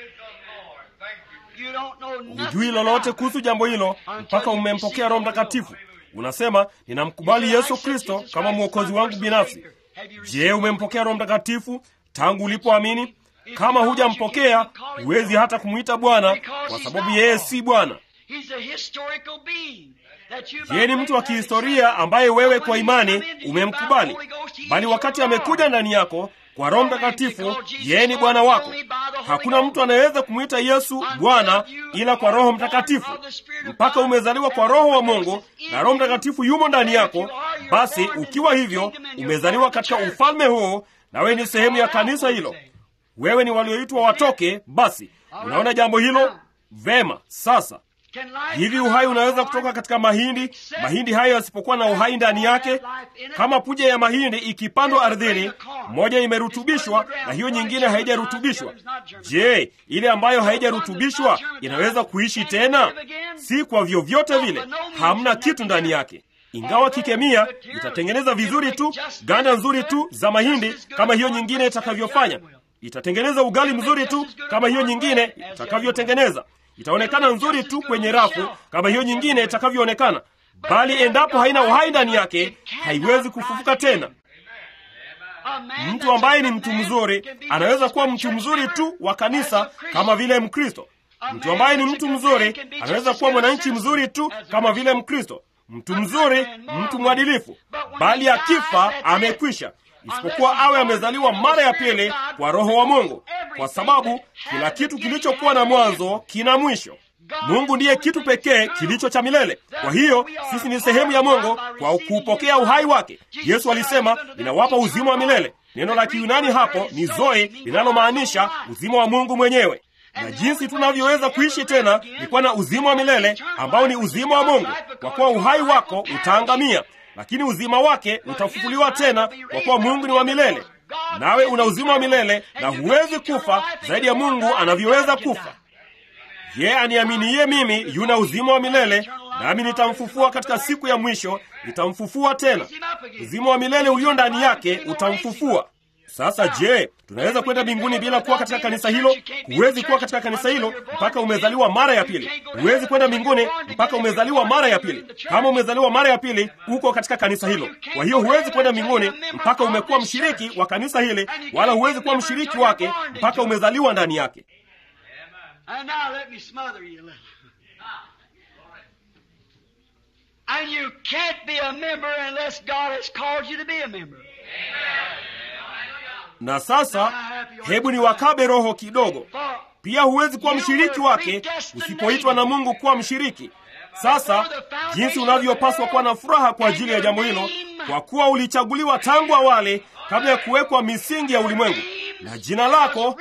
You don't know nothing hujui lolote about it. kuhusu jambo hilo mpaka umempokea roho mtakatifu unasema ninamkubali yesu kristo kama mwokozi wangu binafsi je umempokea roho mtakatifu tangu ulipoamini kama hujampokea huwezi hata kumwita bwana kwa sababu yeye si bwana He's a historical being that you yeye ni mtu wa kihistoria ambaye wewe kwa imani umemkubali bali wakati amekuja ndani yako kwa roho mtakatifu yeye ni bwana wako hakuna mtu anayeweza kumwita yesu bwana ila kwa roho mtakatifu mpaka umezaliwa kwa roho wa mungu na roho mtakatifu yumo ndani yako basi ukiwa hivyo umezaliwa katika ufalme huo na wewe ni sehemu ya kanisa hilo wewe ni walioitwa watoke basi unaona jambo hilo vema sasa Can life hivi come uhai out of unaweza corn? kutoka katika mahindi mahindi hayo yasipokuwa na uhai ndani yake kama punje ya mahindi ikipandwa ardhini moja imerutubishwa na hiyo nyingine haijarutubishwa je ile ambayo haijarutubishwa inaweza kuishi tena si kwa vyovyote vile hamna kitu ndani yake ingawa kikemia itatengeneza vizuri tu ganda nzuri tu za mahindi kama hiyo nyingine itakavyofanya. Itatengeneza ugali mzuri tu kama hiyo nyingine itakavyotengeneza. Itaonekana nzuri tu kwenye rafu kama hiyo nyingine itakavyoonekana, bali endapo haina uhai ndani yake, haiwezi kufufuka tena. Mtu ambaye ni mtu mzuri anaweza kuwa mtu mzuri tu wa kanisa kama vile Mkristo. Mtu ambaye ni mtu mzuri anaweza kuwa mwananchi mzuri tu kama vile Mkristo. Mtu mzuri, mtu mwadilifu, bali akifa amekwisha, isipokuwa awe amezaliwa mara ya pili kwa Roho wa Mungu, kwa sababu kila kitu kilichokuwa na mwanzo kina mwisho. Mungu ndiye kitu pekee kilicho cha milele. Kwa hiyo sisi ni sehemu ya Mungu kwa kuupokea uhai wake. Yesu alisema, ninawapa uzima wa milele. Neno la Kiyunani hapo ni zoe, linalomaanisha uzima wa Mungu mwenyewe na jinsi tunavyoweza kuishi tena ni kuwa na uzima wa milele ambao ni uzima wa Mungu, kwa kuwa uhai wako utaangamia, lakini uzima wake utafufuliwa tena, kwa kuwa Mungu ni wa milele, nawe una uzima wa milele na huwezi kufa zaidi ya Mungu anavyoweza kufa. Yeye aniaminiye mimi yuna uzima wa milele, nami nitamfufua katika siku ya mwisho, nitamfufua tena. Uzima wa milele ulio ndani yake utamfufua. Sasa je, tunaweza kwenda mbinguni bila kuwa katika kanisa hilo? Huwezi kuwa katika kanisa hilo mpaka umezaliwa mara ya pili. Huwezi kwenda mbinguni mpaka umezaliwa mara ya pili. Kama umezaliwa mara ya pili, uko katika kanisa hilo. Kwa hiyo huwezi kwenda mbinguni mpaka umekuwa mshiriki wa kanisa hili, wala huwezi kuwa mshiriki wake mpaka umezaliwa ndani yake. And now let me smother you a little. And you can't be a member unless God has called you to be a member. Na sasa hebu ni wakabe roho kidogo. For Pia huwezi kuwa mshiriki wake usipoitwa na Mungu kuwa mshiriki. Sasa jinsi unavyopaswa kuwa na furaha kwa ajili ya jambo hilo, kwa kuwa ulichaguliwa tangu awali kabla ya kuwekwa misingi ya ulimwengu, na jina lako,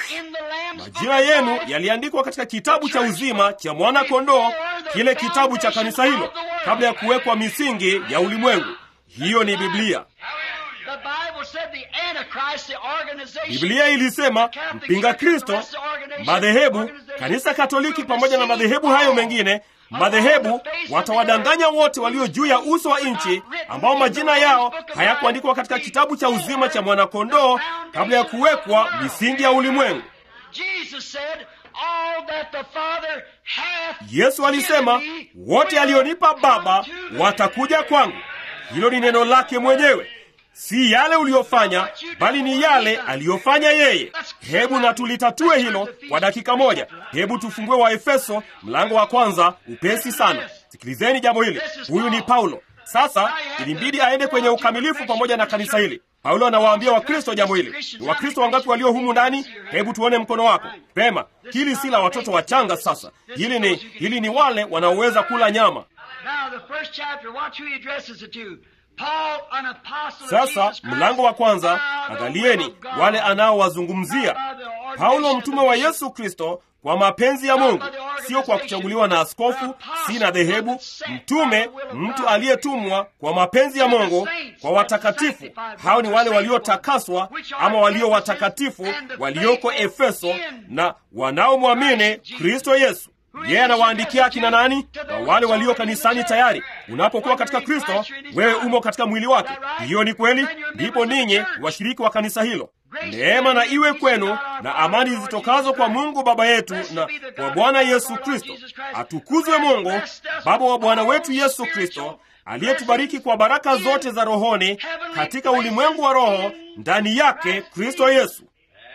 majina yenu yaliandikwa katika kitabu cha uzima cha mwana kondoo, kile kitabu cha kanisa hilo, kabla ya kuwekwa misingi ya ulimwengu. Hiyo ni Biblia. The Bible said the Antichrist, the organization, Biblia ilisema mpinga Kristo, madhehebu, kanisa Katoliki pamoja na madhehebu hayo mengine, madhehebu watawadanganya wote walio juu ya uso wa nchi ambao majina yao hayakuandikwa katika kitabu cha uzima cha mwanakondoo kabla ya kuwekwa misingi ya ulimwengu. Jesus said, all that the Father hath Yesu alisema, wote alionipa Baba watakuja kwangu. Hilo ni neno lake mwenyewe, si yale uliyofanya, bali ni yale aliyofanya yeye. Hebu na tulitatue hilo kwa dakika moja. Hebu tufungue Waefeso mlango wa kwanza upesi sana. Sikilizeni jambo hili. Huyu ni Paulo. Sasa ilimbidi aende kwenye ukamilifu pamoja na kanisa hili. Paulo anawaambia Wakristo jambo hili. Ni Wakristo wangapi walio humu ndani? Hebu tuone mkono wako. Pema, hili si la watoto wachanga. Sasa hili ni hili ni wale wanaoweza kula nyama. Now, the first chapter, watch who he addresses it to. Paul, an apostle of Sasa Jesus Christ, mlango wa kwanza, by the will angalieni of God, wale anaowazungumzia. Paulo mtume wa Yesu Kristo kwa mapenzi ya Mungu, sio kwa kuchaguliwa na askofu, si na dhehebu. Mtume, mtu aliyetumwa kwa mapenzi ya Mungu kwa watakatifu. Hao ni wale waliotakaswa ama walio watakatifu walioko Efeso na wanaomwamini Kristo Yesu. Yeye anawaandikia akina nani? Na wale walio kanisani tayari. Unapokuwa katika Kristo, wewe umo katika mwili wake. Hiyo ni kweli, ndipo ninyi washiriki wa kanisa hilo. Neema na iwe kwenu na amani zitokazo kwa Mungu Baba yetu na kwa Bwana Yesu Kristo. Atukuzwe Mungu Baba wa Bwana wetu Yesu Kristo, aliyetubariki kwa baraka zote za rohoni katika ulimwengu wa roho, ndani yake Kristo Yesu.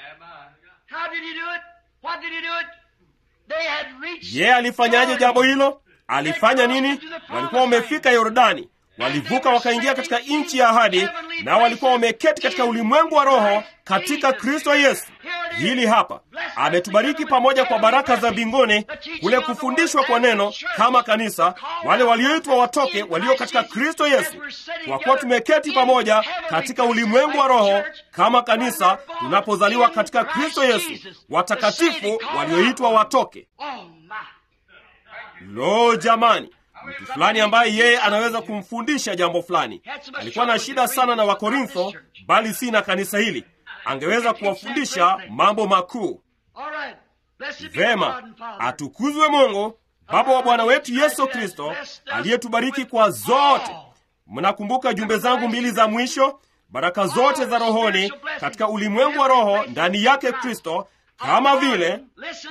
How did he do it? What did he do it? They had reached Yeye alifanyaje jambo hilo? Alifanya nini? Walikuwa wamefika Yordani, walivuka wakaingia katika nchi ya ahadi, na walikuwa wameketi katika ulimwengu wa roho katika Kristo Yesu. Hili hapa ametubariki pamoja kwa baraka za mbinguni, kule kufundishwa kwa neno kama kanisa, wale walioitwa watoke, walio katika Kristo Yesu, kwa kuwa tumeketi pamoja katika ulimwengu wa roho kama kanisa, tunapozaliwa katika Kristo Yesu, watakatifu walioitwa watoke. Oh my. Lo, jamani, mtu fulani ambaye yeye anaweza kumfundisha jambo fulani. Alikuwa na shida sana na Wakorintho, bali si na kanisa hili. Angeweza kuwafundisha mambo makuu. All right. Blessed be the Vema, God and Father. atukuzwe Mungu Baba wa Bwana wetu Yesu Kristo, aliyetubariki kwa zote, mnakumbuka jumbe zangu mbili za mwisho baraka zote za rohoni katika ulimwengu wa roho ndani yake kristo kama vile Listen.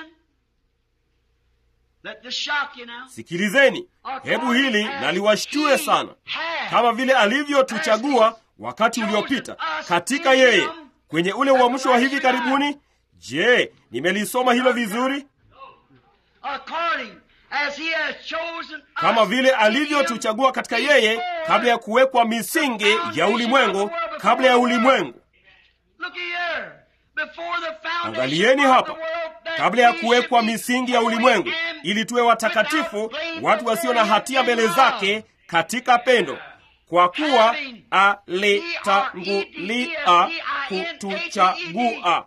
Let this shock you now. sikilizeni hebu hili naliwashtue sana kama vile alivyotuchagua wakati uliopita katika yeye kwenye ule uamsho wa hivi karibuni je nimelisoma hilo vizuri According as he has chosen kama us vile in alivyotuchagua katika yeye kabla ya kuwekwa misingi ya ulimwengu kabla ya ulimwengu Look here. Before the foundation angalieni of hapa the world, that kabla ya we kuwekwa should be misingi ya holy ulimwengu and ili tuwe watakatifu watu wasio na hatia mbele zake katika pendo kwa kuwa alitangulia kutuchagua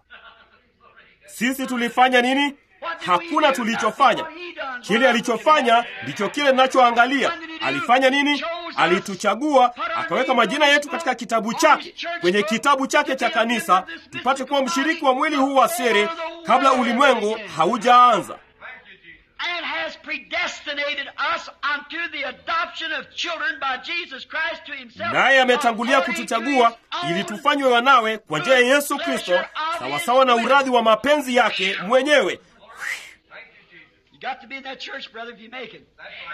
sisi tulifanya nini hakuna tulichofanya kile alichofanya ndicho kile ninachoangalia alifanya nini alituchagua akaweka majina yetu katika kitabu chake kwenye kitabu chake cha kanisa tupate kuwa mshiriki wa mwili huu wa siri kabla ulimwengu haujaanza and has predestinated us unto the adoption of children by Jesus Christ to himself. naye ametangulia according to kutuchagua his ili own tufanywe wanawe kwa njia ya yesu kristo sawasawa na uradhi wa mapenzi yake mwenyewe You got to be in that church, brother, if you make it.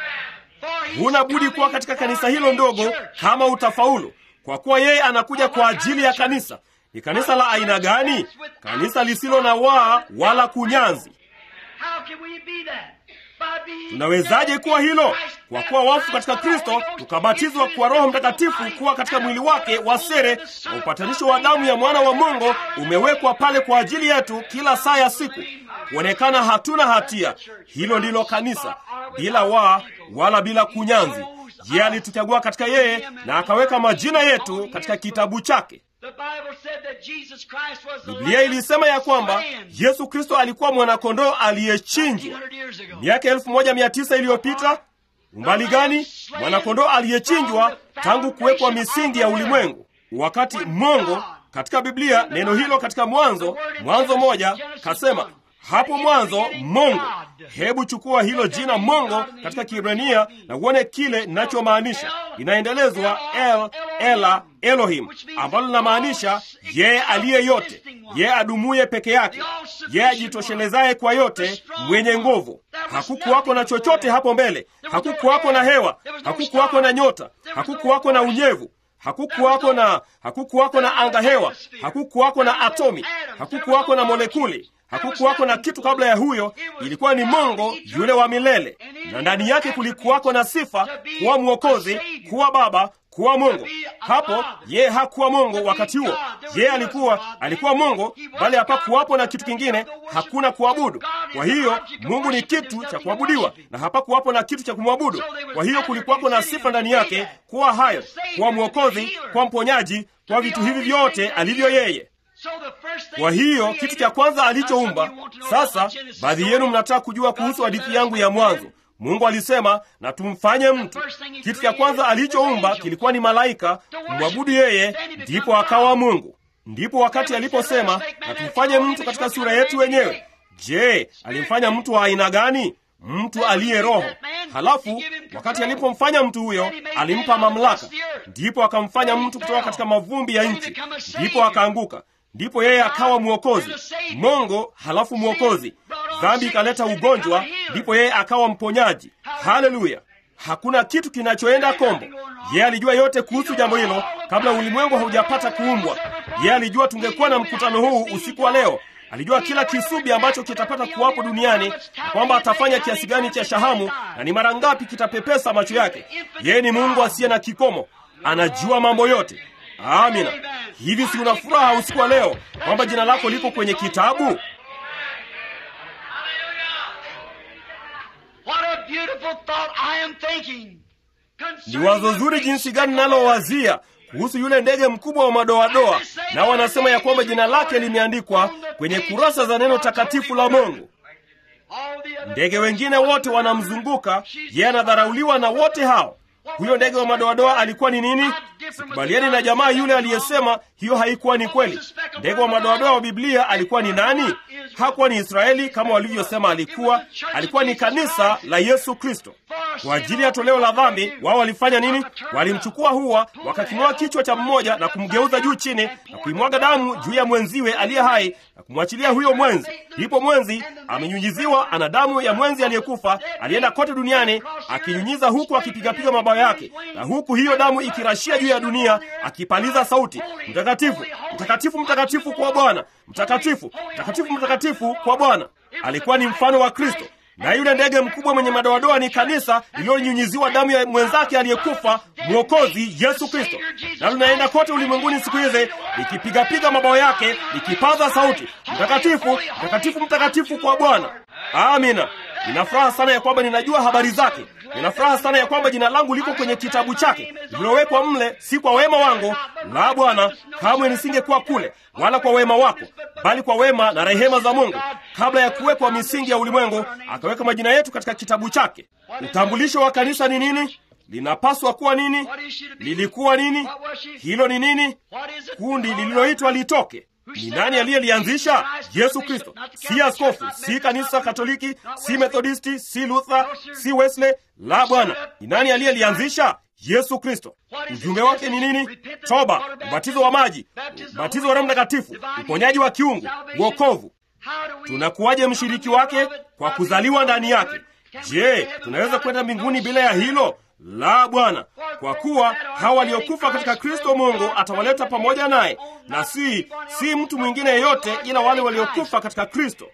For he's huna budi kuwa coming katika for kanisa hilo a ndogo church. kama utafaulu kwa kuwa yeye anakuja kwa ajili ya kanisa ni kanisa la aina gani kanisa lisilo na waa wala kunyanzi How can we be that? By being tunawezaje kuwa hilo kwa kuwa wafu katika kristo tukabatizwa kwa roho mtakatifu kuwa katika mwili wake wa sere na upatanisho wa damu ya mwana wa mungu umewekwa pale kwa ajili yetu kila saa ya siku kuonekana hatuna hatia hilo ndilo kanisa bila waa wala bila kunyanzi yeye alituchagua katika yeye na akaweka majina yetu katika kitabu chake The Bible said that Jesus Christ was the biblia lamb ilisema ya kwamba slain yesu kristo alikuwa mwanakondoo aliyechinjwa 100 years ago. miaka elfu moja mia tisa iliyopita umbali gani mwanakondoo aliyechinjwa tangu kuwekwa misingi ya ulimwengu wakati mongo katika biblia neno hilo katika mwanzo mwanzo moja kasema hapo mwanzo mongo hebu chukua hilo jina mongo katika kibrania na uone kile ninachomaanisha inaendelezwa el ela elohim ambalo linamaanisha yeye aliye yote yeye adumuye peke yake yeye ajitoshelezaye kwa yote mwenye nguvu hakukuwako na chochote hapo mbele hakukuwako na hewa hakukuwako na nyota hakukuwako na unyevu hakukuwako na hakukuwako na anga hewa hakukuwako na atomi hakukuwako na molekuli hakukuwako na kitu kabla ya huyo ilikuwa ni mongo yule wa milele na ndani yake kulikuwako na sifa kuwa mwokozi kuwa baba kuwa mungu hapo yeye hakuwa mungu wakati huo yeye alikuwa alikuwa mungu bali hapakuwapo na kitu kingine hakuna kuabudu kwa hiyo mungu ni kitu cha kuabudiwa na hapakuwapo na kitu cha kumwabudu kwa hiyo kulikuwako na sifa ndani yake kuwa hayo kuwa mwokozi kuwa mponyaji kwa vitu hivi vyote alivyo yeye So the first thing kwa he hiyo created- kitu cha kwanza Now alichoumba some of you want to know sasa about Genesis baadhi story. yenu mnataka kujua kuhusu hadithi yangu ya mwanzo mungu alisema na tumfanye mtu kitu cha kwanza alichoumba kilikuwa ni malaika kumwabudu yeye ndipo akawa mungu ndipo wakati aliposema na tumfanye mtu katika sura yetu wenyewe je alimfanya mtu wa aina gani mtu aliye roho halafu wakati alipomfanya mtu huyo alimpa mamlaka ndipo akamfanya mtu kutoka katika mavumbi ya nchi ndipo akaanguka ndipo yeye akawa mwokozi mongo halafu mwokozi dhambi ikaleta ugonjwa ndipo yeye akawa mponyaji haleluya hakuna kitu kinachoenda kombo yeye alijua yote kuhusu jambo hilo kabla ulimwengu haujapata kuumbwa yeye alijua tungekuwa na mkutano huu usiku wa leo alijua kila kisubi ambacho kitapata kuwapo duniani na kwamba atafanya kiasi gani cha shahamu na ni mara ngapi kitapepesa macho yake yeye ni mungu asiye na kikomo anajua mambo yote amina hivi si una furaha usiku wa leo kwamba jina lako liko kwenye kitabu What a beautiful thought I am thinking. ni wazo zuri jinsi gani nalowazia kuhusu yule ndege mkubwa wa madoadoa nao wanasema ya kwamba jina lake limeandikwa kwenye kurasa za neno takatifu la mungu All the other ndege wengine wote wanamzunguka yeye anadharauliwa na wote hao huyo ndege wa madoadoa alikuwa ni nini sikubaliani na jamaa yule aliyesema hiyo haikuwa ni kweli ndege wa madoadoa wa biblia alikuwa ni nani hakuwa ni israeli kama walivyosema alikuwa alikuwa ni kanisa la yesu kristo For kwa ajili ya toleo la dhambi, wao walifanya nini? Walimchukua hua, wakaking'oa kichwa cha mmoja na kumgeuza juu chini na kuimwaga damu juu ya mwenziwe aliye hai na kumwachilia huyo mwenzi. Ndipo mwenzi amenyunyiziwa, ana damu ya mwenzi aliyekufa, alienda kote duniani akinyunyiza, huku akipigapiga mabawa yake, na huku hiyo damu ikirashia juu ya dunia, akipaliza sauti, mtakatifu, mtakatifu, mtakatifu kwa Bwana, mtakatifu, mtakatifu, mtakatifu kwa Bwana. Alikuwa ni mfano wa Kristo na yule ndege mkubwa mwenye madoadoa ni kanisa lililonyunyiziwa damu ya mwenzake aliyekufa, Mwokozi Yesu Kristo, na linaenda kote ulimwenguni siku hizi likipigapiga mabawa yake likipaza sauti, mtakatifu, mtakatifu, mtakatifu kwa Bwana. Amina. Nina furaha sana ya kwamba ninajua habari zake. Nina furaha sana ya kwamba jina langu liko kwenye kitabu chake lililowekwa mle, si kwa wema wangu, la Bwana, kamwe nisingekuwa kule, wala kwa wema wako, bali kwa wema na rehema za Mungu. Kabla ya kuwekwa misingi ya ulimwengu, akaweka majina yetu katika kitabu chake. Utambulisho wa kanisa ni nini? Linapaswa kuwa nini? Lilikuwa nini? Hilo ni nini? Kundi lililoitwa litoke ni nani aliyelianzisha? Yesu Kristo. Si askofu, si kanisa Katoliki, si Methodisti, si Luther, si Wesley. La, Bwana. Ni nani aliyelianzisha? Yesu Kristo. Ujumbe wake ni nini? Toba, ubatizo wa maji, ubatizo wa Roho Mtakatifu, uponyaji wa kiungu, wokovu. Tunakuwaje mshiriki wake? Kwa kuzaliwa ndani yake. Je, tunaweza kwenda mbinguni bila ya hilo? La, Bwana, kwa kuwa hawa waliokufa katika Kristo Mungu atawaleta pamoja naye, na si si mtu mwingine yeyote ila wale waliokufa katika Kristo.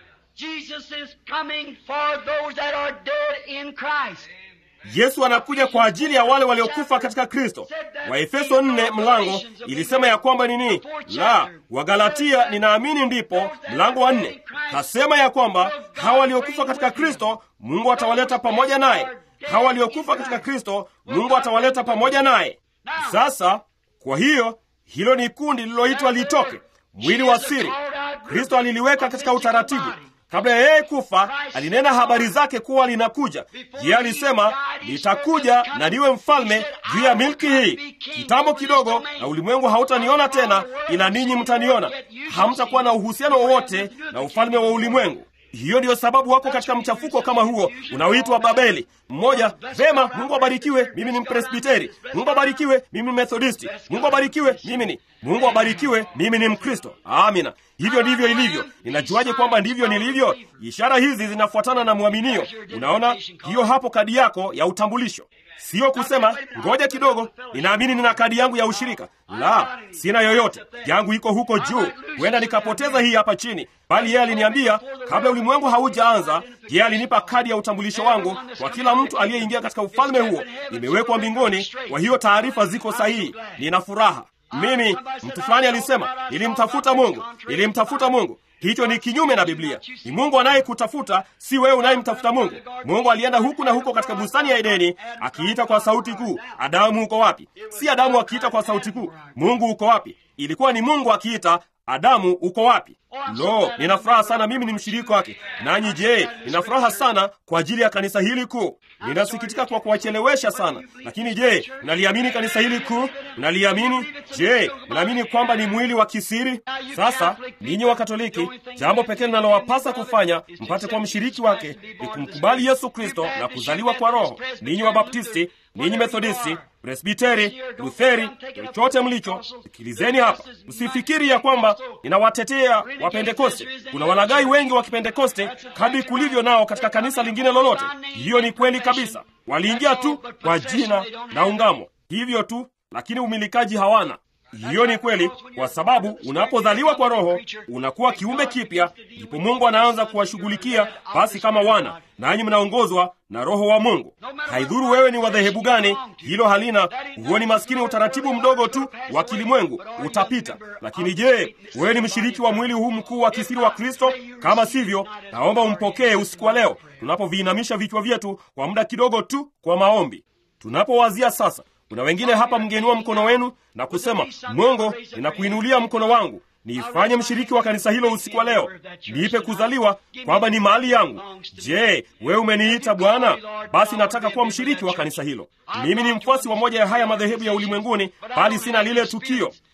Yesu anakuja kwa ajili ya wale waliokufa katika Kristo. Waefeso nne mlango ilisema ya kwamba nini? La, Wagalatia ninaamini ndipo mlango wa nne kasema ya kwamba hawa waliokufa katika Kristo Mungu atawaleta pamoja naye hawa waliokufa katika Kristo Mungu atawaleta pamoja naye. Sasa kwa hiyo hilo ni kundi lililoitwa litoke, mwili wa siri. Kristo aliliweka katika utaratibu. Kabla ya yeye kufa, alinena habari zake kuwa linakuja. Yeye alisema, nitakuja na niwe mfalme juu ya milki hii. Kitambo kidogo, na ulimwengu hautaniona tena, ila ninyi mtaniona. Hamtakuwa na uhusiano wowote na ufalme wa ulimwengu. Hiyo ndiyo sababu wako katika mchafuko kama huo unaoitwa Babeli. Mmoja, vema, Mungu abarikiwe, mimi ni Mpresbiteri. Mungu abarikiwe, mimi ni Methodisti. Mungu abarikiwe, mimi ni Mungu abarikiwe, mimi ni Mkristo. Amina. Hivyo ndivyo ilivyo. Ninajuaje kwamba ndivyo nilivyo? Ishara hizi zinafuatana na mwaminio. Unaona, hiyo hapo kadi yako ya utambulisho. Siyo kusema ngoja kidogo, ninaamini nina kadi yangu ya ushirika. La, sina yoyote, yangu iko huko juu. Huenda nikapoteza hii hapa chini, bali yeye aliniambia kabla ulimwengu haujaanza, yeye alinipa kadi ya utambulisho wangu kwa kila mtu aliyeingia katika ufalme huo. Nimewekwa mbinguni, kwa hiyo taarifa ziko sahihi. Nina furaha. Mimi, mtu fulani alisema, nilimtafuta Mungu, nilimtafuta Mungu. Hicho ni kinyume na Biblia. Ni Mungu anayekutafuta, si wewe unayemtafuta Mungu. Mungu alienda huku na huko katika bustani ya Edeni akiita kwa sauti kuu, Adamu uko wapi? Si Adamu akiita kwa sauti kuu, Mungu uko wapi? Ilikuwa ni Mungu akiita, Adamu uko wapi? Lo, nina furaha sana, mimi ni mshiriki wake. Nanyi je, nina furaha sana kwa ajili ya kanisa hili kuu. Ninasikitika kwa kuwachelewesha sana, lakini je, mnaliamini kanisa hili kuu? Mnaliamini? Je, mnaamini kwamba ni mwili wa kisiri? Sasa ninyi wa Katoliki, jambo pekee linalowapasa kufanya mpate kuwa mshiriki wake ni kumkubali Yesu Kristo na kuzaliwa kwa Roho. Ninyi wa Baptisti, ninyi Methodisti, Presbiteri, Lutheri, chochote mlicho, sikilizeni hapa. Msifikiri ya kwamba ninawatetea Wapentekoste. Kuna walagai wengi wa Kipentekoste kadri kulivyo nao katika kanisa lingine lolote. Hiyo ni kweli kabisa. Waliingia tu kwa jina na ungamo, hivyo tu, lakini umilikaji hawana. Hiyo ni kweli, kwa sababu unapozaliwa kwa Roho unakuwa kiumbe kipya, ndipo Mungu anaanza kuwashughulikia basi kama wana, nanyi mnaongozwa na Roho wa Mungu. Haidhuru wewe ni wa dhehebu gani, hilo halina. Huo ni maskini utaratibu mdogo tu wa kilimwengu, utapita. Lakini je, wewe ni mshiriki wa mwili huu mkuu wa kisiri wa Kristo? Kama sivyo, naomba umpokee usiku wa leo, tunapoviinamisha vichwa vyetu kwa muda kidogo tu kwa maombi. Tunapowazia sasa kuna wengine hapa mngeinua mkono wenu na kusema, Mungu, ninakuinulia mkono wangu, niifanye mshiriki wa kanisa hilo usiku wa leo, niipe kuzaliwa kwamba ni mali yangu. Je, wewe umeniita Bwana? Basi nataka kuwa mshiriki wa kanisa hilo. Mimi ni mfuasi wa moja ya haya madhehebu ya ulimwenguni, bali sina lile tukio,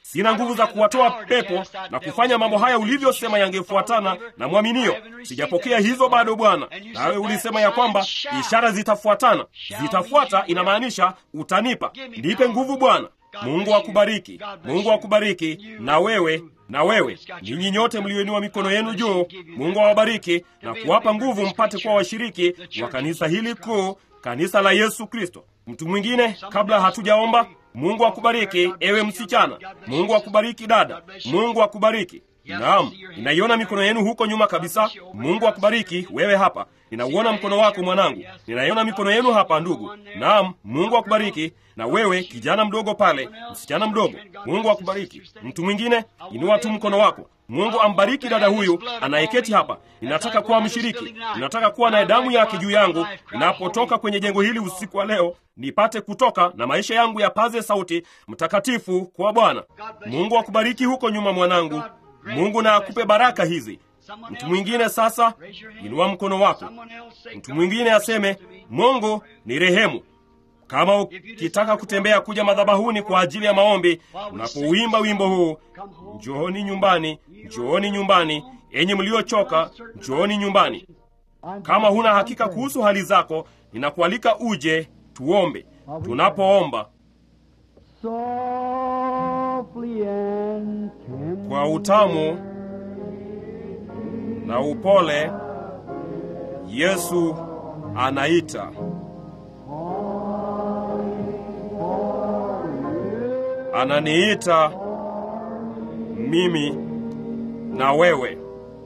sina nguvu za kuwatoa pepo na kufanya mambo haya ulivyosema yangefuatana na mwaminio. Sijapokea hizo bado Bwana, nawe ulisema ya kwamba ishara zitafuatana. Zitafuata inamaanisha utanipa. Nipe nguvu Bwana. Mungu akubariki, Mungu akubariki, na wewe na wewe, ninyi nyote mlioinua mikono yenu juu, Mungu awabariki na kuwapa nguvu mpate kuwa washiriki wa kanisa hili kuu, kanisa la Yesu Kristo. Mtu mwingine kabla hatujaomba. Mungu akubariki ewe msichana. Mungu akubariki dada. Mungu akubariki. Naam, ninaiona mikono yenu huko nyuma kabisa. Mungu akubariki wewe hapa. Ninauona mkono wako mwanangu. Ninaiona mikono yenu hapa ndugu. Naam, Mungu akubariki na wewe kijana mdogo pale, msichana mdogo. Mungu akubariki. Mtu mwingine, inua tu mkono wako. Mungu ambariki dada huyu anayeketi hapa. Ninataka kuwa mshiriki, ninataka kuwa na damu yake juu yangu ninapotoka kwenye jengo hili usiku wa leo, nipate kutoka na maisha yangu yapaze sauti mtakatifu kwa Bwana. Mungu akubariki huko nyuma, mwanangu. Mungu na akupe baraka hizi. Mtu mwingine sasa, inua mkono wako. Mtu mwingine aseme, Mungu ni rehemu. Kama ukitaka kutembea kuja madhabahuni kwa ajili ya maombi, unapouimba wimbo huu, njooni nyumbani, njooni nyumbani, enyi mliochoka, njooni nyumbani. Kama huna hakika kuhusu hali zako, ninakualika uje tuombe. Tunapoomba kwa utamu na upole, Yesu anaita. Ananiita mimi na wewe.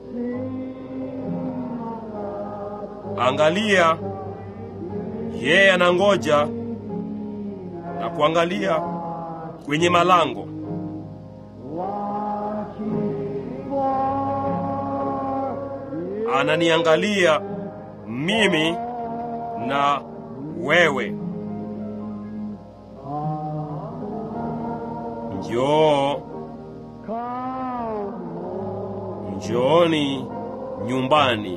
Angalia, yeye anangoja na kuangalia kwenye malango. Ananiangalia mimi na wewe. Njoo, njooni nyumbani,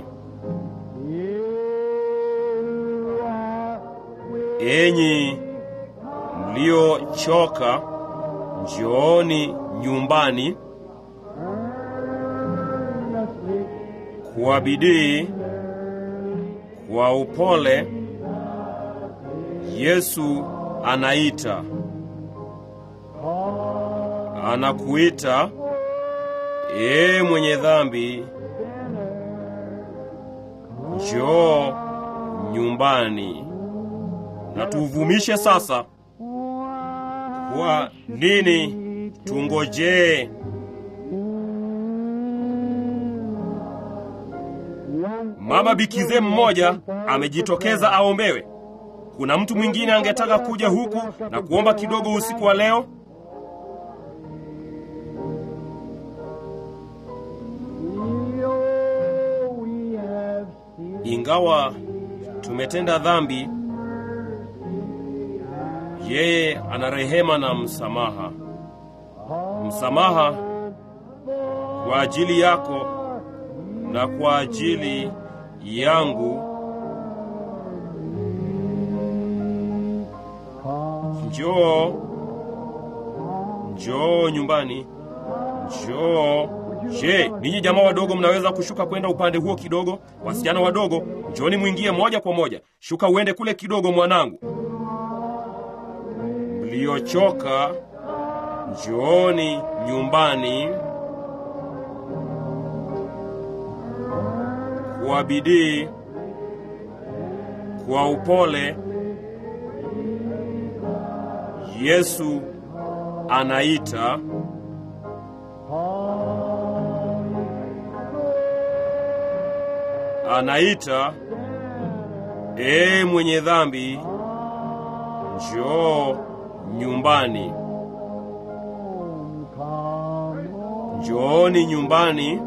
enyi mliochoka, njooni nyumbani kwa bidii, kwa upole. Yesu anaita, anakuita ee mwenye dhambi, njoo nyumbani. Na tuvumishe sasa. Kwa nini tungojee? Mama bikize mmoja amejitokeza aombewe. Kuna mtu mwingine angetaka kuja huku na kuomba kidogo usiku wa leo? Ingawa tumetenda dhambi, yeye ana rehema na msamaha. Msamaha kwa ajili yako na kwa ajili yangu. Njoo, njoo nyumbani, njoo. Je, ninyi jamaa wadogo mnaweza kushuka kwenda upande huo kidogo? Wasichana wadogo, njooni mwingie moja kwa moja. Shuka uende kule kidogo, mwanangu. Mliochoka, njooni nyumbani kwa bidii, kwa upole. Yesu anaita. Anaita, ee mwenye dhambi, njoo nyumbani. Njooni nyumbani,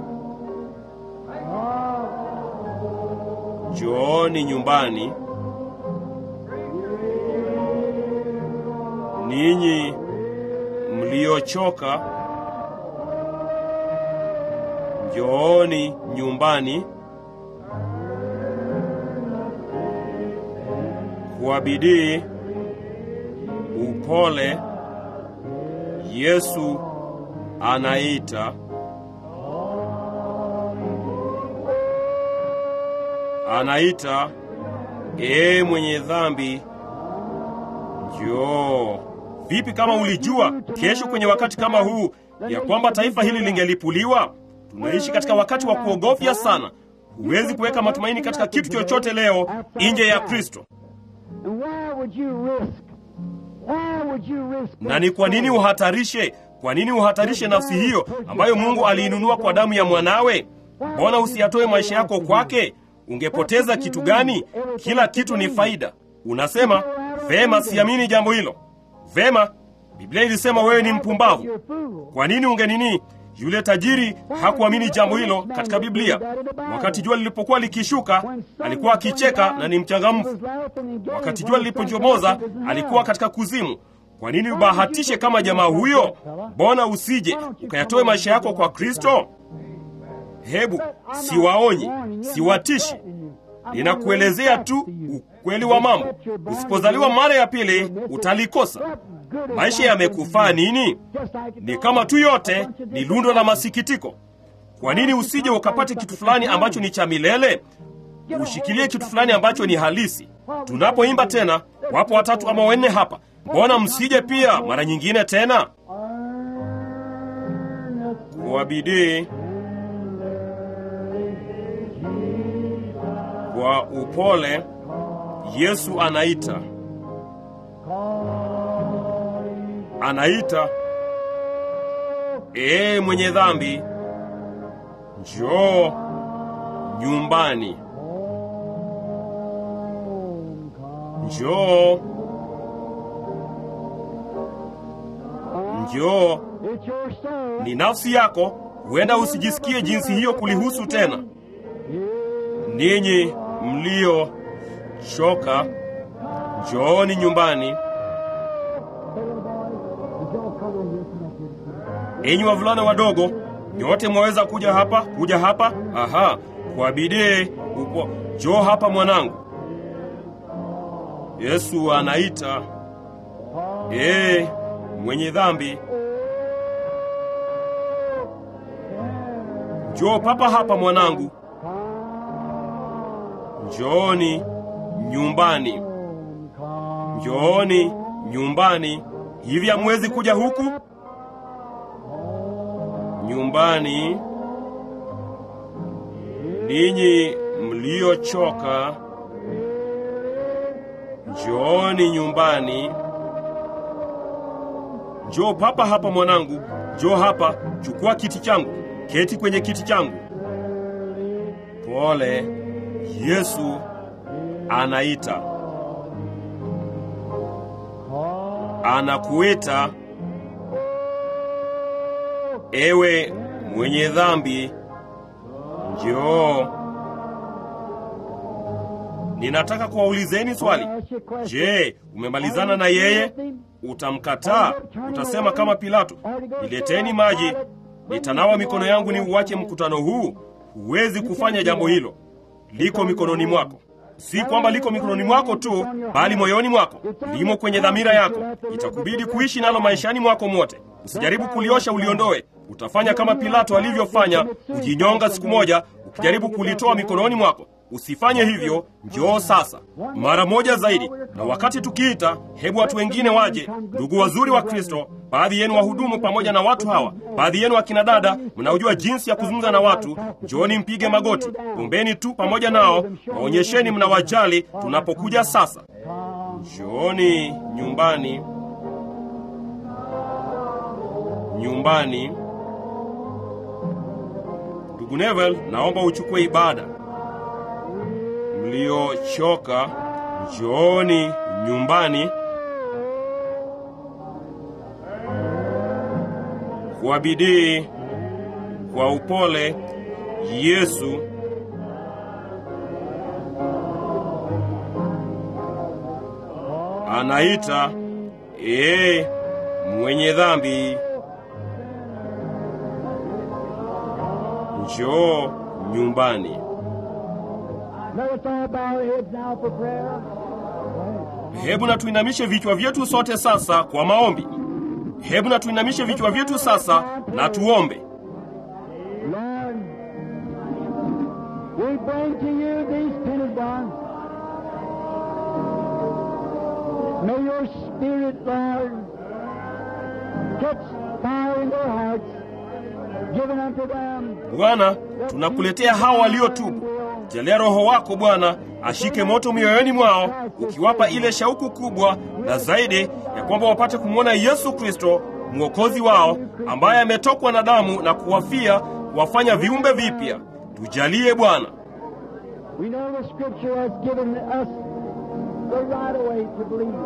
njooni nyumbani, ninyi mliochoka, njooni nyumbani kwa bidii, upole. Yesu anaita anaita ee mwenye dhambi njoo vipi kama ulijua kesho kwenye wakati kama huu ya kwamba taifa hili lingelipuliwa tunaishi katika wakati wa kuogofya sana huwezi kuweka matumaini katika kitu chochote leo nje ya kristo And why would you risk? Why would you risk? na ni kwa nini uhatarishe kwa nini uhatarishe nafsi hiyo ambayo mungu aliinunua kwa damu ya mwanawe mbona usiyatoe maisha yako kwake ungepoteza kitu gani kila kitu ni faida unasema vema siamini jambo hilo vema biblia ilisema wewe ni mpumbavu You're a fool. kwa nini ungenini yule tajiri hakuamini jambo hilo katika biblia wakati jua lilipokuwa likishuka alikuwa akicheka na ni mchangamfu wakati jua lilipochomoza alikuwa katika kuzimu kwa nini ubahatishe kama jamaa huyo mbona usije ukayatoe maisha yako kwa kristo hebu siwaonyi siwatishi ninakuelezea tu ukweli wa mambo usipozaliwa mara ya pili utalikosa maisha yamekufaa nini ni kama tu yote ni lundo la masikitiko kwa nini usije ukapate kitu fulani ambacho ni cha milele ushikilie kitu fulani ambacho ni halisi tunapoimba tena wapo watatu ama wanne hapa mbona msije pia mara nyingine tena kwa bidii kwa upole yesu anaita anaita ee mwenye dhambi njoo nyumbani njoo njoo It's your soul. ni nafsi yako huenda usijisikie jinsi hiyo kulihusu tena ninyi mlio choka njooni nyumbani enyi wavulana wadogo nyote mwaweza kuja hapa kuja hapa aha kwa bidii upo njoo hapa mwanangu yesu anaita ee mwenye dhambi njoo papa hapa mwanangu njooni nyumbani njooni nyumbani hivi hamwezi kuja huku nyumbani ninyi mliochoka njooni nyumbani njoo papa hapa mwanangu njoo hapa chukua kiti changu keti kwenye kiti changu pole yesu anaita anakuita ewe mwenye dhambi njoo ninataka kuwaulizeni swali je umemalizana na yeye utamkataa utasema kama pilato nileteni maji nitanawa mikono yangu ni uwache mkutano huu huwezi kufanya jambo hilo liko mikononi mwako si kwamba liko mikononi mwako tu bali moyoni mwako limo kwenye dhamira yako itakubidi kuishi nalo maishani mwako mote usijaribu kuliosha uliondoe utafanya kama pilato alivyofanya kujinyonga siku moja ukijaribu kulitoa mikononi mwako usifanye hivyo njoo sasa mara moja zaidi na wakati tukiita hebu watu wengine waje ndugu wazuri wa kristo baadhi yenu wahudumu pamoja na watu hawa baadhi yenu akina dada mnaojua jinsi ya kuzungumza na watu njooni mpige magoti ombeni tu pamoja nao waonyesheni mnawajali tunapokuja sasa njooni nyumbani nyumbani ndugu nevel naomba uchukue ibada mliochoka njooni nyumbani kwa bidii kwa upole yesu anaita ee mwenye dhambi njoo nyumbani Let us all bow our heads now for prayer. hebu na tuinamishe vichwa vyetu sote sasa kwa maombi Hebu na tuinamishe vichwa vyetu sasa na tuombe. Lord, we bring to you these penitent ones. May your spirit, Lord, catch fire in their hearts, given unto them. Bwana, tunakuletea hawa waliotubu. Jalia Roho wako Bwana ashike moto mioyoni mwao, ukiwapa ile shauku kubwa na zaidi ya kwamba wapate kumwona Yesu Kristo mwokozi wao, ambaye ametokwa na damu na kuwafia kuwafanya viumbe vipya. Tujalie Bwana. We know the Scripture has given us the right of way to believe.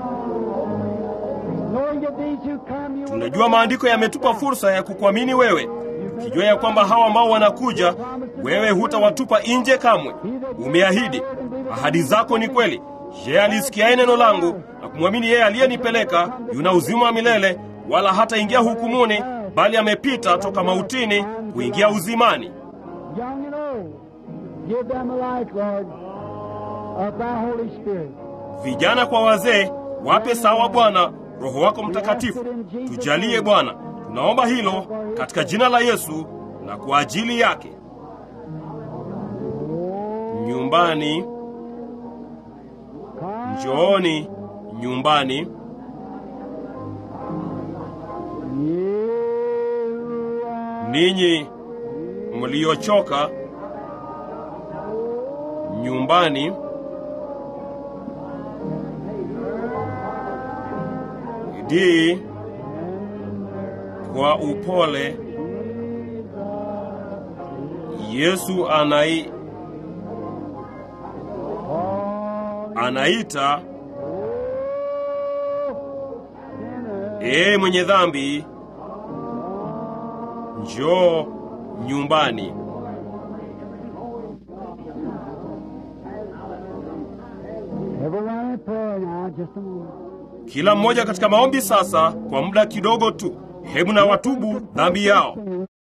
Knowing that these who come, you will Tunajua maandiko yametupa fursa ya kukuamini wewe, ukijua ya kwamba hawa ambao wanakuja, wewe hutawatupa nje kamwe. Umeahidi, ahadi zako ni kweli. Yeye alisikiaye neno langu na kumwamini yeye aliyenipeleka yuna uzima wa milele, wala hataingia hukumuni, bali amepita toka mautini kuingia uzimani. young and old, give them a life, Lord, of thy Holy Spirit. Vijana kwa wazee, wape sawa Bwana Roho wako Mtakatifu. Tujalie Bwana, tunaomba hilo katika jina la Yesu na kwa ajili yake. Nyumbani, njooni nyumbani. Ninyi mliochoka, nyumbani. Bidii kwa upole. Yesu anai anaita, ee mwenye dhambi, njoo nyumbani. Everyone in prayer now, just a moment. Kila mmoja katika maombi sasa, kwa muda kidogo tu. Hebu na watubu dhambi yao.